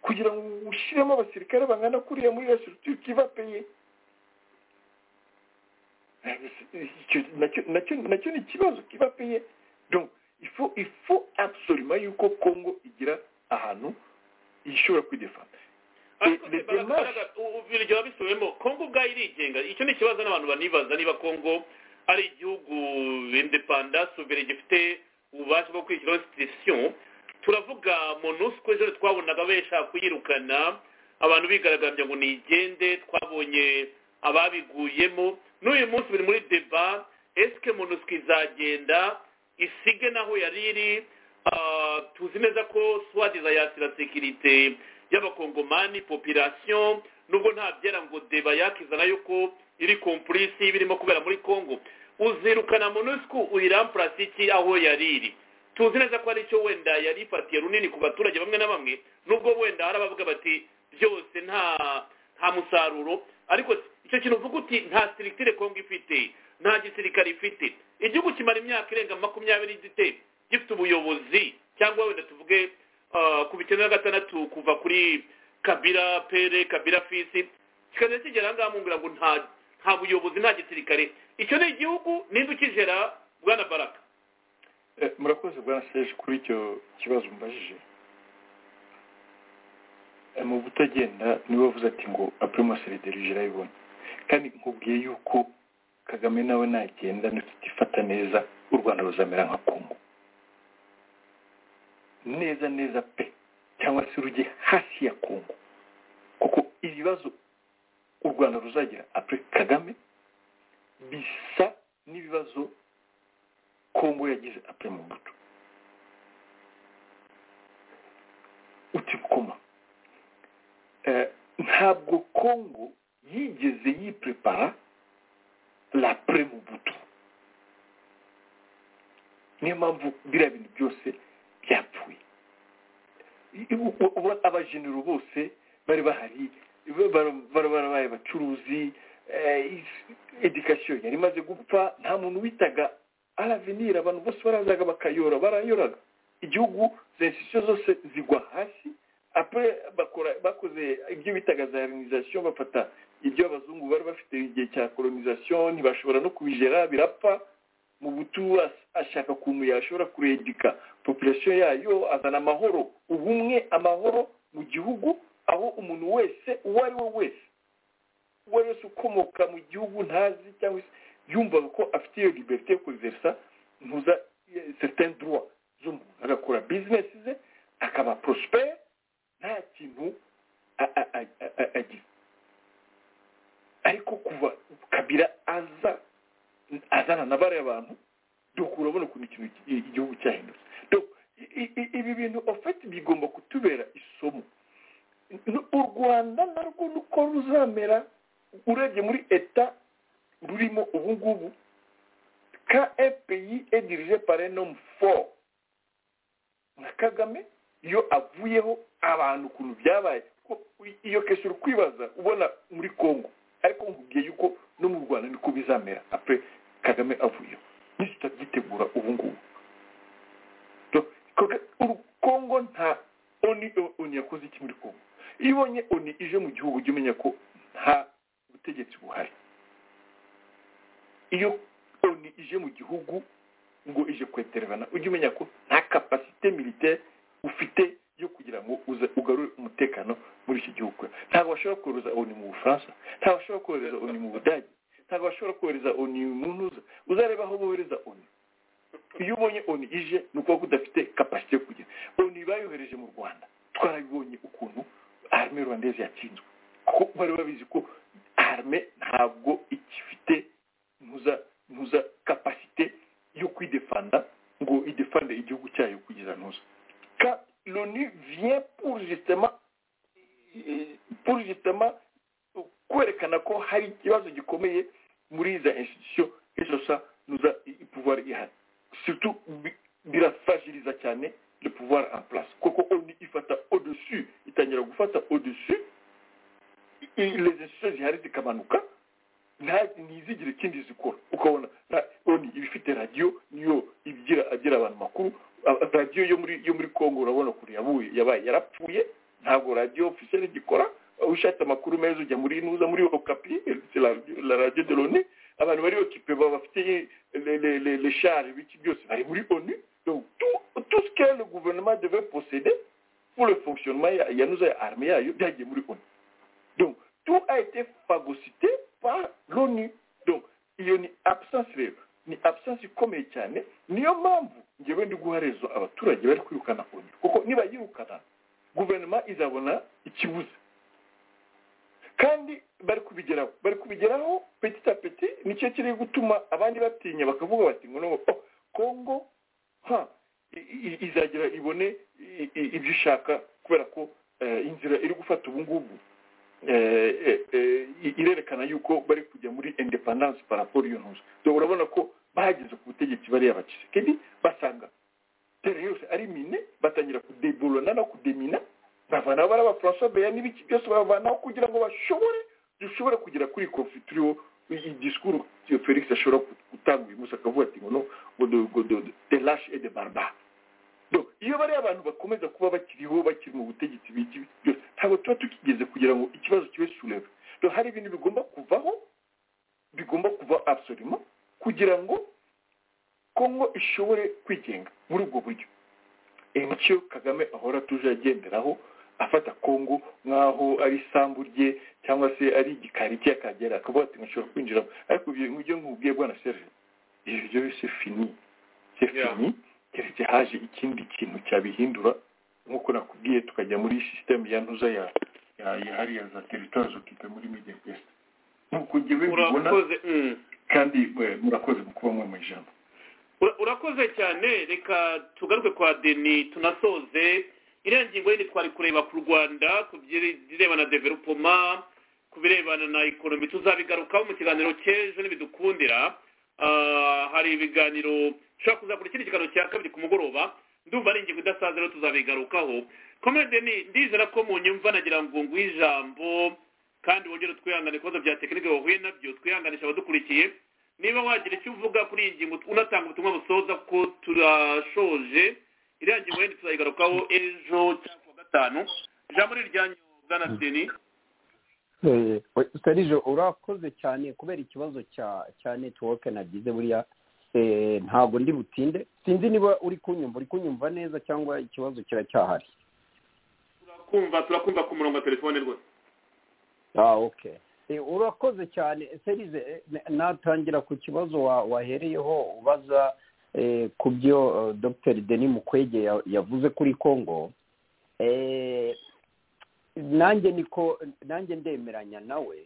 kugira ngo ushyiremo abasirikare bangana kuriya muri iyo structure kiva paye nacyo ni ikibazo kiva paye donc ifu ifu absolument yuko congo igira ahantu ishobora kwidefanda ibyo babisubiyemo kongo ubwayo irigenga icyo ni ikibazo n'abantu banibaza niba kongo ari igihugu indepanda suveri gifite ububasha bwo kwishyuraho institution turavuga monusco ejo twabonaga bashaka kuyirukana abantu bigaragambya ngo nigende twabonye ababiguyemo n'uyu munsi biri muri deba esike monusco izagenda isige naho yari iri tuzi neza ko swadiza yasira sekirite y'abakongomani popirasiyo nubwo nta byera ngo deba yakizana yuko iri kompurisi birimo kubera muri congo uzirukana monosiko uyirampurasi iki aho yari iri tuzi neza ko aricyo wenda yari ifatiye runini ku baturage bamwe na bamwe nubwo wenda hari abavuga bati byose nta nta musaruro ariko icyo kintu uvuga uti nta sirikire kongo ifite nta gisirikare ifite igihugu kimara imyaka irenga makumyabiri gite gifite ubuyobozi cyangwa wenda tuvuge ku bikenda na gatandatu kuva kuri kabira pere kabira fisi kikajya kigera aha ngaha mungira ngo nta nta buyobozi nta gisirikare icyo ni igihugu ninde ukijera bwana baraka murakoze bwana seje kuri icyo kibazo mbajije mu butagenda niwe wavuze ati ngo apurimoseri derije irayibonye kandi nkubwiye yuko kagame nawe nagenda ntitutifata neza u rwanda ruzamera nka kongo neza neza pe cyangwa se rujye hasi ya kongo kuko ibibazo u rwanda ruzagira apure kagame bisa n'ibibazo kongo yagize apure mu buto uti gukoma ntabwo kongo yigeze yiprepara lapure mu buto niyo mpamvu biriya bintu byose byapfuye abajenero bose bari bahari barabaye abacuruzi edikasiyo yari imaze gupfa nta muntu witaga aravenira abantu bose barazaga bakayora barayoraga igihugu za insitisiyo zose zigwa hasi bakoze ibyo bitaga za reronizasiyo bafata ibyo abazungu bari bafite igihe cya koronizasiyo ntibashobora no kubijera birapfa mu butu ashaka ukuntu yashobora kuredika populasiyo yayo azana amahoro ubumwe amahoro mu gihugu aho umuntu wese uwo ari we wese uwo ari wese ukomoka mu gihugu ntazi cyangwa se yumvaga ko afite iyo liberite yo kuriverisa ntuza seriteni duruwa z'umuntu agakora bizinesi ze akaba porosiperi nta kintu agira ariko kuva kabira aza azana na bariya bantu dukura urabona ukuntu ikintu igihugu cyahindutse ibi bintu ofeti bigomba kutubera isomo u rwanda narwo nuko ruzamera urebye muri eta rurimo ubu ngubu ka epeyi edirije parenomu fo na kagame iyo avuyeho abantu ukuntu byabaye iyo kenshi uri kwibaza ubona muri congo ariko nkubwiye yuko no mu rwanda niko bizamera apure kagame avuyeho nitutagitegura ubu ngubu kongo nta oni oni yakoze iki muri kongo iyo ubonye oni ije mu gihugu ujya umenya ko nta butegetsi buhari iyo oni ije mu gihugu ngo ije kwetererana ujya umenya ko nta kapasite militaire ufite yo kugira ngo ugarure umutekano muri iki gihugu ntabwo bashobora kohereza oni mu bufaransa ntabwo bashobora kohereza oni mu budage ntabwo bashobora kohereza oni mu ntuza uzareba aho bohereza oni iyo ubonye oni ije ni ukuvuga ko udafite kapasite yo kugira oni bayohereje mu rwanda twarabibonye ukuntu arme rwandeze yatsinzwe kuko bari babizi ko arme ntabwo igifite ntuza ntuza kapasite yo kwidefanda ngo idefande igihugu cyayo kugeza ntuza ka loni vient pour justement pour justement kwerekana ko hari ikibazo gikomeye muri iza institution ejosa nuza pouvoir ihari surtout birafagiliza cyane le pouvoir en place kuko oni ifata au dessus itangira gufata au dessus les institutions zihari zikamanuka ntizigire ikindi zikora ukabona oni iba ifite radiyo niyo igira agira abantu makuru radiyo yo muri yo muri congo urabona ukuntu yabuye yabaye yarapfuye ntabwo radiyo ofisiyeri igikora ushatse amakuru meza ujya muri nuza muri okapi la radio de loni abantu bari okipe bafite le share biki byose bari muri onu donc tout ce que le gouvernement devait posséder pour le fonctionnement ya nuza ya arme yayo byagiye muri onu donc tout a été phagocyté par l'onu donc iyo ni absence rero ni absence ikomeye cyane niyo mpamvu ngewe ndi guha rezo abaturage bari kwirukana onu kuko nibayirukana guverinoma izabona ikibuze kandi bari kubigeraho bari kubigeraho petit a petit nicyo kiri gutuma abandi batinya bakavuga bati ngo nubwo kongo ha izagera ibone ibyo ishaka kubera ko inzira iri gufata ubu ngubu irerekana yuko bari kujya muri independence paraporo iyo ntuzo urabona ko bahageze ku butegetsi bariya bakize kandi basanga tere yose ari mine batangira kudeburana no kudemina bavanaho bari abafaransa beya n'ibiki byose babavanaho kugira ngo bashobore dushobore kugera kuri kofi turiho igisikuru felix ashobora gutanga uyu munsi akavuga ati ngo no ngo de lashe et de barbare iyo bariya abantu bakomeza kuba bakiriho bakiri mu butegetsi biki byose ntabwo tuba tukigeze kugira ngo ikibazo kibe sureve hari ibintu bigomba kuvaho bigomba kuva abusorima kugira ngo kongo ishobore kwigenga muri ubwo buryo nicyo kagame ahora tuje agenderaho afata kongo nk'aho ari isambu rye cyangwa se ari igikari cye akagera akavuga ati nshobora kwinjiramo ariko ibyo nkubwiye bwana serge ibyo bise fini se fini keretse haje ikindi kintu cyabihindura nk'uko nakubwiye tukajya muri sisiteme ya ntuza ya hariya za teritwari zokita muri media pesa nk'uko ngewe mbibona kandi murakoze mu kuba mwe mu ijambo urakoze cyane reka tugaruke kwa deni tunasoze iriya ngingo yindi twari kureba ku rwanda ku birebana na developoma ku birebana na ekonomi tuzabigarukaho mu kiganiro cy'ejo ntibidukundira hari ibiganiro ushobora kuzakora ikindi kiganiro cya kabiri ku mugoroba ndumva ari ingingo idasaza rero tuzabigarukaho komede ni ndizera ko mu nyumva nagira ngo nguhe ijambo kandi wongere twihangane ibibazo bya tekinike wahuye nabyo twihanganisha abadukurikiye niba wagira icyo uvuga kuri iyi ngingo unatanga ubutumwa busoza ko turashoje iriya ngingo yindi tuzayigarukaho ejo cyangwa kuwa gatanu ijambo ni iryanyu bwana seni serije urakoze cyane kubera ikibazo cya cya netiwoke nagize buriya ntabwo ndi butinde sinzi niba uri kunyumva uri kunyumva neza cyangwa ikibazo kiracyahari turakumva turakumva ku murongo wa telefone rwose oke urakoze cyane serize natangira ku kibazo wahereyeho ubaza ku byo dr denis mukwege yavuze kuri congo nanjye niko nanjye ndemeranya nawe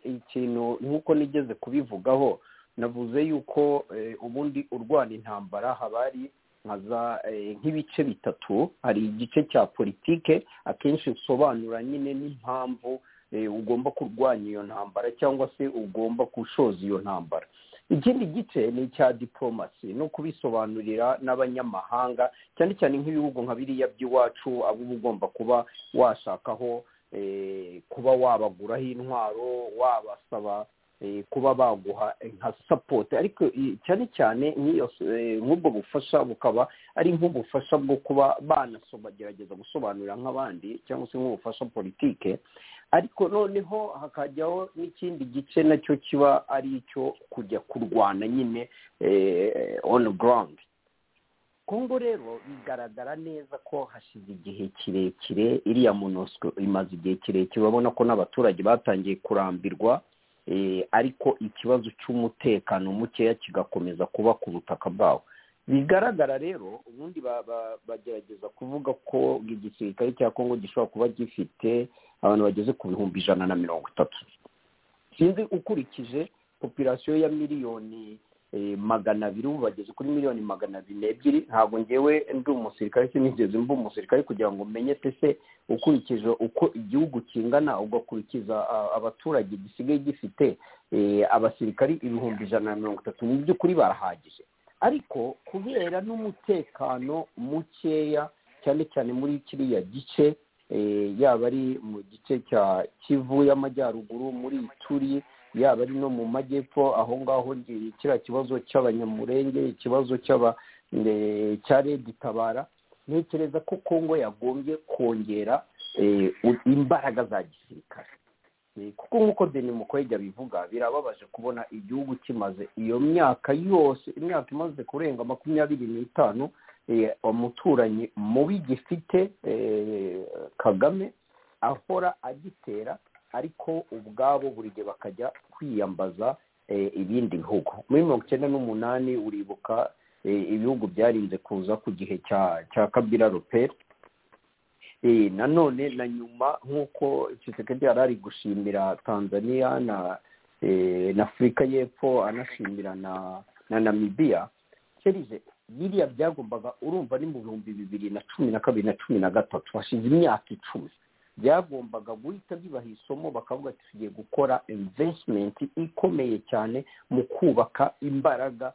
ikintu nk'uko nigeze kubivugaho navuze yuko ubundi urwana intambara haba hari nk'ibice bitatu hari igice cya politike akenshi usobanura nyine n'impamvu ugomba kurwanya iyo ntambara cyangwa se ugomba gushoza iyo ntambara ikindi gice ni icya diporomasi no kubisobanurira n'abanyamahanga cyane cyane nk'ibihugu nka biriya by'iwacu abo uba ugomba kuba washakaho kuba wabaguraho intwaro wabasaba kuba baguha nka sapoti ariko cyane cyane nk'ubwo bufasha bukaba ari nk'ubufasha bwo kuba banagerageza gusobanurira nk'abandi cyangwa se nk'ubufasha politike ariko noneho hakajyaho n'ikindi gice nacyo kiba ari icyo kujya kurwana nyine on ground kongo rero bigaragara neza ko hashize igihe kirekire iriya monosiko imaze igihe kirekire urabona ko n'abaturage batangiye kurambirwa ariko ikibazo cy'umutekano mukeya kigakomeza kuba ku butaka bwawo bigaragara rero ubundi bagerageza kuvuga ko igisirikare cya kongo gishobora kuba gifite abantu bageze ku bihumbi ijana na mirongo itatu sinzi ukurikije popirasiyo ya miliyoni magana abiri ubu bageze kuri miliyoni magana abiri n'ebyiri ntabwo ngewe ndi umusirikare sinigeze mba umusirikare kugira ngo umenye pese ukurikije uko igihugu kingana ugakurikiza abaturage gisigaye gifite abasirikari ibihumbi ijana na mirongo itatu mu by'ukuri barahagije ariko kubera n'umutekano mukeya cyane cyane muri kiriya gice yaba ari mu gice cya kivu y'amajyaruguru muri turi yaba ari no mu majyepfo aho ngaho kiriya kibazo cy'abanyamurenge ikibazo cya redi tabara ntekereza ko kongo yagombye kongera imbaraga za gisirikare kuko nk'uko deni mukwege abivuga birababaje kubona igihugu kimaze iyo myaka yose imyaka imaze kurenga makumyabiri n'itanu umuturanyi mubi gifite kagame ahora agitera ariko ubwabo buri gihe bakajya kwiyambaza ibindi bihugu muri mirongo icyenda n'umunani uribuka ibihugu byarinze kuza ku gihe cya kabira roperi nanone na nyuma nk'uko kisekedi yari ari gushimira tanzania na afurika y'epfo anashimira na namibiya serize biriya byagombaga urumva ni mu bihumbi bibiri na cumi na kabiri na cumi na gatatu hashize imyaka icumi byagombaga guhita bibaha isomo bakavuga ati tugiye gukora invesitimenti ikomeye cyane mu kubaka imbaraga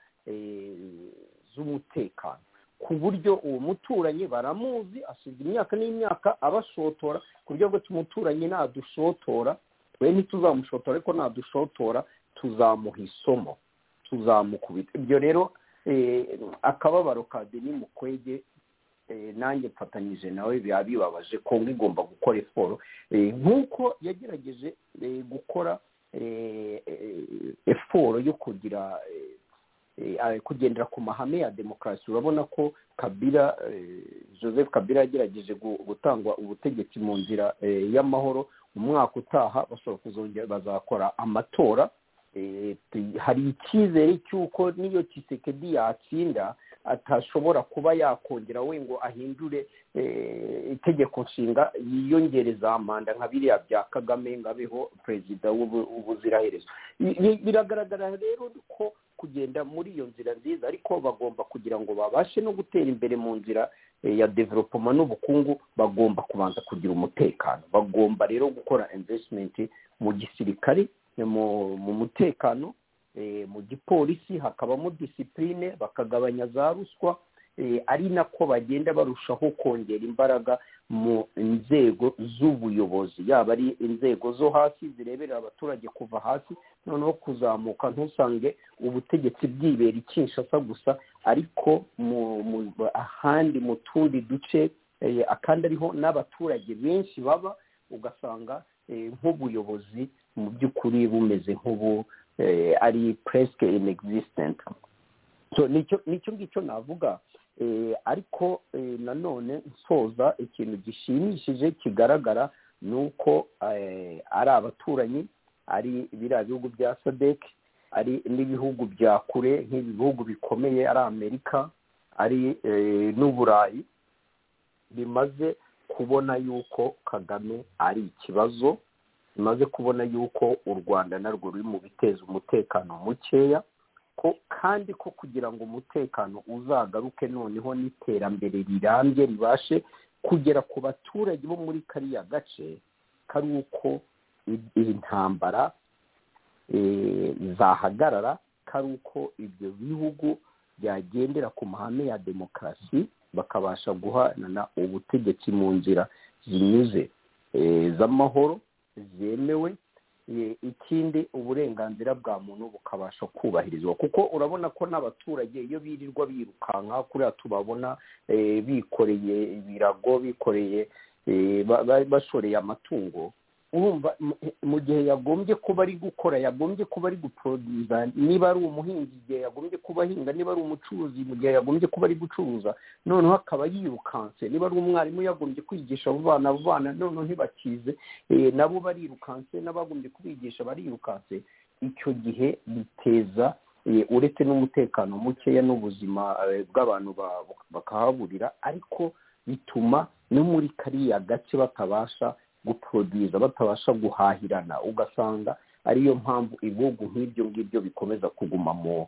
z'umutekano ku buryo uwo muturanyi baramuzi asiga imyaka n'imyaka abashotora ku buryo bwo umuturanyi nadushotora we ntituzamushotora ariko nadushotora tuzamuha isomo tuzamukubita ibyo rero akababaro ka deni mukwege nanjye mfatanyije nawe biba bibabaje kongo igomba gukora siporo nk'uko yagerageje gukora siporo yo kugira kugendera ku mahame ya demokarasi urabona ko kabira joseph kabira yagerageje gutangwa ubutegetsi mu nzira y'amahoro umwaka utaha bashobora kuzongera bazakora amatora hari icyizere cy'uko n'iyo kisekedi yatsinda atashobora kuba yakongera we ngo ahindure itegeko nshinga yiyongereza manda nka biriya bya kagame ngo abeho perezida w'ubuziraherezo biragaragara rero ko kugenda muri iyo nzira nziza ariko bagomba kugira ngo babashe no gutera imbere mu nzira ya developoma n'ubukungu bagomba kubanza kugira umutekano bagomba rero gukora invesitimenti mu gisirikare mu mutekano mu gipolisi hakabamo disipurine bakagabanya za ruswa ari nako bagenda barushaho kongera imbaraga mu nzego z'ubuyobozi yaba ari inzego zo hasi zireberera abaturage kuva hasi noneho kuzamuka ntusange ubutegetsi bwibera ikinshasa gusa ariko ahandi mu tundi duce akandi ariho n'abaturage benshi baba ugasanga nk'ubuyobozi mu by'ukuri bumeze nk'ubu ari puresike inegizisitenti nicyo ngicyo navuga ariko nanone nsoza ikintu gishimishije kigaragara ni uko ari abaturanyi ari biriya bihugu bya sadeki ari n'ibihugu bya kure nk'ibihugu bikomeye ari amerika ari n'uburayi bimaze kubona yuko kagame ari ikibazo bimaze kubona yuko u rwanda narwo ruri mu biteza umutekano mukeya ko kandi ko kugira ngo umutekano uzagaruke noneho n'iterambere rirambye ribashe kugera ku baturage bo muri kariya gace kari uko intambara zahagarara kari uko ibyo bihugu byagendera ku mahame ya demokarasi bakabasha guhanana ubutegetsi mu nzira zinyuze z'amahoro zemewe ikindi uburenganzira bwa muntu bukabasha kubahirizwa kuko urabona ko n'abaturage iyo birirwa birukanka kuriya tubabona bikoreye ibirago bikoreye bashoreye amatungo urumva mu gihe yagombye kuba ari gukora yagombye kuba ari guporoduza niba ari umuhinzi igihe yagombye kuba ahinga niba ari umucuruzi mu gihe yagombye kuba ari gucuruza noneho akaba yirukanse niba ari umwarimu yagombye kwigisha abo bana abo bana noneho ntibakize nabo barirukanse n'abagombye kubigisha barirukanse icyo gihe biteza uretse n'umutekano mukeya n'ubuzima bw'abantu bakahaburira ariko bituma no muri kariya gace batabasha guporoduza batabasha guhahirana ugasanga ariyo mpamvu ibihugu nk'ibyo ngibyo bikomeza kuguma mu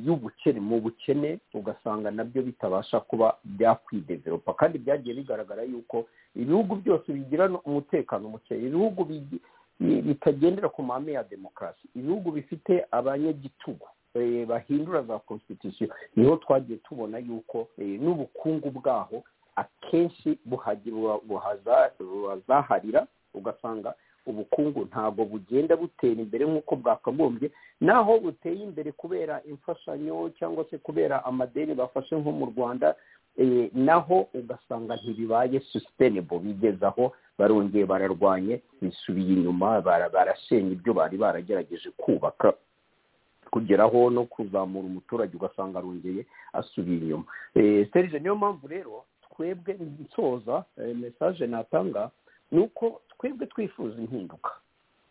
y'ubukene mu bukene ugasanga nabyo bitabasha kuba byakwideveropa kandi byagiye bigaragara yuko ibihugu byose bigira umutekano muke ibihugu bitagendera ku mahame ya demokarasi ibihugu bifite abanyagitugu bahindura za constitution niho twagiye tubona yuko n'ubukungu bwaho akenshi buhazaharira ugasanga ubukungu ntabwo bugenda butera imbere nk'uko bwakagombye naho buteye imbere kubera imfashanyo cyangwa se kubera amadeni bafashe nko mu rwanda naho ugasanga ntibibaye susitenebo bigezaho barongeye bararwanye bisubiye inyuma barasenya ibyo bari baragerageje kubaka kugeraho no kuzamura umuturage ugasanga arongeye asubiye inyuma serije niyo mpamvu rero twebwe nsoza mesaje natanga ni uko twebwe twifuza impinduka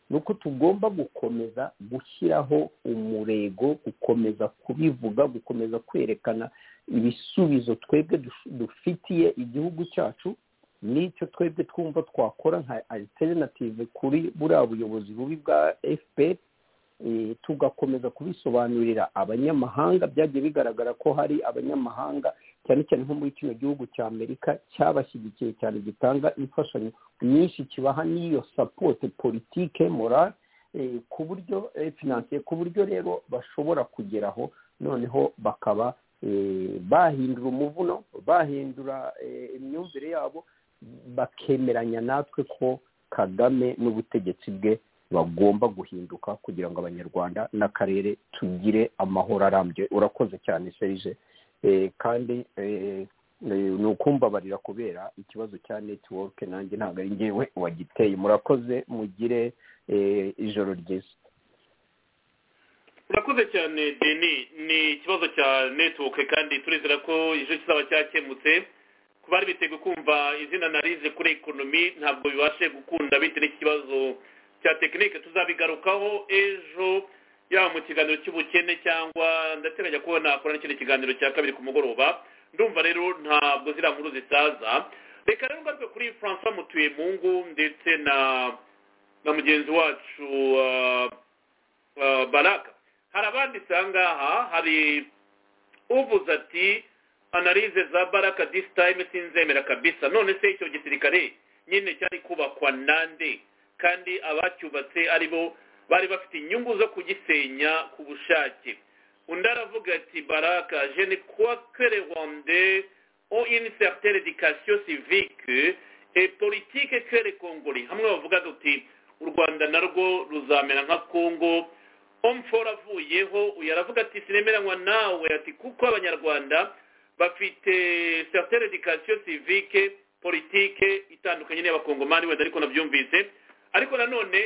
ni uko tugomba gukomeza gushyiraho umurego gukomeza kubivuga gukomeza kwerekana ibisubizo twebwe dufitiye igihugu cyacu n'icyo twebwe twumva twakora nka alternative kuri buriya buyobozi bubi bwa fpr tugakomeza kubisobanurira abanyamahanga byagiye bigaragara ko hari abanyamahanga cyane cyane nko muri kino gihugu cya amerika cyabashyigikiye cyane gitanga imfashanyo nyinshi kibaha n'iyo sapote politike morale ku buryo finansiye ku buryo rero bashobora kugeraho noneho bakaba bahindura umuvuno bahindura imyumvire yabo bakemeranya natwe ko kagame n'ubutegetsi bwe bagomba guhinduka kugira ngo abanyarwanda n'akarere tugire amahoro arambye urakoze cyane serije kandi ni ukumbabarira kubera ikibazo cya netiwoke nanjye ntabwo ari ngewe wagiteye murakoze mugire ijoro ryiza urakoze cyane deni ni ikibazo cya netiwoke kandi turizera ko ejo kizaba cyakemutse ku bari biteguye kumva izina narize kuri ekonomi ntabwo bibashe gukunda bitewe n'ikibazo cya tekinike tuzabigarukaho ejo yaba mu kiganiro cy'ubukene cyangwa ndateganya ko nakora n'ikindi kiganiro cya kabiri ku mugoroba ndumva rero ntabwo ziriya nkuru zisaza reka rero ngaruke kuri francois mutuyemungu ndetse na na mugenzi wacu baraka hari abandi ngaha hari uvuze ati analize za baraka disi tayime sinzemera kabisa none se icyo gisirikare nyine cyari kubakwa nande kandi abacyubatse ari bo bari bafite inyungu zo kugisenya ku bushake undi aravuga ati baraka je ne crois que les rwandais ont une certaine éducation civique et politique que les congolais hamwe bavuga uti u rwanda narwo ruzamera nka kongo omfora avuyeho uyu aravuga ati sinemeranywa nawe ati kuko abanyarwanda bafite certaine education civique politike itandukanye n'iy'abakongomani wenda ariko nabyumvise ariko nanone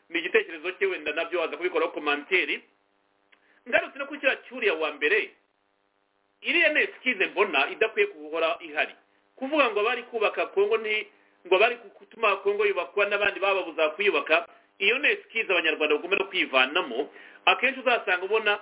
ni igitekerezo cye wenda nabyo waza kubikoraho komanteri ngarutse no kuri kiriya cyuriya wa mbere iriya ni esikize mbona idakwiye guhora ihari kuvuga ngo abari kubaka kongo ni ngo abari gutuma kongo yubakwa n'abandi bababuza kuyubaka iyo ni esikize abanyarwanda bagomba kwivanamo akenshi uzasanga ubona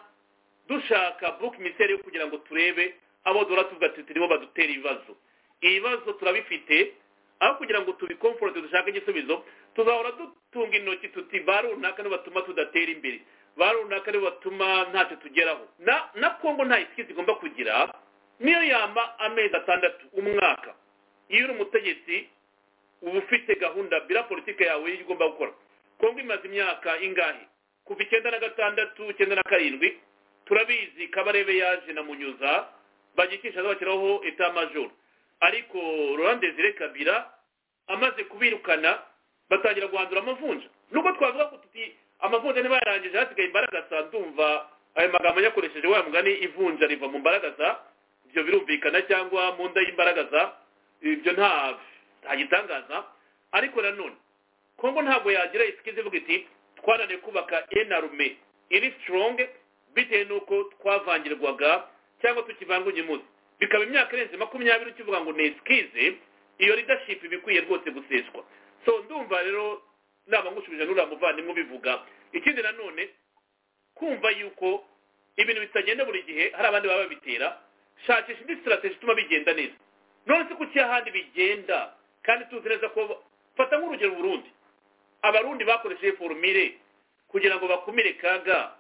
dushaka buke miseri yo kugira ngo turebe abo duhora tuvuga turimo badutera ibibazo ibibazo turabifite aho kugira ngo tubikomforte dushake igisubizo tuzahora dutunga intoki tuti ba runaka niba batuma tudatera imbere ba runaka niba batuma ntacyo tugeraho na kongo nta isikizi igomba kugira niyo yama amezi atandatu umwaka iyo uri umutegetsi uba ufite gahunda bira politiki yawe y'ibyo ugomba gukora kongo imaze imyaka ingahe kuva icyenda na gatandatu icyenda na karindwi turabizi kabarebe yaje na munyuza bagikisha zabashyiraho etamajoro ariko rurande zire kabira amaze kubirukana batangira guhandura amavunja nubwo twavuga ko tuti amavunja niba yarangije hasigaye imbaragasa ndumva ayo magambo yakoresheje wa mugani ivunja riva mu mbaragasa ibyo birumvikana cyangwa mu nda y'imbaragasa ibyo nta ntagitangaza ariko nanone kongo ntabwo yagira isikizi ivuga iti twananiwe kubaka enarume iri sitoronge bitewe n'uko twavangirwaga cyangwa tukivanga umunsi bikaba imyaka irenze makumyabiri ukivuga ngo ni esikize iyo ridashipu iba ikwiye rwose guseswa so ndumva rero naba ngushubije n'uriya muvandimwe ubivuga ikindi nanone kumva yuko ibintu bitagenda buri gihe hari abandi baba babitera shakisha indi sitarateji ituma bigenda neza none se kuki ahandi bigenda kandi tuzi neza ko fata nk'urugero burundi abarundi bakoresheje forumire kugira ngo bakumire kaga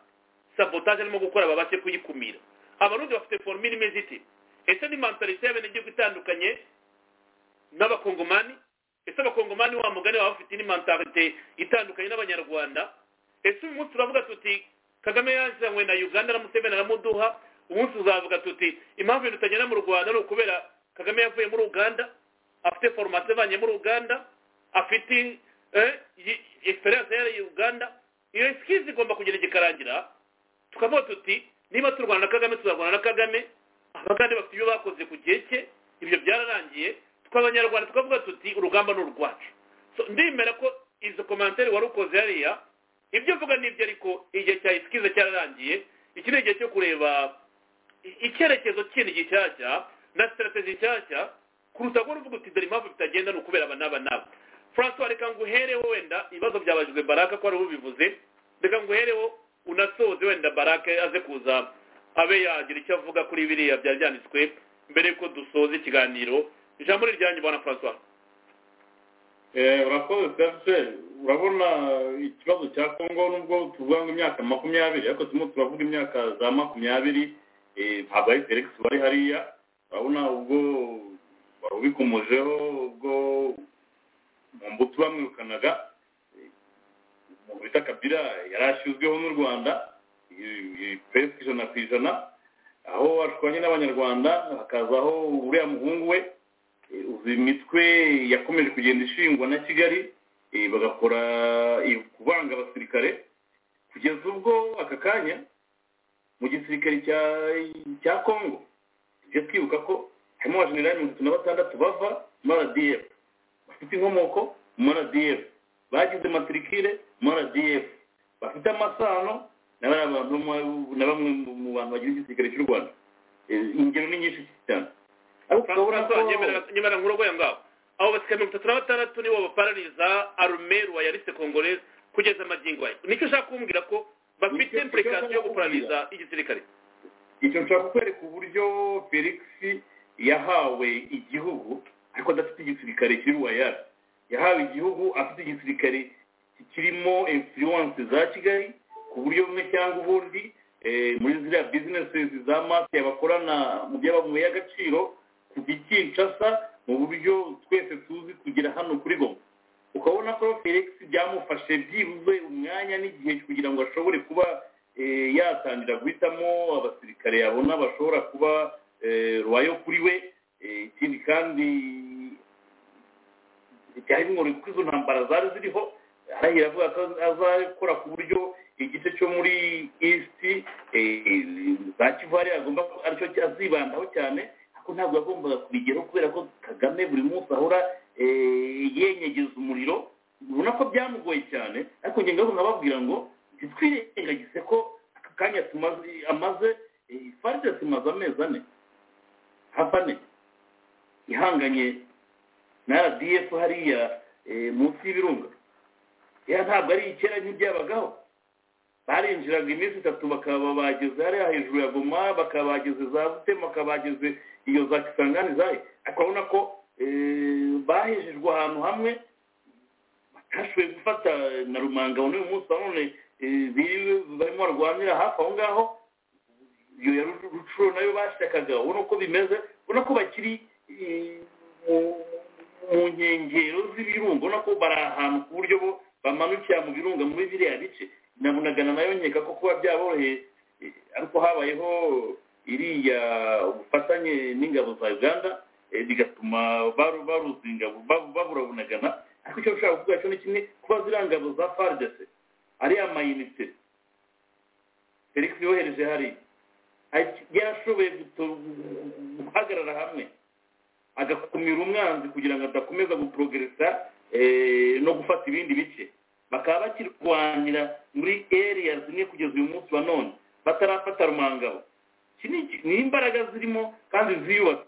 sabotaje arimo gukora babashe kuyikumira abarundi bafite forumire imeze ite ese ni mantarite y'abenegihugu itandukanye n'abakongomani ese abakongomani wa mugani baba bafite n'imantante itandukanye n'abanyarwanda ese uyu munsi turavuga tuti kagame yazanywe na uganda na museveni aramuduha umunsi tuzavuga tuti impamvu ibintu bitagenda mu rwanda ni ukubera kagame yavuye muri uganda afite foromasi ivanye muri uganda afite esperance yari uganda iyo esikizi igomba kugira igikarangira tukavuga tuti niba turwana na kagame tuzarwana na kagame abagande bafite ibyo bakoze ku gihe cye ibyo byararangiye tw'abanyarwanda tukavuga tuti urugamba ni urwacu ndemera ko izo komantari wari ukoze hariya ibyo uvuga nibyo ariko igihe cya isikize cyararangiye iki ni igihe cyo kureba icyerekezo kindi gishyashya na sitarategi nshyashya kuruta ko uvuga uti dore impamvu bitagenda ni ukubera aba n'aba n'aba francois reka ngo uhereho wenda ibibazo byabajijwe baraka ko ari ubivuze reka ngo uhereho unasoze wenda baraka aze kuza abe yagira icyo avuga kuri biriya byari byanditswe mbere y'uko dusoza ikiganiro ijambo ni iryanyu bwana francois urakoze serge urabona ikibazo cya kongo nubwo tuvuga ngo imyaka makumyabiri ariko turimo turavuga imyaka za makumyabiri ntabwo ari felix bari hariya urabona ubwo warubikomojeho ubwo mu mbuto bamwirukanaga umuntu bita kabira yari ashyizweho n'u rwanda pesi ijana ku ijana aho ashwanye n'abanyarwanda hakazaho uriya muhungu we uzi imitwe yakomeje kugenda ishingwa na kigali bagakora kubanga abasirikare kugeza ubwo aka kanya mu gisirikare cya congo tujya twibuka ko harimo abajenerali mirongo itatu na batandatu bava muri rdf bafite inkomoko muri rdf bagize matirikire muri rdf bafite amasano na bamwe mu bantu bagize igisirikare cy'u rwanda ingero ni nyinshi cyane nyamara nkuru ngaho abo basirikare mirongo itatu na batandatu nibo baparariza arumeru wayaritse kongoreza kugeza amagingo aya nicyo ushaka kumbwira ko bafite impulikasiyo yo guparariza igisirikare icyo nshaka kukwereka uburyo felix yahawe igihugu ariko adafite igisirikare kiri wayara yahawe igihugu afite igisirikare kirimo influence za kigali ku buryo bumwe cyangwa ubundi muri ziriya bizinesi za mafia bakorana mu byo bamuye agaciro kuva i kinshasa mu buryo twese tuzi kugira hano kuri goma ukabona ko felix byamufashe byibuze umwanya n'igihe kugira ngo ashobore kuba yatangira guhitamo abasirikare yabona bashobora kuba rubayo kuri we ikindi kandi byari bimworoye kuko izo ntambara zari ziriho arahira avuga ko azakora ku buryo igice cyo muri east za kivari agomba aricyo azibandaho cyane ko ntabwo yagombaga kubigeraho kubera ko kagame buri munsi ahora yenyegeza umuriro ubona ko byamugoye cyane ariko ngenda nkababwira ngo ntitwirengagize ko aka kanya amaze faride tumaze amezi ane hafi ane ihanganye na rdf hariya munsi y'ibirunga ntabwo ari ikera nk'ibyabagaho barinjiraga iminsi itatu bakaba bageze hariya hejuru ya goma bakabageze za butema bakabageze iyo za kisangani zayo ariko urabona ko bahejejwe ahantu hamwe batashoboye gufata na rumanga n'uyu munsi nanone barimo barwanira hafi aho ngaho iyo ya rucuro nayo bashakaga ubona uko bimeze ubona ko bakiri mu nkengero z'ibirunga ubona ko bari ahantu ku buryo bo bamanukira mu birunga muri biriya bice nabunagana nayo nkeka ko kuba byaboroheye ariko habayeho iriya ubufatanye n'ingabo za uganda bigatuma baruzinga baburabunagana ariko icyo ushobora kuvuga cyo ni kimwe kuba ziriya ngabo za faridese ariya mayinite felix yohereje hariya yarashoboye guhagarara hamwe agakumira umwanzi kugira ngo adakomeza guporogeresa no gufata ibindi bice bakaba bakirwanira muri eriya zimwe kugeza uyu munsi wa none batarafata rumangabo ni imbaraga zirimo kandi ziyubatse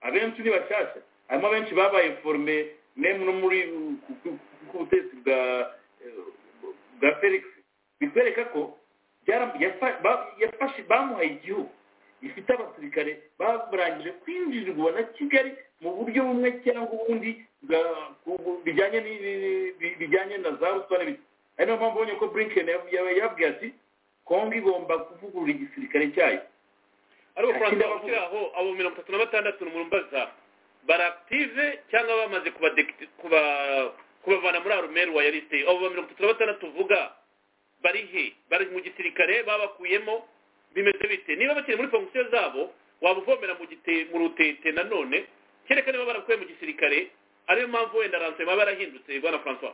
abenshi ni bashyashya harimo abenshi babaye forume nemu no muri k'ubutegetsi bwa bwa felix bikwereka ko bamuhaye igihugu gifite abasirikare barangije kwinjirwa na kigali mu buryo bumwe cyangwa ubundi bijyanye na za ruswa ari nayo mpamvu ubonye ko burinkeni yababwiye ati kongo igomba kuvugurura igisirikare cyayo ariko kurangira aho abo mirongo itatu na batandatu n'umurumbaza barakive cyangwa bamaze kubavana muri arumeri wa yarisite abo mirongo itatu na batandatu uvuga bari he bari mu gisirikare babakuyemo bimeze bite niba bakiri muri fongisiyo zabo wabuvomera mu rutete nanone kereka niba barakuye mu gisirikare ariyo mpamvu wenda ransema barahindutse bwana francois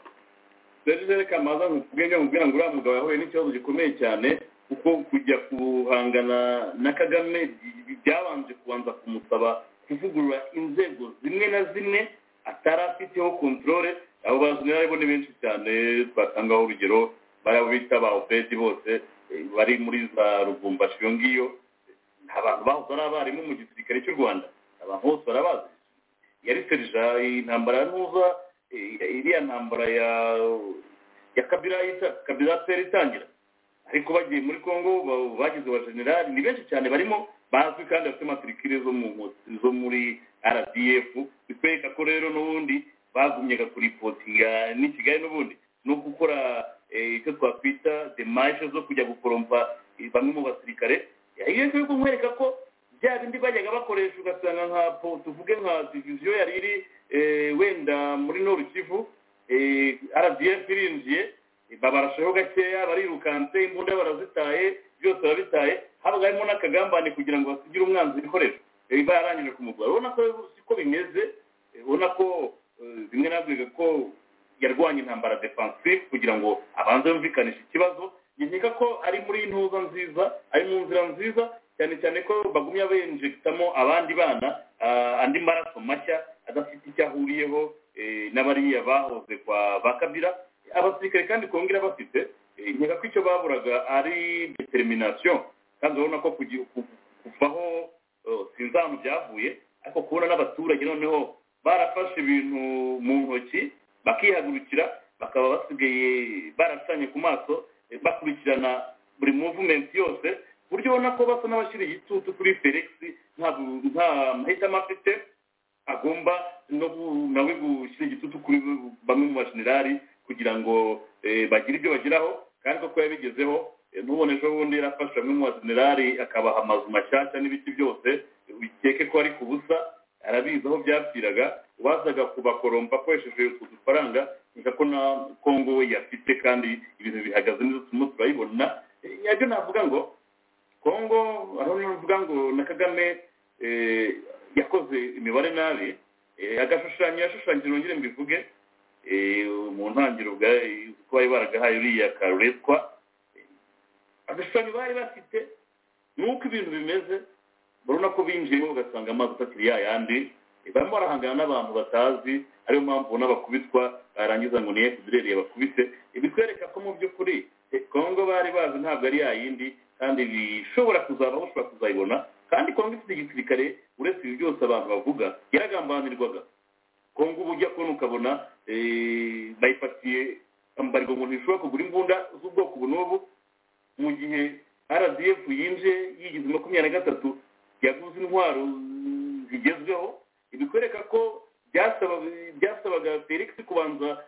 serge kamaza nkubwenge nkubwira ngo uriya mugabo yahuye n'ikibazo gikomeye cyane kuko kujya guhangana na kagame byabanje kubanza kumusaba kuvugurura inzego zimwe na zimwe atari afiteho kontorore abo bazwi ni benshi cyane twatangaho urugero bariya bita ba opedi bose bari muri za rubumbashi iyo ngiyo abantu bahoze ari abarimu mu gisirikare cy'u rwanda abantu bose barabazi yari serija intambara ntuza iriya ntambara ya ya kabira kabira peri itangira ariko bagiye muri congo bagize abajenerali ni benshi cyane barimo bazwi kandi bafite matirikire zo muri rdf bikwereka ko rero n'ubundi bagumyaga kuripotinga n'i kigali n'ubundi no gukora icyo twakwita demashe zo kujya gukorompa bamwe mu basirikare iyo ngiyo yo kumwereka ko bya bindi bajyaga bakoresha ugasanga nka po tuvuge nka diviziyo yari iri wenda muri noru kivu rdf irinjiye babarashaho gakeya barirukanse imbunda barazitaye byose barabitaye habaga harimo n'akagambane kugira ngo basigire umwanzi ibikoresho biba yarangije kumugura urabona ko siko bimeze ubona ko bimwe nabwiga ko yarwanya intambara defansive kugira ngo abanze yumvikanishe ikibazo nkeka ko ari muri intuza nziza ari mu nzira nziza cyane cyane ko bagumya benjegitamo abandi bana andi maraso mashya adafite icyo ahuriyeho n'abariya bahoze kwa ba kabira abasirikare kandi kongera bafite nkeka ko icyo baburaga ari determination kandi urabona ko kuvaho sinzi ahantu byavuye ariko kubona n'abaturage noneho barafashe ibintu mu ntoki bakihagurukira bakaba basigaye barasanye ku maso bakurikirana buri muvumenti yose ku buryo ubona ko basa n'abashyiriye igitutu kuri felix nta mahitamo afite agomba nawe gushyira igitutu kuri bamwe mu bajenerali kugira ngo bagire ibyo bageraho kandi koko yabigezeho ntubone ejo bundi yarafashe bamwe mu bajenerali akabaha amazu mashyashya n'ibiti byose bikeke ko ari ku busa arabizi aho byapfiraga wazaga kubakorompa akoresheje utwo dufaranga nka ko na kongo we yafite kandi ibintu bihagaze neza turimo turayibona nabyo navuga ngo kongo aho navuga ngo na kagame yakoze imibare nabi agashushanyo yashushanyije nongere mbivuge mu ntangiriro ko bari baragahaye uriya karuretwa agashushanyo bari bafite nuko ibintu bimeze urabona ko binjiyemo ugasanga amazi atakiri ya yandi barimo barahangana n'abantu batazi ariyo mpamvu ubona bakubitwa barangiza ngo niye kuzirereye bakubise ibitwereka ko mu by'ukuri kongo bari bazi ntabwo ari ya yindi kandi bishobora kuzabaho ushobora kuzayibona kandi kongo ifite igisirikare uretse ibi byose abantu bavuga yaragambanirwaga kongo uba ujya kubona ukabona bayifatiye ambarwa ngo ntishobora kugura imbunda z'ubwoko ubu n'ubu mu gihe rdf yinje yigize makumyabiri na gatatu yaguze intwaro zigezweho bikwereka ko byasabaga felix kubanza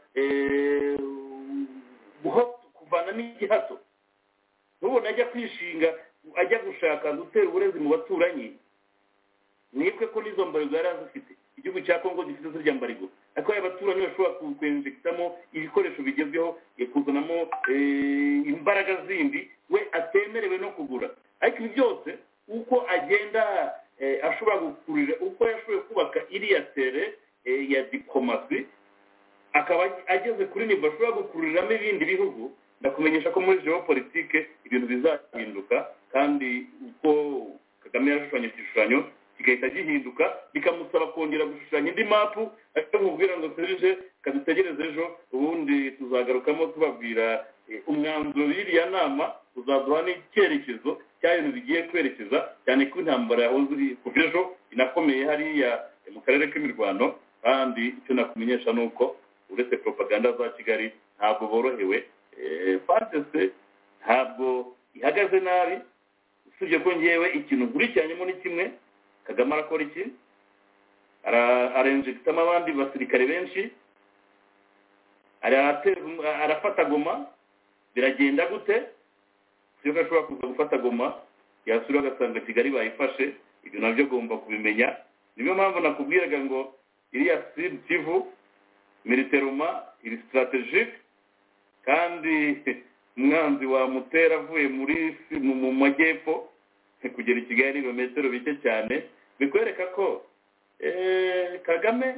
kuvana n'igihato nubona ajya kwishinga ajya gushaka gutera uburezi mu baturanyi nibwe ko n'izo mbarigo yari azifite igihugu cya kongo gifite zirya mbarigo ariko abaturanyi bashobora kwenjegitamo ibikoresho bigezweho kuzanamo imbaraga zindi we atemerewe no kugura ariko ibi byose uko agenda ashobora gukurira uko yashoboye kubaka iriya tere ya diplomasi akaba ageze kuri niba ashobora gukururiramo ibindi bihugu ndakumenyesha ko muri geopolitike ibintu bizahinduka kandi uko kagame yarashushanya igishushanyo kigahita gihinduka bikamusaba kongera gushushanya indi mapu ariko mubwira ngo serije kadutegereze ejo ubundi tuzagarukamo tubabwira umwanzuro w'iriya nama uzaduha n'icyerekezo cy'ibintu bigiye kwerekeza cyane ko intambara yahoze iri kuva ejo inakomeye hariya mu karere k'imirwano kandi icyo nakumenyesha ni uko uretse propaganda za kigali ntabwo borohewe fantese ntabwo ihagaze nabi usibye ko ngewe ikintu nkurikiranyemo ni kimwe kagame arakora iki arenjegitamo abandi basirikare benshi arafata goma biragenda gute iyo ashobora kuza gufata goma yasura agasanga kigali bayifashe ibyo nabyo agomba kubimenya niyo mpamvu nakubwiraga ngo iriya sidi kivu militeroma iri sitarategike kandi umwanzi wamutera avuye muri mu majyepfo kugera i kigali ibirometero bike cyane bikwereka ko kagame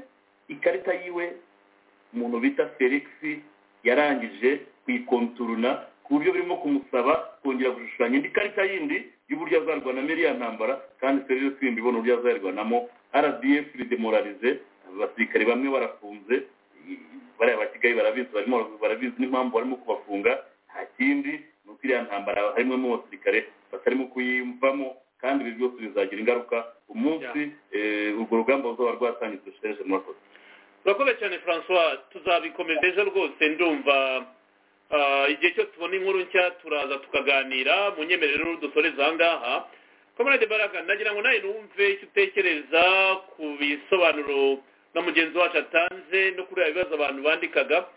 ikarita yiwe umuntu bita felix yarangije kuyikonturuna ku buryo birimo kumusaba kongera gushushanya indi karita yindi y'uburyo azarwanamo iriya ntambara kandi serivisi twimba ibona uburyo azarwanamo rdf ridemoralize abasirikare bamwe barafunze bariya bakigaye barabizi barimo barabizi n'impamvu barimo kubafunga nta kindi ni uko iriya ntambara harimo n'abasirikare batarimo kuyivamo kandi ibi byose bizagira ingaruka umunsi urwo rugamba ruzaba rwatangizwe sheje murakoze turakomeye cyane francois tuzabikomeza ejo rwose ndumva igihe cyose tubona inkuru nshya turaza tukaganira mu nyemerero dusoreza aha ngaha kamarade baraka nagira ngo nawe numve icyo utekereza ku bisobanuro na mugenzi wacu atanze no kuri ibibazo abantu bandikaga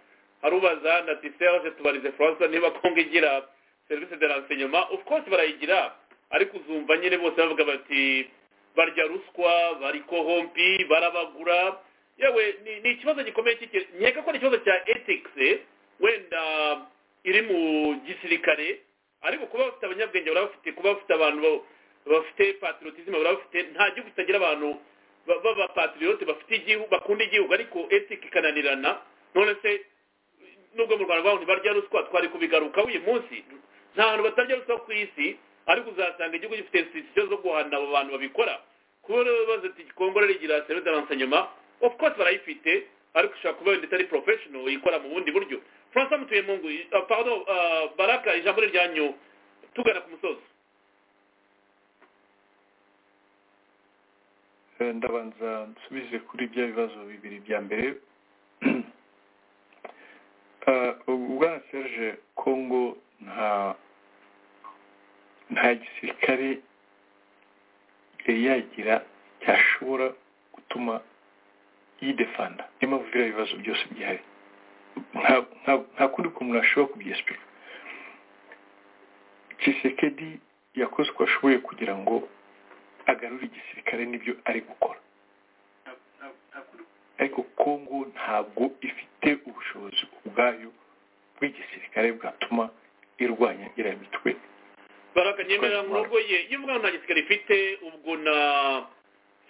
harubaza na tiseje tubarize faransa niba kongo igira serivisi de renseignement of course barayigira ariko uzumva nyine bose bavuga bati barya ruswa bari kohompi barabagura yewe ni- ni ikibazo gikomeye cy'iki- nkeka ko ari ikibazo cya ethics eh, wenda iri mu gisirikare ariko kuba bafite abanyabwenge baba bafite kuba bafite abantu ba- bafite patriotisme baba bafite nta gihugu kitagira abantu ba- b'abapatriyote bafite igihugu bakunda igihugu ariko ethics ikananirana none se nubwo mu rwanda baho ntibarya ruswa twari kubigarukaho uyu munsi nta hantu batarya ruswa ku isi ariko uzasanga igihugu gifite institution zo guhana abo bantu babikora kuba rero baza ati kongore rigira serivisi d'avansanyoma of course barayifite ariko ishobora kuba wenda itari professional ikora mu bundi buryo francois mutuyempungu uh, pardon uh, baraka ijambo ni ryanyu tugana ku musozi Eh, ndabanza nsubize kuri bya bibazo bibiri bya mbere Eh, ubwana serge kongo nta nta gisirikare yari yagira cyashobora gutuma yidefanda niyo mpamvu biriya bibazo byose byihari Nta- nta- nta kundi kuntu ashobora kubyesipika kisekedi yakoze uko ashoboye kugira ngo agarura igisirikare n'ibyo ari gukora ariko kongo ntabwo ifite ubushobozi ubwayo bw'igisirikare bwatuma irwanya iriya mitwe baraka nyemera murogoye iyo mvuga ngo nta gisirikare ifite ubwo na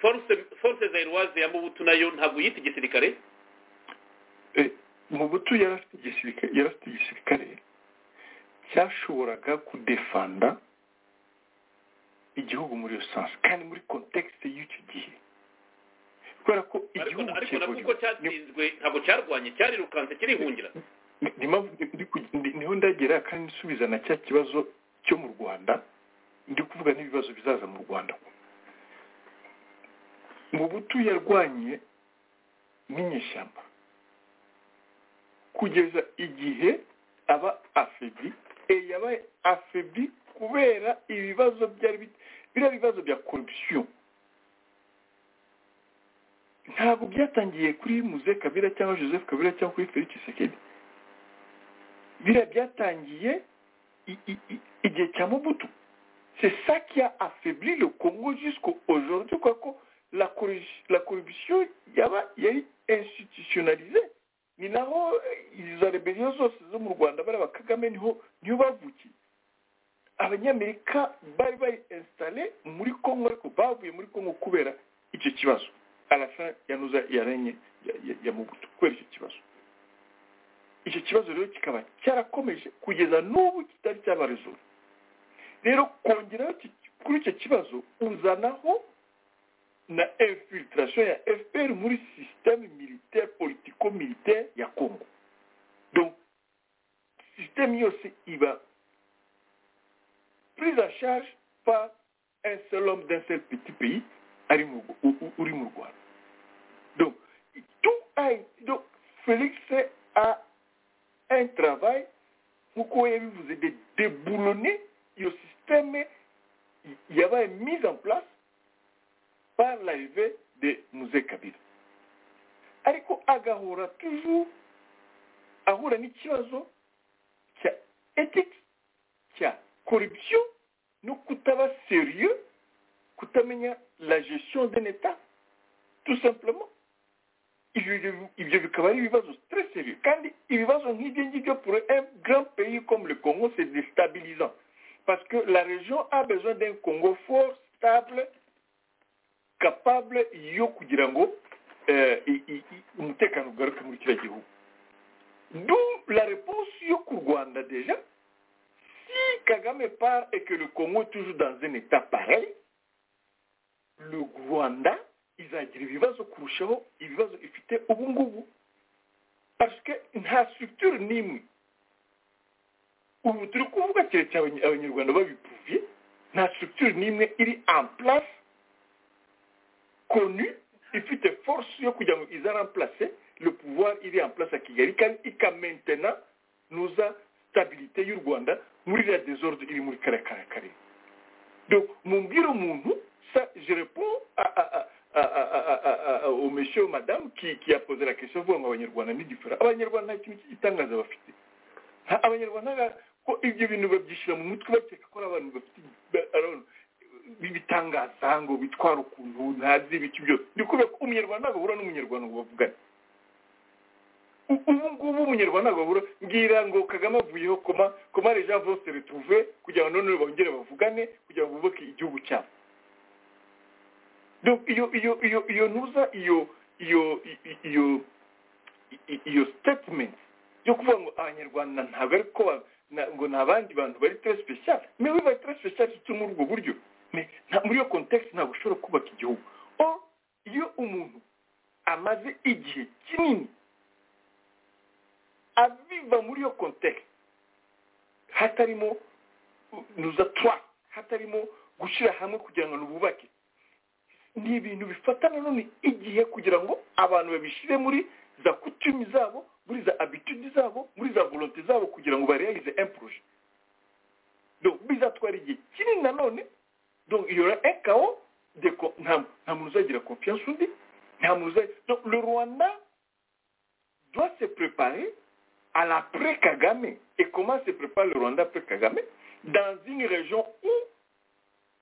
force force zairoise ya mubutu nayo ntabwo yita igisirikare mu butu yari afite igisirikare yari afite igisirikare cyashoboraga kudefanda igihugu muri rusange kandi muri kontekisite y'icyo gihe kubera ko ariko igihugu ariko nabwo uko kivuriwe cyatsinzwe ntabwo cyarwanye cyarirukanse kirihungira ni mpamvu ndi ku- ndi- niho ndagera kandi nsubiza na cya kibazo cyo mu rwanda ndi kuvuga n'ibibazo bizaza mu rwanda mu butu yarwanye n'inyeshyamba kugeza igihe aba afebi yabaye afebi kubera ibibazo byari bi- biriya bibazo bya korupsiyo ntabwo byatangiye kuri muze kabira cyangwa joseph kabira cyangwa kuri felix sekedi biriya byatangiye i- i- i- igihe cya mobutu c'est ça qui a affaibli le Congo jusqu'aujourd'hui quoi ko la corruption, la corruption yaba yari institutionnalisée ni naho eh, izo rebellion zose zo mu rwanda bari aba kagame niho niho bavukiye abanyamerika bari bari installe muri congo ariko bavuye muri congo kubera icyo kibazo alasan yanuza yarenye ya- ya- ya mubutu kubera icyo kibazo icyo kibazo rero kikaba cyarakomeje kugeza n'ubu kitari cyabarizura rero kongeraho iki- kuri icyo kibazo uzanaho na infiltration ya fpr muri systeme militaire politico militaire ya congo donc systeme yose iba prise en charge par un seul homme d'un seul petit pays ari mu Rw- u- u- uri mu rwanda donc tout a été- donc félix a un travail nk'uko we yabivuze de déboulonner iyo système yabaye mise en place par l'arrivée de muze kabila ariko agahora toujours ahura n'ikibazo cya ethics cya corruption no kutaba sérieux kutamenya la gestion d'un état tout simplement ivyo byo- ivyo bikaba ari ibibazo très sérieux kandi ibibazo nk'ibyo ngibyo pour un grand pays comme le congo c'est déstabilisant parce que la région a besoin d'un congo fort stable capable yo kugira ngo eh, i- i- i- umutekano ugaruke muri kiriya gihugu d'où la réponse yo ku rwanda déjà si kagame part et que le congo est toujours dans un état pareil le rwanda izagira ibibazo kurushaho ibibazo ifite ubu ngubu parce que nta structure n'imwe ubu turi kuvuga keretse abany- abanyarwanda babipuvye nta structure n'imwe iri en place connue ifite force yo kugira ngo iza remplace le pouvoir iri en place ya kigali kandi ikamaintena nuza stabilité y'u rwanda muri iriya desordre iri muri kariya kariya karere donc mumbwire umuntu ça je réponds à, à, à, à, à, à, à, au monsieur madame qui, qui a posé la question avuga ngo abanyarwanda ni difera abanyarwanda nta kintu cy'igitangaza bafite Ha, abanyarwanda ba- ko ibyo bintu babyishyira mu mutwe bakeka ko ari abantu bafite ba- arabona, bibitangaza ngo bitwara ukuntu ntazi ibiki byose ni kubera ko umunyarwanda agahura n'umunyarwanda ngo bavugane U- ubu ngubu umunyarwanda agahura mbwira ngo kagame avuyeho koma koma les gens vont se retrouver kugira ngo none bongere bavugane kugira ngo bubake igihugu cyabo donc iyo iyo iyo iyo ntuza iyo iyo i- iyo i- iyo statement yo kuvuga ngo abanyarwanda ntabwo ari ko ba- na- ngo ni abandi bantu bari tere sipeshiyali mais oui bari tere sipeshiyali cyo muri ubwo buryo Mais nta- muri iyo context ntabwo ushobora kubaka igihugu or iyo umuntu amaze igihe kinini abiva muri iyo context hatarimo nuza twa hatarimo gushyira hamwe kugira ngo nububake ni ibintu bifata nanone igihe kugira ngo abantu babishyire muri za kutumi zabo muri za abitude zabo muri za volonte zabo kugira ngo barealize un projet donc bizatwara igihe kinini nanone donc il y aura un chaos de co- nta nta muntu uzagira confiance undi nta muntu uzagira donc le rwanda doit se préparer à l'après Kagame. Et comment se prépare le Rwanda après Kagame Dans une région où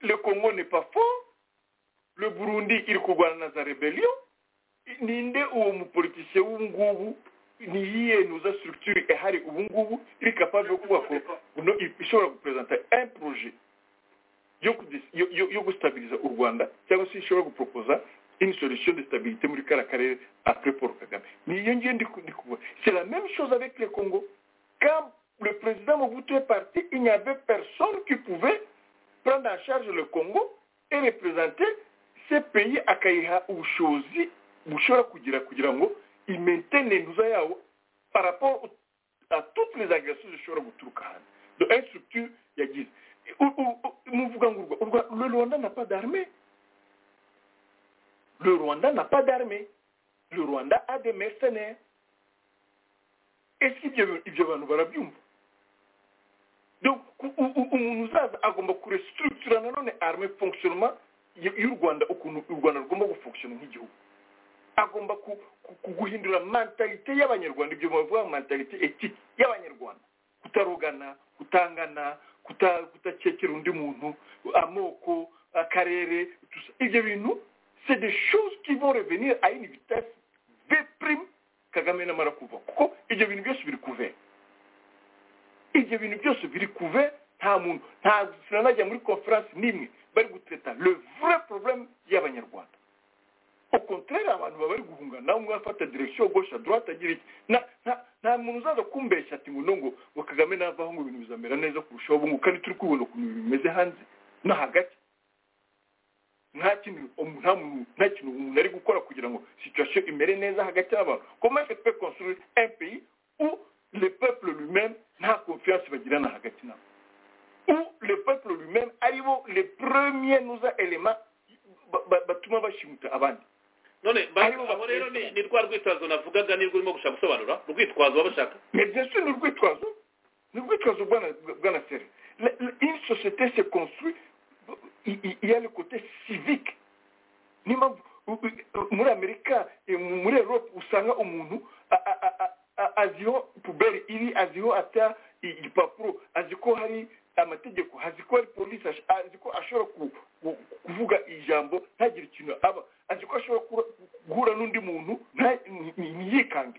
le Congo n'est pas fort, le Burundi, il cougouana sa rébellion, ninde uwo mupolitisien w'ubungubu ni iyihe nuza structure ihari ubungubu iri capable yo kubaka no ishobora gupresenta un projet yo kudis- yo- yo- yo gustabiliza u rwanda cyangwa se ishobora guproposa une solution de stabilité muri kara karere après paul kagame niyo ngiyo ndi ku- ndi kuvuga c'est la même chose avec le congo quand le président mobutu est parti il n'y avait personne qui pouvait prendre en charge le congo et représenter ce pays akayiha ubushobozi bushobora kugira kugira ngo imaintene ntuza yawo par rapport à toutes les agressions zishobora guturuka hanze donc une structure yagize U- u- u- muvuga ngo urwa- urwa- le rwanda n'a pas d'armée le rwanda n'a pas d'armée le rwanda a des mercenaires est-ce qu'ibyo bi- ibyo bantu barabyumva donc u- u- u- umuntu uzaza agomba kurestructura nanone arme fonctionnement y- y'u rwanda ukuntu u rwanda rugomba gufonctiona nk'igihugu agomba ku- ku- ku- guhindura mentalite y'abanyarwanda ibyo bavuga mentalite etike y'abanyarwanda kutarogana kutangana kuta- kutakekera undi muntu amoko akarere tout ça. ibyo bintu c'est des choses qui vont revenir à une vitesse veprime kagame namara kuva kuko ibyo bintu byose biri kuvera ibyo bintu byose biri kuve nta muntu nta sinanajya muri conference n'imwe bari gutreta le vrai problème y'abanyarwanda au contraire abantu baba bari guhungana umwe afata direction gauche à droite agira iki Na- nta- nta muntu uzaza kumbeshya ati ngo no ngo ngo kagame navaho ngo ibintu bizamera neza kurushaho ubu ngubu kandi turi kubibona ukuntu bimeze hanze no hagati nta kintu umu- nta muntu nta kintu umuntu ari gukora kugira ngo situation imere neza hagati y'abantu comment je peux construire un pays où le peuple lui-même nta confiance bagirana hagati nabo où le peuple lui-même aribo le premier nuza element ba- ba- batuma bashimuta abandi none Aribo aho rero ni ni rwa rwitwazo navugaga nirwo urimo gushaka gusobanura urwitwazo baba bashaka mais bien sûr ni urwitwazo ni urwitwazo bwana bwana sere La- la- une société se construit il il- il y a le côté civique niyo mpamvu u- u- muri amerika eh, mu- muri europe usanga umuntu a- a- a- a- a- aziho puberi iri aziho ata i- igipapuro azi ko hari amategeko azi ko hari polisi ash- azi ko ashobora ku- ku- kuvuga ijambo ntagire ikintu aba azi ko ashobora kura- guhura n'undi muntu nta- ni- ni- ntiyikange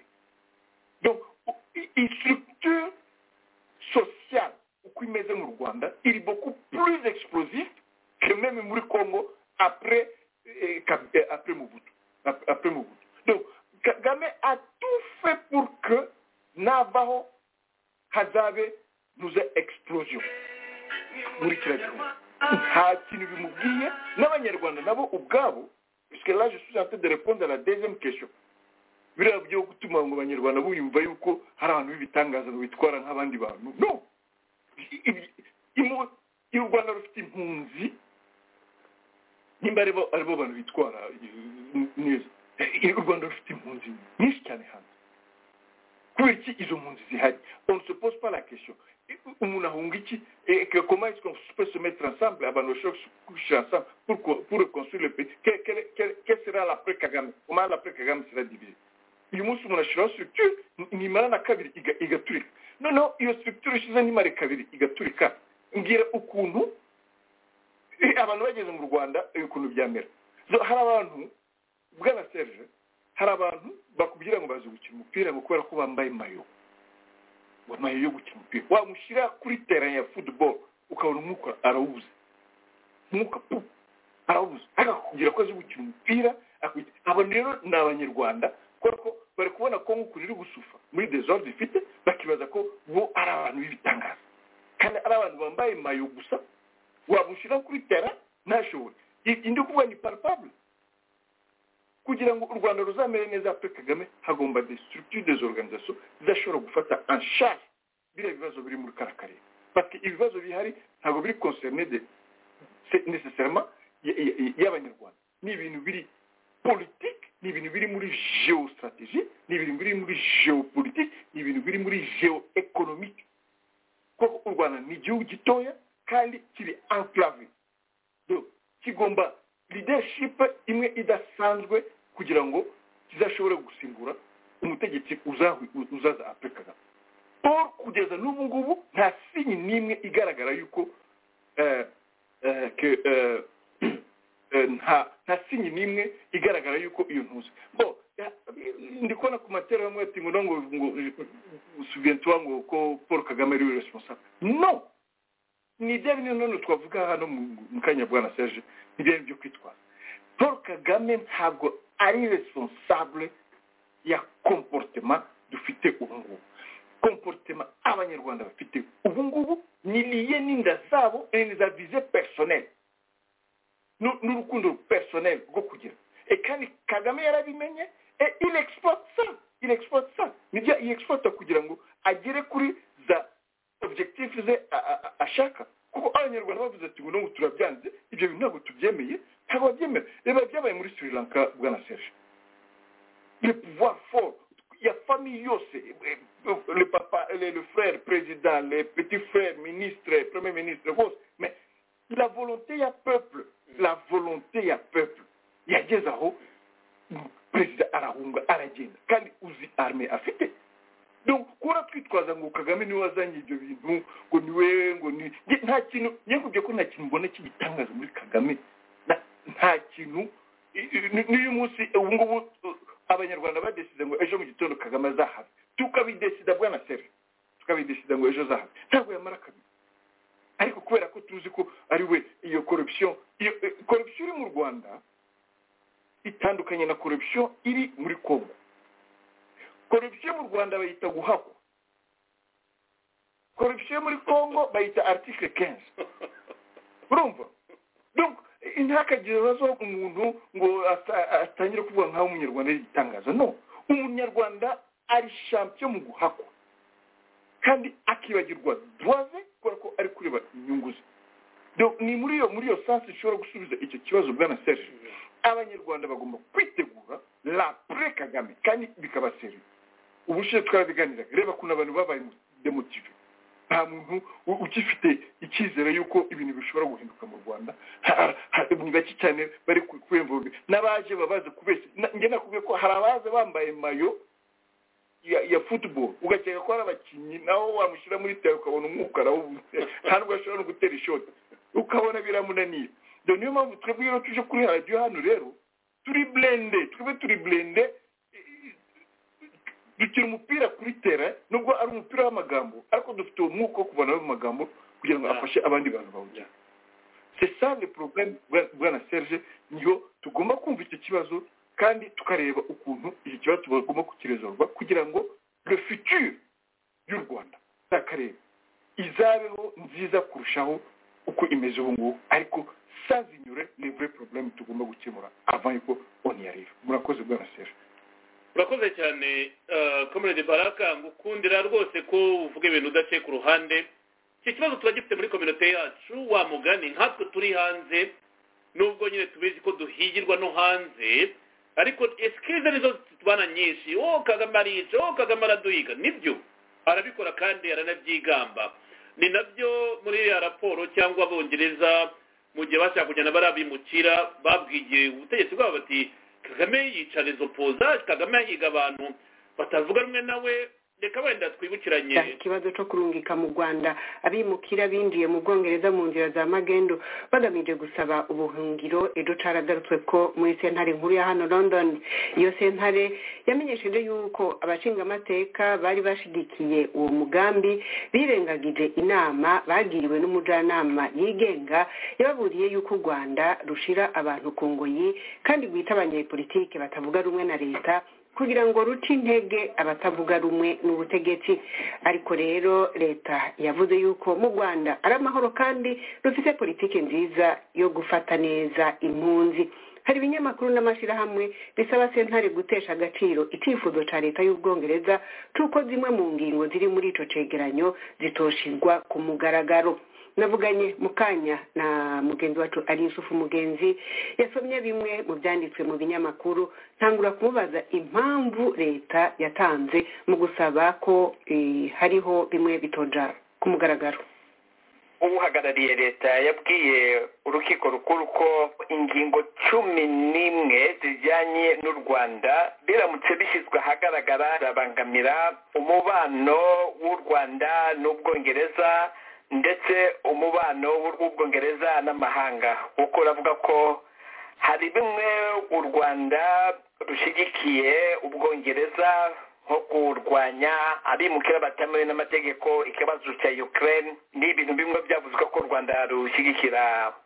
donc u- i- i structure sociale uko imeze mu rwanda iri beaucoup plus explosive que même muri congo après eh, Kab- eh, après Mobutu. Ap- Après Mobutu. Donc, Kagame a tout fait pour que Navajo, Hazabe, nous ait explosion. Muri kiriya gihugu. Nta kintu bimubwiye n'abanyarwanda nabo ubwabo, puisque là je suis en train de répondre à la deuxième question. biriya byo gutuma ngo abanyarwanda bumva yuko hari abantu b'ibitangaza ngo bitwara nk'abandi bantu no I- i- imu- i rwanda rufite impunzi nimba aribo aribo bantu bitwara eh, neza Eh, i rwanda rufite impunzi nyinshi cyane hanze kubera iki izo mpunzi zihari on suppose pas la question umuntu ahunga iki comment est-ce qu'on peut se mettre ensemble abantu bashobora gushyira ensemble pour co- pour construire le pays Quel- quel- quel- quel sera l'après kagame comment l'après kagame sera divisé uyu munsi umuntu ashyiraho structure nimara na kabiri iga- igaturika noneho iyo structure ishize nimare kabiri igaturika mbwira ukuntu eh, abantu bageze mu rwanda eh, ukuntu byamera So, hari abantu bwana serge hari abantu bakubwira ngo bazi gukina umupira ngo kubera ko bambaye mayo amayo yo gukina umupira wamushyira kuri tera ya football ukabona umwuka arawubuze umwuka pu arawubuze akakubwira ko azi gukina umupira akwita- abo rero ni abanyarwanda kubera ko bari kubona ko nk'ukuntu iri gusufa muri desordre ifite bakibaza ko bo ari abantu b'ibitangaza kandi ari abantu bambaye mayo gusa wamushyira kuri tera ntashobore I- indi kuvuga ni palpable kugira ngo u rwanda ruzamere neza afurika kagame hagomba des structures des organisations zidashobora gufata en charge biriya bibazo biri muri kara karere parce que ibibazo bihari ntabwo biri concerne de c'est nécessairement y- y- y- y'abanyarwanda ni ibintu biri politike ni ibintu biri muri geostratégie ni ibintu biri muri geopolitique ni ibintu biri muri geoeconomique kuko u rwanda ni igihugu gitoya kandi kiri enclave Donc, kigomba leadership imwe idasanzwe kugira ngo kizashobore gusimbura umutegetsi uzahu- uzaza afurika kagame paul kugeza n'ubu ngubu nta sinyi n'imwe igaragara yuko eh, eh, ke- eh, eh, nta nta sinyi n'imwe igaragara yuko iyo ntuzi bo ya- ndi kubona ku matera bamwe bati ngo no ngo ngo subiyentuwa ngo ko paul kagame ari we responsable no ni ibyo bimwe none twavuga hano mu- mu kanya bwana serge ni ibyo byo kwitwara paul kagame ntabwo ari responsable ya comportement dufite ubu ngubu comportement abanyarwanda bafite ubu ngubu ni liye n'inda zabo ni za vize personnel Nu- n'urukundo personnel rwo kugira e kandi kagame yarabimenye e il exploite ça il exploite ça nibyo iyi exploite kugira ngo agere kuri za objectif ze a- a- a- ashaka kuko abanyarwanda bavuze ati ngo nubwo turabyanze ibyo bintu ntabwo tubyemeye ntabwo babyemera reba byabaye muri sri lanka bwana serge le pouvoir fort ya famille yose eh, eh, le papa le, le frère président le petit frère ministre premier ministre bose mais la volonté ya peuple la volonté ya peuple yageze aho perezida arahunga aragenda kandi uzi arme afite donc kubura twitwaza ngo kagame niwe wazanye ibyo bintu ngo ni we ngo ni Nge- nta kintu nyakubye ko nta kintu mbona cy'igitangaza muri kagame Na- nta kintu i- i- ni- n'uyu munsi ubu ngubu uh, abanyarwanda badesida ngo ejo mu gitondo kagame azahava tukabidesida bwana sere tukabidesida ngo ejo azahava ntabwo yamara kabiri ariko kubera ko tuzi ko ari we iyo corruption iyo eh, corruption iri mu rwanda itandukanye na corruption iri muri congo corruption mu rwanda bayita guhakwa corruption muri congo bayita article 15 urumva donc eh, ntihakagire ibibazo umuntu ngo ata- atangire kuvuga nk'aho umunyarwanda ari igitangaza no umunyarwanda ari champion mu guhakwa kandi akibagirwa droit ze kubera ko ari kureba inyungu ze Donc, ni muri iyo muri iyo sansi ishobora gusubiza icyo kibazo bwana serge abanyarwanda bagomba kwitegura la pre kagame kandi bikaba seri ubushize twarabiganiraga reba ukuntu abantu babaye demotive nta muntu u- ugifite icyizere yuko ibintu bishobora guhinduka mu rwanda Ha- ha- ni bake cyane bari kwiyemvuga n'abaje babaze kubeshya Na- njye nakubwiye ko hari abaza bambaye mayo ya ya football ugakeka ko ari abakinnyi naho wamushyira muri tero ukabona umwuka arawubuze nta nubwo ashobora no gutera ishoti ukabona biramunaniye dore niyo mpamvu twebwe rero tuje kuri radiyo hano rero turi blende twebwe turi blende dukina umupira kuri tera nubwo ari umupira w'amagambo ariko dufite uwo mwuka wo kuvanaho mu magambo kugira ngo afashe abandi bantu bawujyana c'est ça le problème bwa- bwana serge niyo tugomba kumva icyo kibazo kandi tukareba ukuntu iki kibazo tugomba kukiresorwa kugira ngo le futur y'u rwanda z'akarere izabeho nziza kurushaho uko imeze ubu ngubu ariko sans ignorer les vrais problèmes tugomba gukemura avant yuko on y arrive murakoze bwana serge urakoze cyane komerede baraka ngukundira rwose ko uvuga ibintu udaciye ku ruhande iki kibazo turagifite muri kominote yacu wa mugani nkatwe turi hanze nubwo nyine tubizi ko duhigirwa no hanze ariko esikize nizo tubana nyinshi wo kagame arica wo kagame araduhiga nibyo arabikora kandi aranabyigamba ni nabyo muri iriya raporo cyangwa abongereza mu gihe bashaka kujyana barabimukira babwigiye ubutegetsi bwabo bati kagame yicana izo poza kagame yahiga abantu batavuga rumwe nawe reka wenda twibukiranye ikibazo cyo kurungika mu rwanda abimukira binjiye mu bwongereza mu nzira za magendo bagamije gusaba ubuhungiro ejo caragarutswe ko muri sentare nkuru ya hano london iyo sentare yamenyesheje yuko abashingamateka bari bashigikiye uwo mugambi birengagije inama bagiriwe n'umujyanama yigenga yababuriye yuko u rwanda rushira abantu ku ngoyi kandi rwita abanyepolitike batavuga rumwe na leta kugira ngo ruce intege abatavuga rumwe n'ubutegetsi ariko rero leta yavuze yuko mu rwanda ari amahoro kandi rufite politiki nziza yo gufata neza impunzi hari ibinyamakuru n'amashyirahamwe bisaba sentare gutesha agaciro icyifuzo cya leta y'ubwongereza cy'uko zimwe mu ngingo ziri muri icyo cyegeranyo zitoshirwa ku mugaragaro navuganye mu kanya na mugenzi wacu ari yusufu mugenzi yasomye bimwe mu byanditswe mu binyamakuru ntangura kumubaza impamvu leta yatanze mu gusaba ko hariho bimwe bitoja ku mugaragaro uhagarariye leta yabwiye urukiko rukuru ko ingingo cumi n'imwe zijyanye n'u rwanda biramutse bishyizwe ahagaragara birabangamira umubano w'u rwanda n'ubwongereza ndetse umubano w'ubwongereza n'amahanga kuko uravuga ko hari bimwe u rwanda rushyigikiye ubwongereza nko kurwanya abimukira batemewe n'amategeko ikibazo cya ukraine ni ibintu bimwe byavuzwe ko u rwanda rushyigikira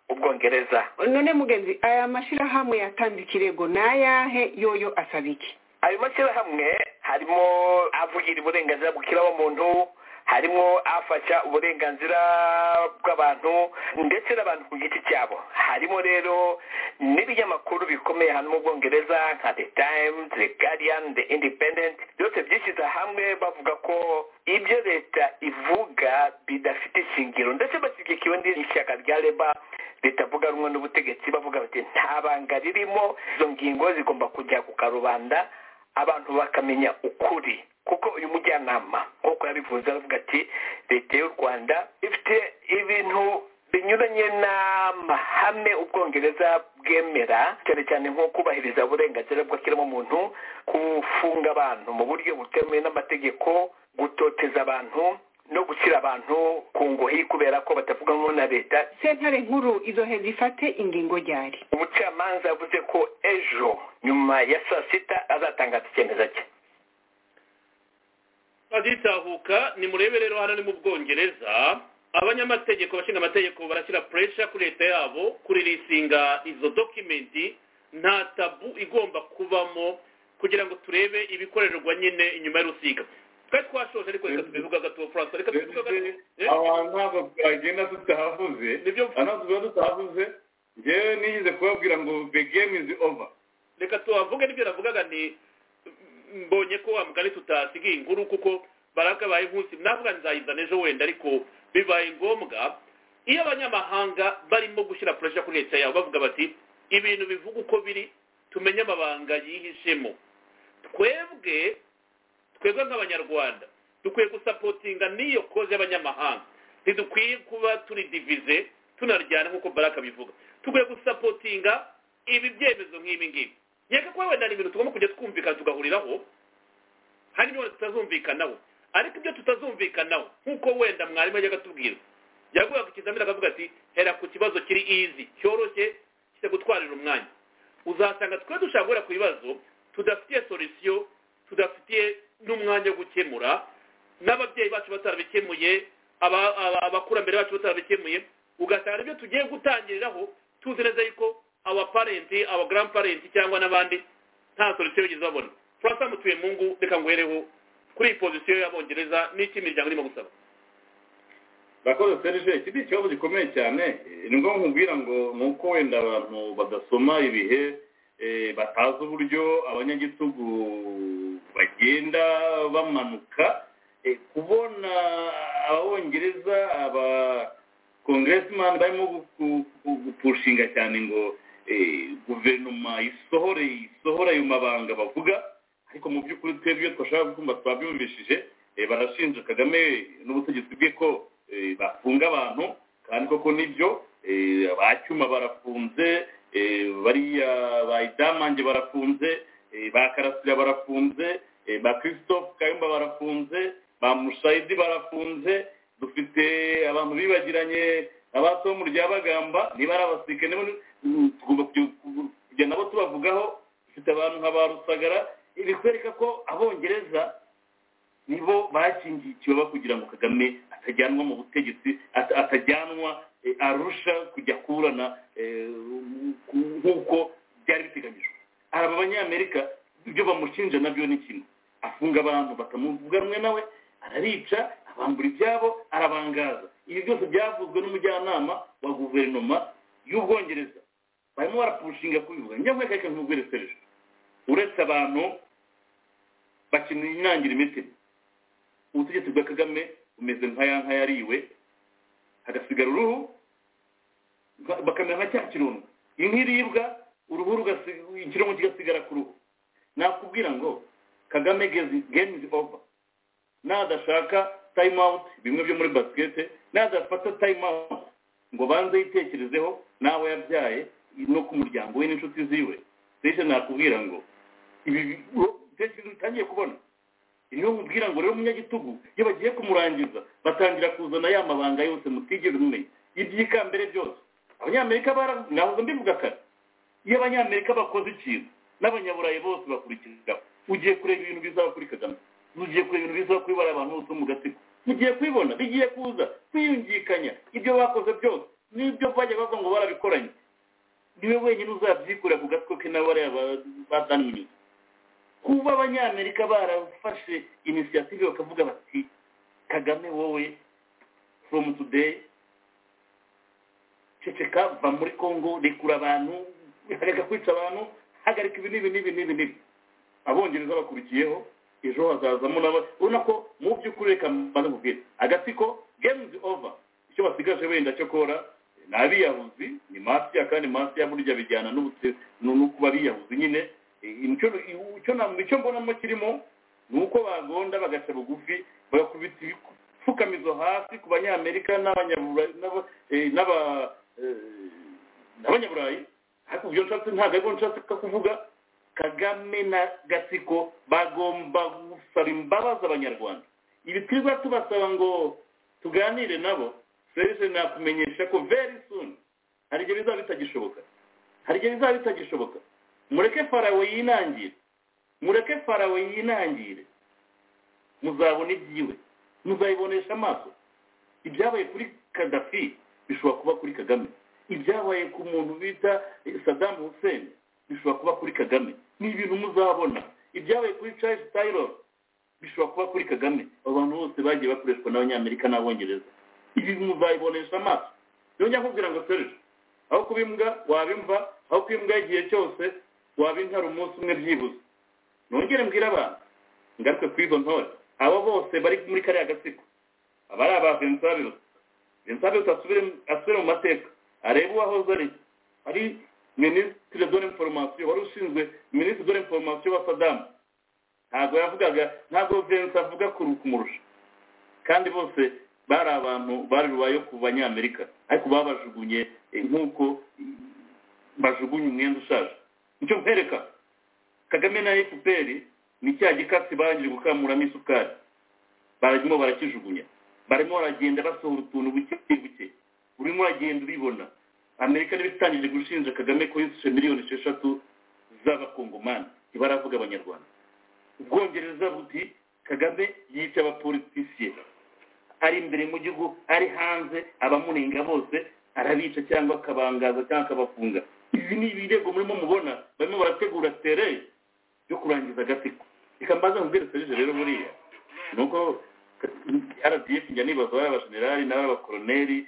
ubwongereza none mugenzi aya mashyirahamwe yatanze ikirego n'ayahe yoyo asaba iki ayo mashyirahamwe harimo avugira uburenganzira bw'ikiremwamuntu harimo afasha uburenganzira bw'abantu ndetse n'abantu ku giti cyabo harimo rero n'ibinyamakuru bikomeye hano mu bwongereza nka the times the guardian the independent byose byishyize hamwe bavuga ko ibyo leta ivuga bidafite ishingiro ndetse bashyigikiwe n'ishyaka rya leba ritavuga rumwe n'ubutegetsi bavuga bati nta banga ririmo izo ngingo zigomba kujya ku karubanda abantu bakamenya ukuri kuko uyu mujyanama nk'uko yabivuze aravuga ati leta y'u rwanda ifite ibintu binyuranye n'amahame ubwongereza bwemera cyane cyane nko kubahiriza uburenganzira bw'ikiremwamuntu gufunga abantu mu buryo butemewe n'amategeko gutoteza abantu no gushyira abantu ku ngohi kubera ko batavuga nko na leta sentare nkuru izo he zifate ingingo ryari umucamanza yavuze ko ejo nyuma ya saa sita azatangaza icyemezo cye bazitahuka nimurebe rero hano ni mu bwongereza abanyamategeko bashinga amategeko barashyira puresha kuri leta yabo kuririsinga izo dokimenti nta tabu igomba kubamo kugira ngo turebe ibikorerwa nyine inyuma y'urusika twari twashoje ariko reka tubivuga gato furansa reka tubivuga gato abantu ntabwo twagenda tutahavuze ntabwo tuba tutahavuze ngewe nigeze kubabwira ngo the game is over reka tuhavuge n'ibyo navugaga ni mbonye ko wa mugari tutasigaye inkuru kuko barakabaye nk'usi navuga nzayizana ejo wenda ariko bibaye ngombwa iyo abanyamahanga barimo gushyira puresha kuri leta yabo bavuga bati ibintu bivuga uko biri tumenye amabanga yihishemo twebwe twebwe nk'abanyarwanda dukwiye gusapotinga n'iyo koze y'abanyamahanga ntidukwiye kuba turi divize tunaryana nk'uko baraka bivuga dukwiye gusapotinga ibi byemezo nk'ibi ngibi yega kuba wenda ni ibintu tugomba kujya twumvikana tugahuriraho hari n'ibintu tutazumvikanaho ariko ibyo tutazumvikanaho nk'uko wenda mwarimu yajyaga atubwira yaguha ku kizamini akavuga ati hera ku kibazo kiri izi cyoroshye kijya gutwarira umwanya uzasanga twe dushaka guhera ku bibazo tudafitiye solisiyo tudafitiye n'umwanya wo gukemura n'ababyeyi bacu batarabikemuye abakurambere bacu batarabikemuye ugasanga ibyo tugiye gutangiriraho tuzi neza yuko aba parenti aba grand parenti cyangwa n'abandi nta solusiyo bigeze babona francois mutuyemungu reka ngwereho kuri iyi pozisiyo y'abongereza n'icyo imiryango irimo gusaba rakoze serije iki ni ikibazo gikomeye cyane ni ngombwa nkubwira ngo ni uko wenda abantu badasoma ibihe batazi uburyo abanyagitugu bagenda bamanuka kubona abongereza aba kongeresimani barimo gupushinga cyane ngo guverinoma isohore isohora ayo mabanga bavuga ariko mu by'ukuri twebwe iyo twashaka kumva twabyumvishije eh, barashinja kagame n'ubutegetsi bwe ko eh, bafunga abantu kandi koko nibyo eh, ba cyuma barafunze eh, bariya ba idamange barafunze eh, ba karasira barafunze eh, ba christophe kayumba barafunze ba mushayidi barafunze dufite abantu bibagiranye abatomu rya bagamba niba ari abasirikare nibo ni- tugomba kujya- kujya nabo tubavugaho dufite abantu nka ba rusagara bikwereka ko abongereza nibo bakingiye ikibaba kugira ngo kagame atajyanwa mu butegetsi ata- atajyanwa eh, arusha kujya kurana eh, ku- nk'uko byari biteganyijwe araba abanyamerika ibyo bamushinja nabyo ni kimwe afunga abantu bakamuvuga rumwe nawe arabica abambura ibyabo arabangaza ibi byose byavuzwe n'umujyanama wa guverinoma y'ubwongereza barimo barapushinga kubivuga njyewe reka ntubweresereje uretse abantu bakina inangira imitima ubutegetsi bwa kagame bumeze nka ya nka yariwe hagasigara uruhu nka- bakamera nka cya kirunga inka iribwa uruhu rugasi- ikirungo kigasigara ku ruhu nakubwira ngo kagame gezi- game is over nadashaka time out bimwe byo muri basket nadafata time out ngo banze yitekerezeho n'abo yabyaye no ku muryango we n'inshuti ziwe rero nakubwira ngo ibi bi- wo- tekereza utangiye kubona niyo mubwira ngo rero umunyagitugu iyo bagiye kumurangiza batangira kuzana ya mabanga yose mutigeze mumenya iby'ikambere byose abanyamerika baravuze nahoze mbivuga kare iyo abanyamerika bakoze ikintu n'abanyaburayi bose bakurikiraho ugiye kureba ibintu bizaba kuri kagame ugiye kureba ibintu bizaba kuri bariya bantu bose bo mu gatsiko ugiye kubibona bigiye kuza kwiyungikanya ibyo bakoze byose n'ibyo bajya bavuga ngo barabikoranye niwe wenyine uzabyikorera ku gatwe ke nawe bariya badaniriye kuba abanyamerika barafashe inisiyative bakavuga bati kagame wowe from today ceceka va muri congo rekura abantu hagarika kwica abantu hagarika ibi n'ibi n'ibi n'ibi n'ibi abongereza bakurikiyeho ejo hazazamo nabo urabona ko mu by'ukuri reka mbanze mubwire agatsiko game is over icyo basigaje wenda cyo kora ni abiyahuzi ni masiya kandi masiya burya bijyana n'ubutse no kuba biyahuzi nyine Eh, icyo icyo na- icyo mbonamo kirimo ni uko bagonda bagaca bugufi bagakubita ibipfukamizo hasi ku banyamerika n'abanyaburayi n'aba- eh, n'aba- eh, n'abanyaburayi ariko ibyo nshatse ntabwo ariko nshaka kuvuga kagame na gatsiko bagomba gusaba imbabazi abanyarwanda ibi twiza tubasaba ngo tuganire nabo serivisi nakumenyesha ko very soon hari igihe bizaba bitagishoboka hari igihe bizaba bitagishoboka mureke farawe yinangire mureke farawe yinangire muzabona ibyiwe muzayibonesha amaso ibyabaye kuri kadafi bishobora kuba kuri kagame ibyabaye ku muntu bita eh, saddam hussein bishobora kuba kuri kagame ni ibintu muzabona ibyabaye kuri charles taylor bishobora kuba kuri kagame abo bantu bose bagiye bakoreshwa n'abanyamerika n'abongereza ibi muzayibonesha amaso yongera nkubwira ngo serge aho kuba imbwa waba imva aho kuba imbwa igihe cyose waba intare umunsi umwe byibuze nongere mbwire abantu ngaruke kuri izo ntore abo bose bari muri kariya gatsiko aba ari aba vincent biruta vincent biruta asubire asubire mu mateka arebe uwahoze ari ari minisitiri dore inforomasiyo wari ushinzwe minisitiri dore inforomasiyo wa sadamu ntabwo yavugaga ntabwo vincent avuga kuru kumurusha kandi bose bari abantu bari rubayo ku banyamerika ariko babajugunye eh, nk'uko bajugunye umwenda ushaje nicyo nkwereka kagame na fpr ni cya gikatsi barangije gukamuramo isukari barimo barakijugunya barimo baragenda basohora utuntu buke buke urimo uragenda ubibona amerika niba itangije gushinja kagame ko yisishe miliyoni esheshatu z'abakongomani ntibaravuga abanyarwanda ubwongereza buti kagame yica abapolitisiye ari imbere mu gihugu ari hanze abamurenga bose arabica cyangwa akabangaza cyangwa akabafunga izi ni ibirego murimo mubona barimo barategura tere yo kurangiza agatsiko reka mbaza mubwire serije rero buriya ni uko rdf njya nibaza abashenerali n'abakoroneri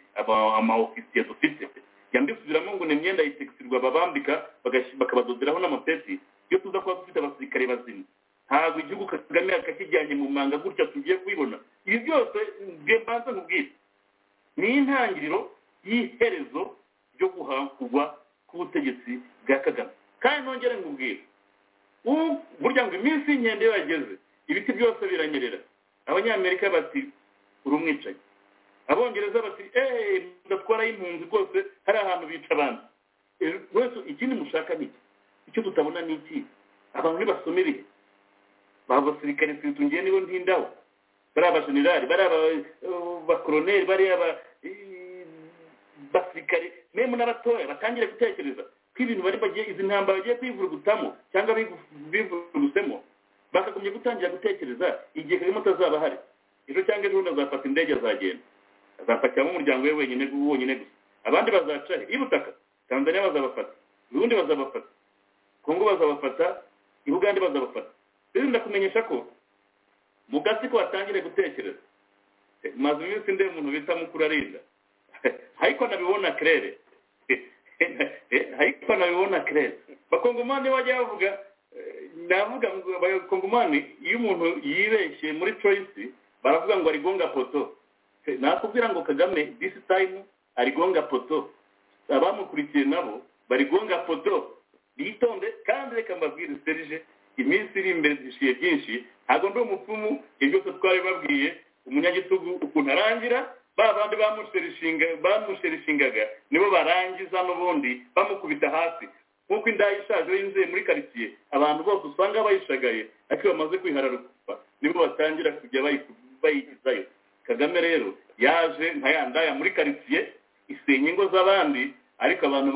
amaofisiye dufite njya mbisubiramo ngo ni imyenda yitekisirwa babambika bagash- bakabadoderaho n'amapeti iyo tuza kuba dufite abasirikare bazima ntabwo igihugu kagame akakijyanye mu manga gutya tugiye kubibona ibi byose mbe mbanza mubwire ni intangiriro y'iherezo ryo guhangurwa k'ubutegetsi bwa kagame kandi nongere ngubwire ubu burya ngo iminsi y'inkende iyo yageze ibiti byose biranyerera abanyamerika bati uri umwicanyi abongereza bati eee mudatwara y'impunzi rwose hari ahantu bica abandi wese ikindi mushaka ni iki icyo tutabona ni iki abantu nibasomere ba basirikare tutungiye nibo ntindaho bariya abajenerali bariya abakoroneri bariya basirikare memu n'abatoya batangire gutekereza ko ibintu bari bagiye izi ntambara bagiye kwivurugutamo cyangwa bivurugusemo bakagumya gutangira gutekereza igihe kagame atazaba ahari ejo cyangwa ejo bundi azafata indege azagenda azapakiramo umuryango we wenyine wonyine gusa abandi bazaca he ibutaka tanzania bazabafata ubundi bazabafata kongo bazabafata ibugande bazabafata rero ndakumenyesha ko mu gasi ko watangire gutekereza maze iminsi ndeba umuntu bita mukuru arinda ariko nabibona kerere ariko nabibona kerere bakongomani bajya bavuga navuga ngo abakongomani iyo umuntu yibeshye muri choice baravuga ngo arigonga poto nakubwira ngo kagame this time arigonga poto abamukurikiye nabo barigonga poto bitonde kandi reka mbabwire serije iminsi iri imbere dushiye byinshi ntabwo ndi umupfumu ibyo twari babwiye umunyagitugu ukuntu arangira ba bandi bamusherishingaga nibo barangiza n'ubundi bamukubita hasi nk'uko indaya ishaje yinjiye muri karitsiye abantu bose usanga bayishagaye ariko bamaze kwihararuka nibo batangira kujya bayigizayo kagame rero yaje nka ya ndaya muri karitsiye isenya ingo z'abandi ariko abantu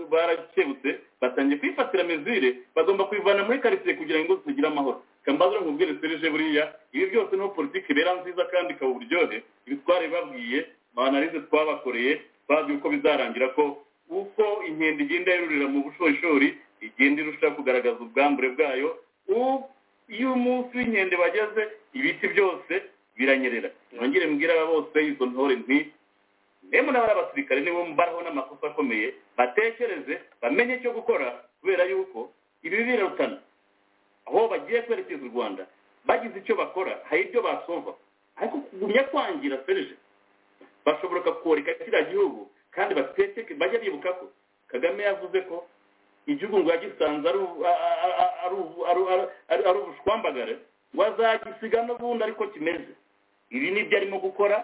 barakebutse batangiye kwifatira mezire bagomba kwivana muri karitsiye kugira ngo zigire amahoro kambazo nkubwire serije buriya ibi byose niho politiki ibera nziza kandi ikaba uburyohe ibitware babwiye analize twabakoreye babwiye uko bizarangira ko uko inkende igenda yerurira mu bushorishori igenda irusha kugaragaza ubwambure bwayo iyo umunsi w'inkende bageze ibiti byose biranyerera nongere mbwire aba bose izo ntore nti nemwe n'abari abasirikare nibo baraho n'amakosa akomeye batekereze bamenye icyo gukora kubera yuko ibi birarutana aho bagiye kwerekeza u rwanda bagize icyo bakora hari ibyo basova ariko kugumya kwangira serije bashobora koreka kiriya gihugu kandi bateke bajya bibuka ko kagame yavuze ko igihugu ngo yagisanze ari ubushwambagare wazagisiga n'ubundi ariko kimeze ibi nibyo arimo gukora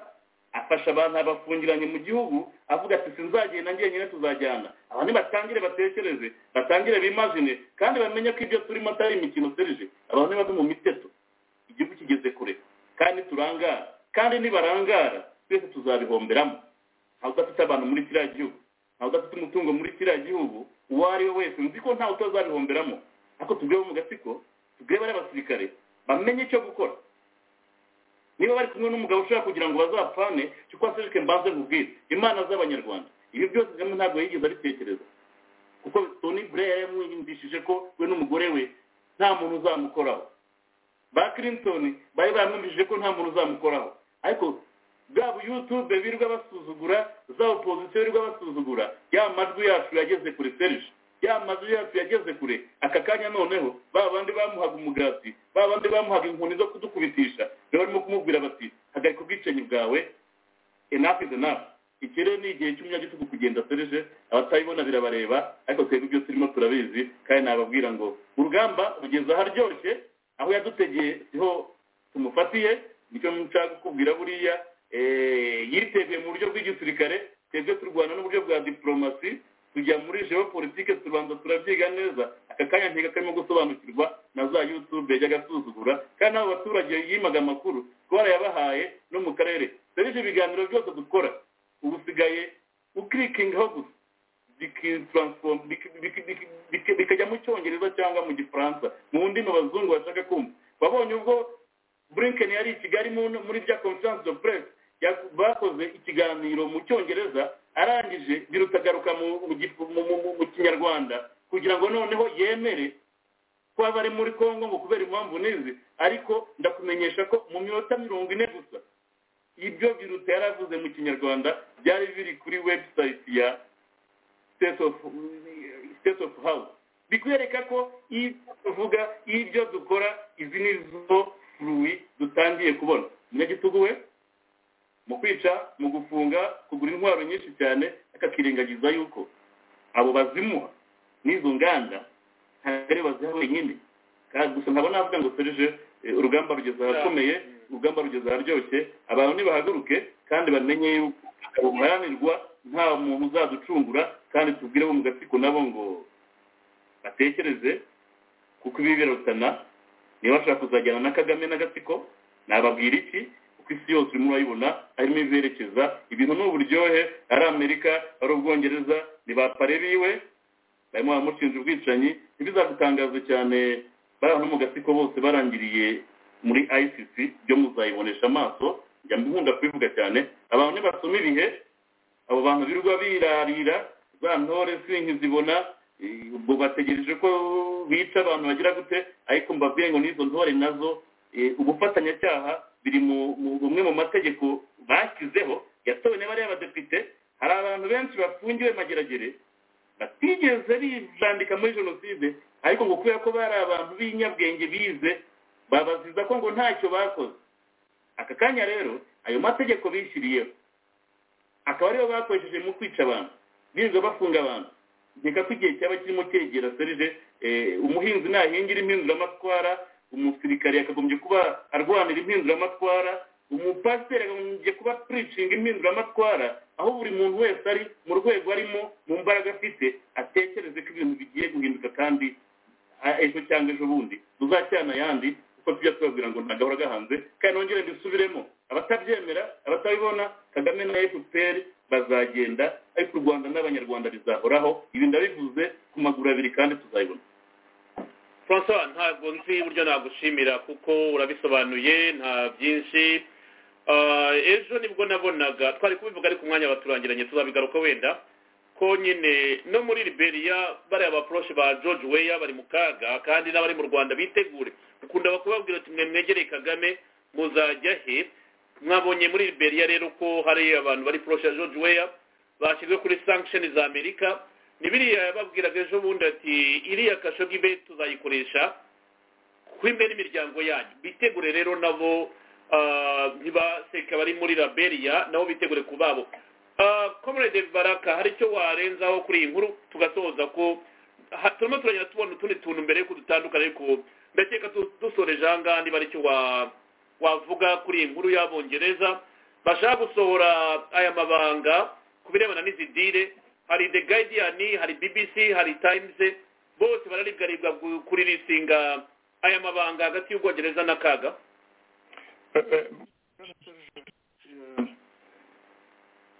afasha abantu abafungiranye mu gihugu avuga ati sinzagenda njyenyine tuzajyana abantu batangire batekereze batangire bimazine kandi bamenye ko ibyo turimo atari imikino serije abantu bave mu miteto igihugu kigeze kure kandi turangara kandi nibarangara twese tuzabihomberamo ntawe udafite abantu muri kiriya gihugu ntawe udafite umutungo muri kiriya gihugu uwo ari we wese nzi ko ntawe utazabihomberamo ariko tubwire mu gatsiko tubwire bariya basirikare bamenye icyo gukora niba bari kumwe n'umugabo ushaka kugira ngo bazapfane kuko aserike mbanze nkubwire imana z'abanyarwanda ibi byose kagame ntabwo yigeze abitekereza kuko toni buraya yamwiyumvishije ko we n'umugore we nta muntu uzamukoraho ba clinton bari bamwumvishije ko nta muntu uzamukoraho ariko bwa buyutube birirwa basuzugura za opozisiyo birirwa basuzugura ya majwi yacu yageze kure serije ya mazu yacu yageze kure aka kanya noneho ba bandi bamuhaga umugati ba bandi bamuhaga inkoni zo kudukubitisha rero barimo kumubwira bati hagarika ubwicanyi bwawe enough is enough iki rero ni igihe cy'umunyagitugu kugenda serije abatabibona birabareba ariko twebwe ibyo turimo turabizi kandi nababwira ngo urugamba rugeze aharyoshye aho yadutegeye siho tumufatiye nicyo nshaka kukubwira buriya yiteguye mu buryo bw'igisirikare twebwe turwana n'uburyo bwa diporomasi tujya muri geopolitike tubanza turabyiga neza aka kanya ntiga karimo gusobanukirwa na za yutube yajya agasuzugura kandi n'abo baturage yimaga amakuru twarayabahaye no mu karere serivisi ibiganiro byose dukora ubu usigaye ukirikingaho gusa bikajya mu cyongereza cyangwa mu gifaransa mu ndimi abazungu bashaka kumva wabonye ubwo burinkeni yari i kigali muri bya conference de presse bakoze ikiganiro mu cyongereza arangije birutagaruka mu kinyarwanda kugira ngo noneho yemere ko aba ari muri congo ngo kubera impamvu n'izi ariko ndakumenyesha ko mu minota mirongo ine gusa ibyo biruta yaravuze mu kinyarwanda byari biri kuri website ya state of house bikwereka ko iyo tuvuga ibyo dukora izi ni zo furuwi dutangiye kubona umunyagitugu we mu kwica mu gufunga kugura intwaro nyinshi cyane akakirengagiza yuko abo bazimuha n'izo nganda ntabwo ari baziha wenyine kandi gusa ntabwo navuga ngo serije eh, urugamba rugeze ahakomeye urugamba rugeze aharyoshye abantu nibahaguruke kandi bamenye yuko ruharanirwa nta muntu uzaducungura kandi tubwire bo mu gatsiko nabo ngo batekereze kuko ibi birarutana niba bashaka kuzajyana na kagame n'agatsiko nababwira iki kuko isi yose urimo urayibona harimo izerekeza ibintu ni uburyohe ari amerika ari ubwongereza ni ba pare biwe barimo baramushinja ubwicanyi ntibizagutangaze cyane bari ahantu mu gatsiko bose barangiriye muri icc byo muzayibonesha amaso njya nkunda kubivuga cyane abantu nibasoma ibihe abo bantu birirwa birarira za ntore sinkizibona eh, ubwo bategereje ko bica abantu bagira gute ariko mbabwire ngo n'izo ntore nazo eh, ubufatanyacyaha biri mu mu- bumwe mu mategeko bashyizeho yatowe na bariya badepite hari abantu benshi bafungiwe mageragere batigeze bizandika muri jenoside ariko ngo kubera ko bari abantu b'inyabwenge bize babaziza ko ngo ntacyo bakoze aka kanya rero ayo mategeko bishyiriyeho akaba ariyo bakoresheje mu kwica abantu birirwa bafunga abantu nkeka ko igihe cyaba kirimo cyegera serije eh, umuhinzi nahingira impinduramatwara umusirikare yakagombye kuba arwanira impinduramatwara umupasiteri akagombye kuba puricinga impinduramatwara aho buri muntu wese ari mu rwego arimo mu mbaraga afite atekereze ko ibintu bigiye guhinduka kandi ah, ejo cyangwa ejo bundi tuzacyana ayandi kuko tujya tubabwira ngo ntagahora gahanze kandi nongere mbisubiremo abatabyemera abatabibona kagame na fpr bazagenda ariko u rwanda n'abanyarwanda bizahoraho ibi ndabivuze ku maguru abiri kandi tuzayibona francois ntabwo nzi uburyo nagushimira kuko urabisobanuye nta byinshi Ah, ejo nibwo nabonaga twari kubivuga ariko umwanya baturangiranye tuzabigaruka wenda ko nyine no muri liberia bariya baporoshe ba george weya bari mu kaga kandi n'abari mu rwanda bitegure ukunda bakubabwira ati mwe mwegereye kagame muzajya he mwabonye muri liberia rero ko hari abantu bari poroshe ya george weya bashyizwe kuri sanction za amerika ni biriya yababwiraga ejo bundi ati iriya kashogi be tuzayikoresha kwimbe n'imiryango yanyu bitegure rero nabo ah, ntibaseka bari muri liberia nabo bitegure ku babo Ah, comrade baraka hari icyo warenzaho kuri iyi nkuru tugasoza ko ha- turimo turagenda tubona utundi tuntu mbere yuko dutandukana ariko ndakeka tu- dusoreje aha ngaha niba ari icyo wa- wavuga kuri iyi nkuru y'abongereza bashaka gusohora aya mabanga ku birebana n'izi dile hari the guardian hari bbc hari times bose bararibwaribwa kuri risinga aya mabanga hagati y'ubwongereza na kaga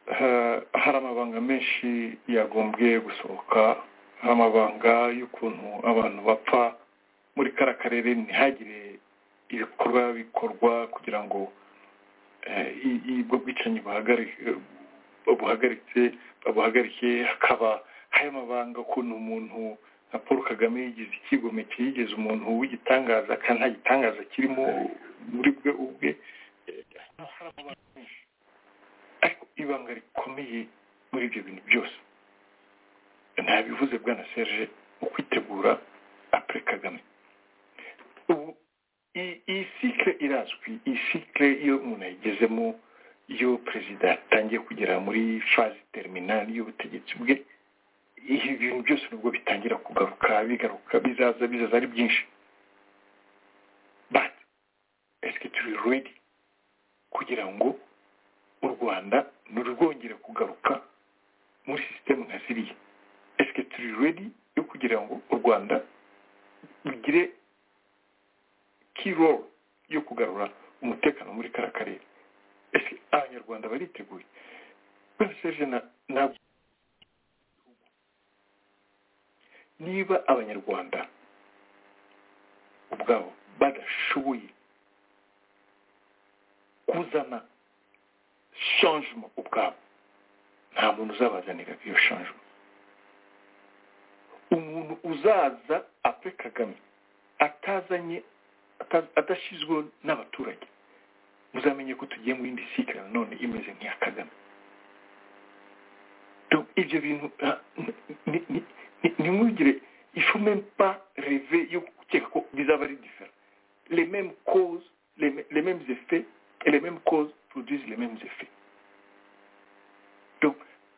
Ha- hari amabanga menshi yagombye gusohoka hari amabanga y'ukuntu abantu bapfa muri kara karere ntihagire ibikorwa bikorwa kugira ngo eh, i- i- ubwo bwicanyi buhagari- buhagaritse babuhagarike hakaba hari amabanga ukuntu umuntu nka paul kagame yigize ikigomeke yigeze umuntu w'igitangaza kandi nta gitangaza kirimo muri bwe ubwe ariko ibanga rikomeye muri ibyo bintu byose ntabivuze bwana serge mu kwitegura apure kagame ubu iyi- iyi sikire irazwi iyi sikire iyo umuntu ayigezemo iyo perezida atangiye kugera muri fazi teriminali y'ubutegetsi bwe ibi bintu byose nibwo bitangira kugaruka bigaruka bizaza bizaza ari byinshi but esike turi redi kugira ngo u rwanda ntirwongere kugaruka muri sisitemu nka ziriya esike turi redi yo kugira ngo u rwanda rugire kiro yo kugarura umutekano muri kara karere ese abanyarwanda bariteguye bwana serge na- ntabwo niba abanyarwanda ubwabo badashoboye kuzana shanjemo ubwabo nta muntu uzabazanira iyo shanjemo umuntu uzaza apfe kagame atazanye ata- adashyizweho n'abaturage muzamenye ko tugiye mu yindi sikara nanone imeze nk'iya kagame Donc, ibyo bintu ah, ni- ni- ni- ntimwigire ifu même pas reve yo gukeka ko bizaba ari diferent les mêmes causes les, mê- les mêmes effets et les mêmes causes produisent les mêmes effets donc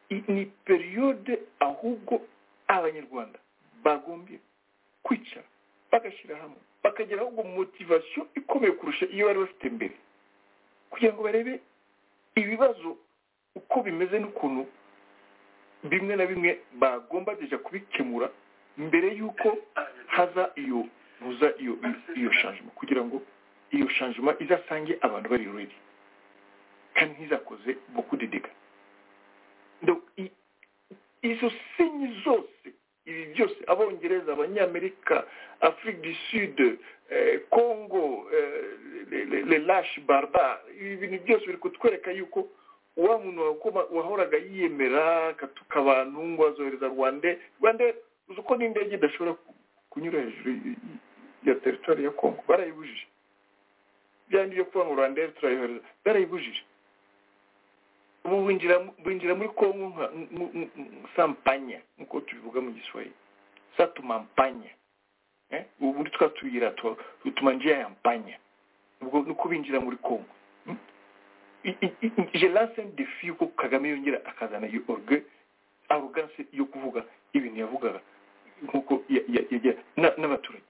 i- ni periode ahubwo abanyarwanda bagombye kwicara bagashyira hamwe bakageraho ngo motivasiyo ikomeye kurusha iyo bari bafite mbere kugira ngo barebe ibibazo uko bimeze n'ukuntu bimwe na bimwe bagomba kujya kubikemura mbere y'uko haza iyo muza iyo iyo shanjima kugira ngo iyo shanjima izasange abantu bari ruri kandi ntizakoze bukudidika izo sinyi zose ibi byose abongereza abanyamerika afurika du sud congo le lash barba ibi bintu byose biri kutwereka yuko wa muntu wahoraga yiyemera akatuka abantu ngo azohereza rwande rwande uzi uko n'indege idashobora kunyura hejuru ya teritwari ya congo barayibujije byandi byo kuba ngo rwandere turayohereza barayibujije ubu binjira muri kongo nka sampanya nk'uko tubivuga mu giswahili satumampanya ubu muri twa tuyira dutuma njia ya mpanya ubwo ni uko binjira muri kongo je lance un defi yuko kagame yongera akazana iyo orgue arrogance yo kuvuga ibintu yavugaga nk'uko n'abaturage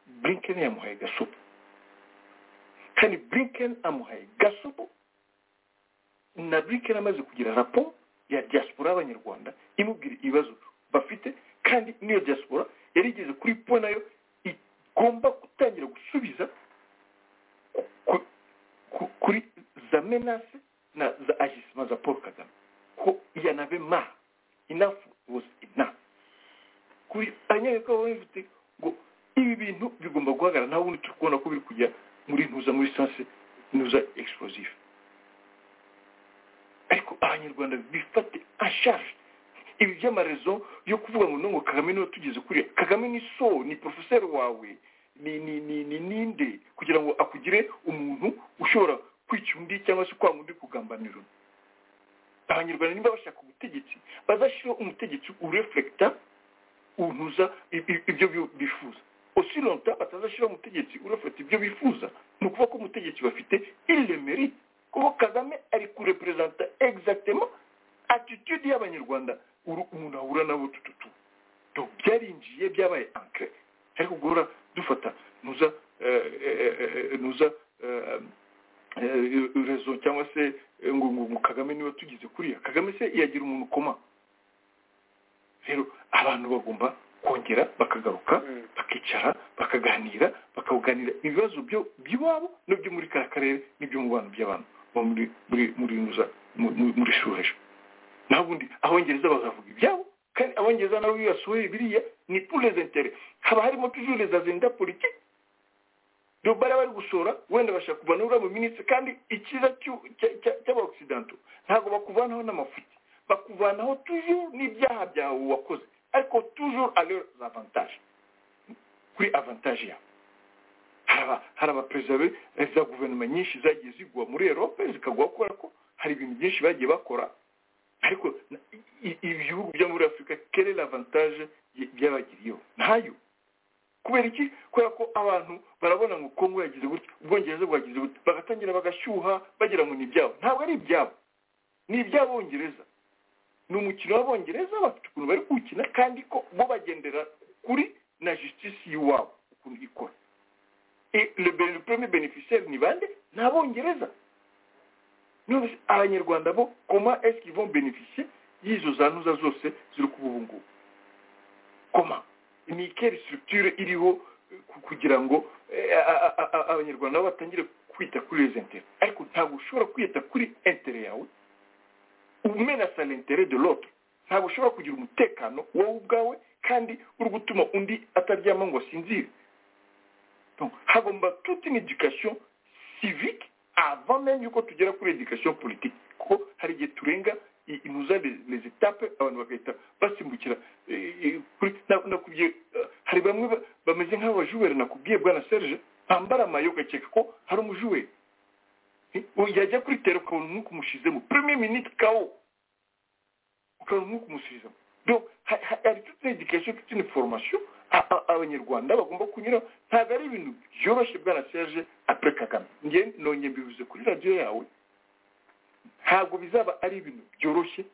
blinken yamuhaye gasopo kandi blinken amuhaye gasopo na blinken amaze kugira raporo ya diaspora y'abanyarwanda imubwira ibibazo bafite kandi n'iyo diaspora yari igeze kuri po nayo igomba gutangira gusubiza kuri za menase na za agisima za paul kagame ko yanave ma enough was enough kuri abanyamerika baba bafite ngo ibi bintu bigomba guhagarara nta wundi turi kubona ko biri kujya muri ntuza muri sanse ntuza explosive ariko abanyarwanda bifate anshaje ibi by'amarezo yo kuvuga ngo nungu kagame niwe tugeze kuriya kagame ni so ni porofeseri wawe ni ni ni ni ninde kugira ngo akugire umuntu ushobora kwica undi cyangwa se kwanga undi kugambanira abanyarwanda niba bashaka ubutegetsi bazashyiraho umutegetsi urefurekita untuza ibyo bifuza aussi longtemps batazashyiraho umutegetsi urafata ibyo bifuza ni ukuvuga ko umutegetsi bafite ilemeri kuko kagame ari kureperezanta exactement attitude y'abanyarwanda umuntu ahura nabo tututu do byarinjiye byabaye ancre ariko guhora dufata nuza nuza rezo cyangwa se ngo ngo kagame niba tugize kuriya kagame se yagira umuntu ukoma rero abantu bagomba kongera bakagaruka bakicara bakaganira bakaganira ibibazo byo by'iwabo n'ibyo muri kariya karere n'ibyo mu bantu by'abantu muri muri muri nuza muri shoreje naho ubundi abongereza bakavuga ibyabo kandi abongereza nabo iyo basuye biriya ni purezentere haba harimo tujure za zenda politiki dobara bari gushora wenda bashaka kuvana uriya mu minsi kandi icyiza cy'abaoksidanto ntabwo bakuvanaho n'amafuti bakuvanaho tujuru n'ibyaha byawe wakoze ariko tujuru alero avantage kuri avantage yawe hari abaperezida za guverinoma nyinshi zagiye zigwa muri erope zikagwa kubera ko hari ibintu byinshi bagiye bakora ariko ibihugu byo muri afurika kere avantage byabagiriyeho ntayo kubera iki kubera ko abantu barabona ngo kongo yagize gutya ubwongereza bwagize gutya bagatangira bagashyuha bagira ngo ni ibyabo ntabwo ari ibyabo ni iby'abongereza ni umukino w'abongereza bafite ukuntu bari kuwukina kandi ko bo bagendera kuri na justice y'iwabo ukuntu ikora le premier beneficiaire ni bande ni abongereza none abanyarwanda bo koma eski vont beneficier y'izo za ntuza zose ziri kuba ubu ngubu koma ni ikere structure iriho kugira ngo abanyarwanda bo batangire kwita kuri les intérêts ariko ntabwo ushobora kwita kuri intérêt yawe umenasa l'intere de l'autre ntabwo ushobora kugira umutekano wowe ubwawe kandi uri gutuma undi ataryama ngo asinzire hagomba toute une education civique avant même yuko tugera kuri education politique kuko hari igihe turenga inuza les étapes abantu bagahita basimbukira nakubwiye hari bamwe bameze nk'abajuweri nakubwiye bwana serge bambara amayo ugakeka ko hari umujuweri yajya kuri tero ukabona umwuka umushizemo premier minute kawo ukabona umwuka umushizemo donc hari toute une education toute une formation abanyarwanda bagomba kunyura ntabwo ari ibintu byoroshye bwana serge apre kagame nge nonye mbivuze kuri radiyo yawe ntabwo bizaba ari ibintu byoroshye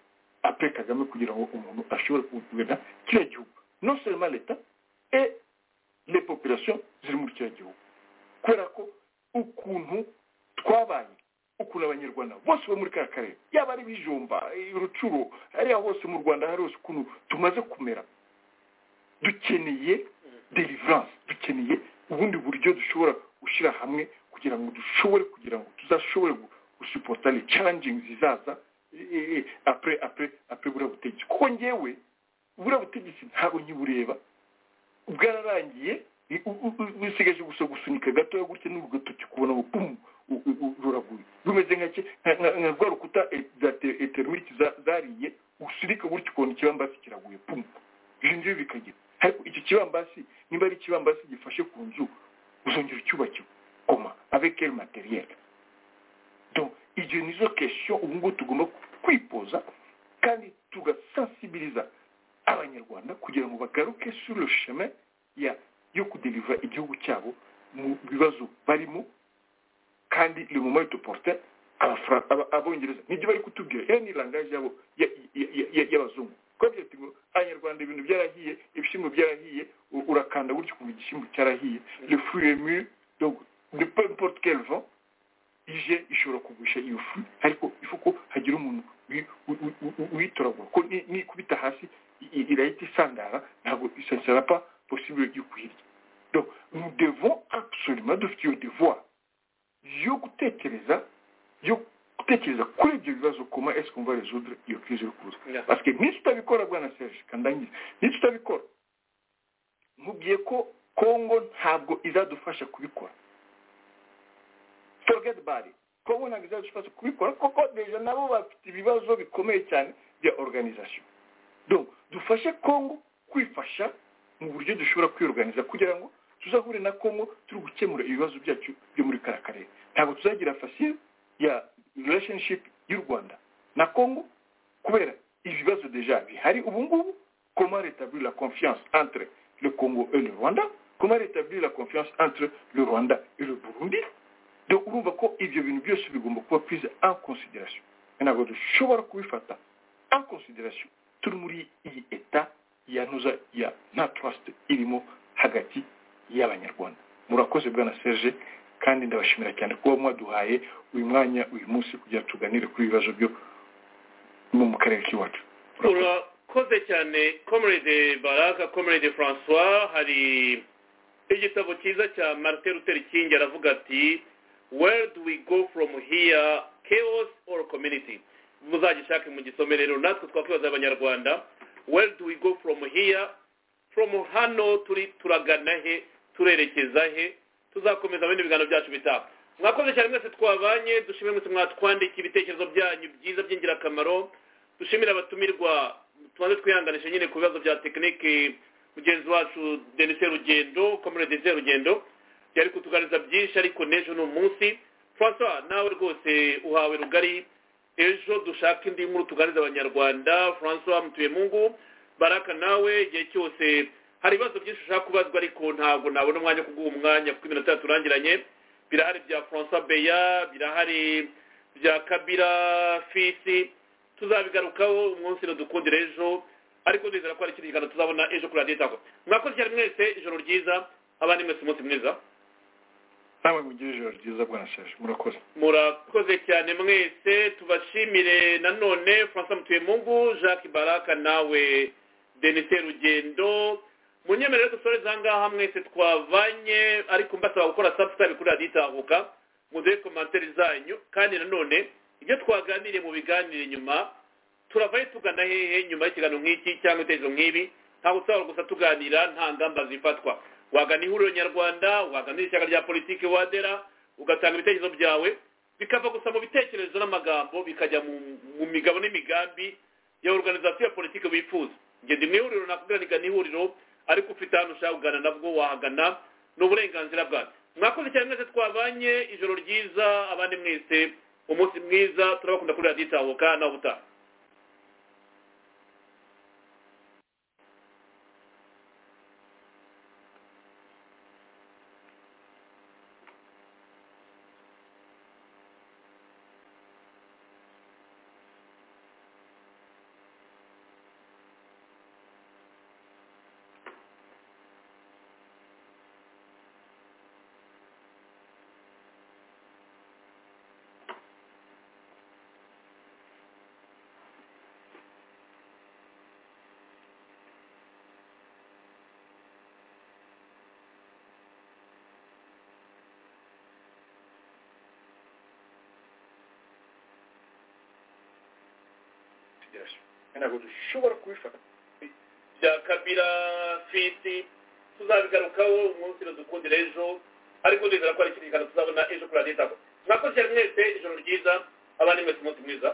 ape kagame kugira ngo umuntu ashobore kugurira kiriya gihugu non seulement leta et les populations ziri muri kiriya gihugu kubera ko ukuntu twabaye ukuntu abanyarwanda bose bo muri ka karere yaba ari ibijumba urucuro hariya hose mu rwanda hari hose ukuntu tumaze kumera dukeneye deliverance dukeneye ubundi buryo dushobora gushyira hamwe kugira ngo dushobore kugira ngo tuzashobore gusupota le challenging zizaza apure apure apure buriya butegetsi kuko ngewe buriya butegetsi ntabwo nkibureba bwararangiye bisigaje gusa gusunika gatoya gutya n'urutoki kubona ngo pum ruraguye bimeze nka rwa rukuta za eterimiki zariye usunika gutya ukabona ikibambasi kiraguye pum ibyo ngibyo bikagira ariko iki kibambasi niba ari ikibambasi gifashe ku nzu uzongera ucyubakirwa koma avec quel matériel donc ibyo nizo question ubu ngubu tugomba kwipoza kandi tugasensibiliza abanyarwanda kugira ngo bagaruke sur le chemin ya yo kudelivura igihugu cyabo mu bibazo barimo kandi le moment porte abongereza nibyo bari kutubwira iyo ni langaje yabo y'abazungu twagira ngo abanyarwanda ibintu byarahiye ibishyimbo byarahiye urakanda gutya ukumva igishyimbo cyarahiye le fruit est mûr donc de peu importe quel vent ije ishobora kugusha iyo fu ariko ifu ko hagira umuntu uyitoragura ko nikubita hasi irahita isandara ntabwo isasara pa possible yo kuyirya donc nous devons absolument dufite iyo devoir yo gutekereza yo gutekereza kuri ibyo bibazo koma ese kumva resudre iyo crise iri kuza parce que niba utabikora bwana serge kandangiza niba utabikora nkubwiye ko kongo ntabwo izadufasha kubikora forget bari kongo ntabwo izadufasha kubikora kuko deja nabo bafite ibibazo bikomeye cyane bya organisation donc dufashe kongo kwifasha mu buryo dushobora kwiorganiza kugira ngo tuzahure na kongo turi gukemura ibibazo byacu byo muri kara karere ntabwo tuzagira fasile ya relationship y'u rwanda na kongo kubera ibibazo deja bihari ubu ngubu comment rétablir la confiance entre le congo et le rwanda comment rétablir la confiance entre le rwanda et le burundi donc urumva ko ibyo bintu byose bigomba kuba prise en consideration ntabwo dushobora kubifata en consideration turi muri iyi eta yanuza ya na trust irimo hagati y'abanyarwanda murakoze bwana serge kandi ndabashimira cyane kuba mwaduhaye uyu mwanya uyu munsi kugira ngo tuganire kuri ibibazo byo mu karere k'iwacu urakoze cyane comrade baraka comrade francois hari igitabo cyiza cya marite ruteri kingi aravuga ati where do we go from here chaos or community muzagishake mu gisome rero natwe twakwibaza abanyarwanda where do we go from here from hano turi turagana he turerekeza he tuzakomeza bindi biganiro byacu bitaha mwakoze cyane mwese twabanye dushimire mwese mwatwandika ibitekerezo byanyu byiza by'ingirakamaro dushimire abatumirwa tubanze twihanganisha nyine ku bibazo bya tekinike mugenzi wacu denise rugendo komere denise rugendo yari kutuganiriza byinshi ariko n'ejo ni umunsi francois nawe rwose uhawe rugari ejo dushaka indi nkuru tuganiriza abanyarwanda francois mutuye mungu baraka nawe igihe cyose hari ibibazo byinshi ushaka kubazwa ariko ntabwo nabona umwanya wo kuguha umwanya kuko iminota itatu turangiranye birahari bya francois beya birahari bya kabira fisi tuzabigarukaho umunsi dukundira ejo ariko nizera ko hari ikindi kiganiro tuzabona ejo kuri radiyo itako mwakoze cyane mwese ijoro ryiza abandi mwese umunsi mwiza nawe mugire ijoro ryiza bwana shaje murakoze murakoze cyane mwese tubashimire nanone francois mutuyemungu jacques baraka nawe denise rugendo munyemerere dusoreze ahangaha mwese twavanye ariko mbasaba gukora subscribe kuri radiyo itahuka muduhe komantere zanyu kandi nanone ibyo twaganiriye mu biganiro inyuma turavayo tugana hehe nyuma y'ikiganiro nk'iki cyangwa ibitekerezo nk'ibi ntabwo usabwa gusa tuganira nta ngamba zifatwa wagana ihuriro nyarwanda wagana ishyaka rya politiki wadera ugatanga ibitekerezo byawe bikava gusa mu bitekerezo n'amagambo bikajya mu migabo n'imigambi ya organizasiyo ya politiki wifuza ngende mu ihuriro nakubwira nigana ihuriro ariko ufite ahantu ushaka kugana nabwo wahagana ni uburenganzira bwawe mwakoze cyane mwese twabanye ijoro ryiza abandi mwese umunsi mwiza turabakunda kuri radiyo itahuka nawe ubutaha byasha ntabwo dushobora kubifata bya kabira fiti tuzabigarukaho umunsi dukundira ejo ariko ndizera ko ari ikindi kintu tuzabona ejo kuri radiyo itako mwakoze mwese ijoro ryiza abandi mwese umunsi mwiza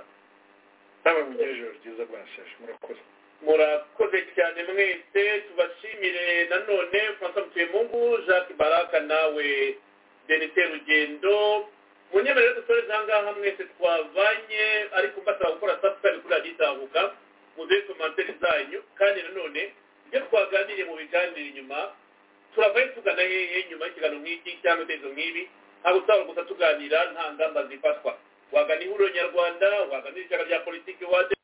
namwe mugire ijoro ryiza rwashaje murakoze murakoze cyane mwese tubashimire nanone francois mutuyemungu jacques baraka nawe denise rugendo munyemerere dusoreze ahangaha mwese twavanye ariko mbasaba gukora sabusikari kuri radiyo itahuka muduhe komantere zanyu kandi nanone ibyo twaganiriye mu biganiro inyuma turavayo tugana hehe nyuma y'ikiganiro nk'iki cyangwa ibitekerezo nk'ibi ntabwo usabwa gusa tuganira nta ngamba zifatwa wagana ihuriro nyarwanda wagana ishyaka rya politiki wade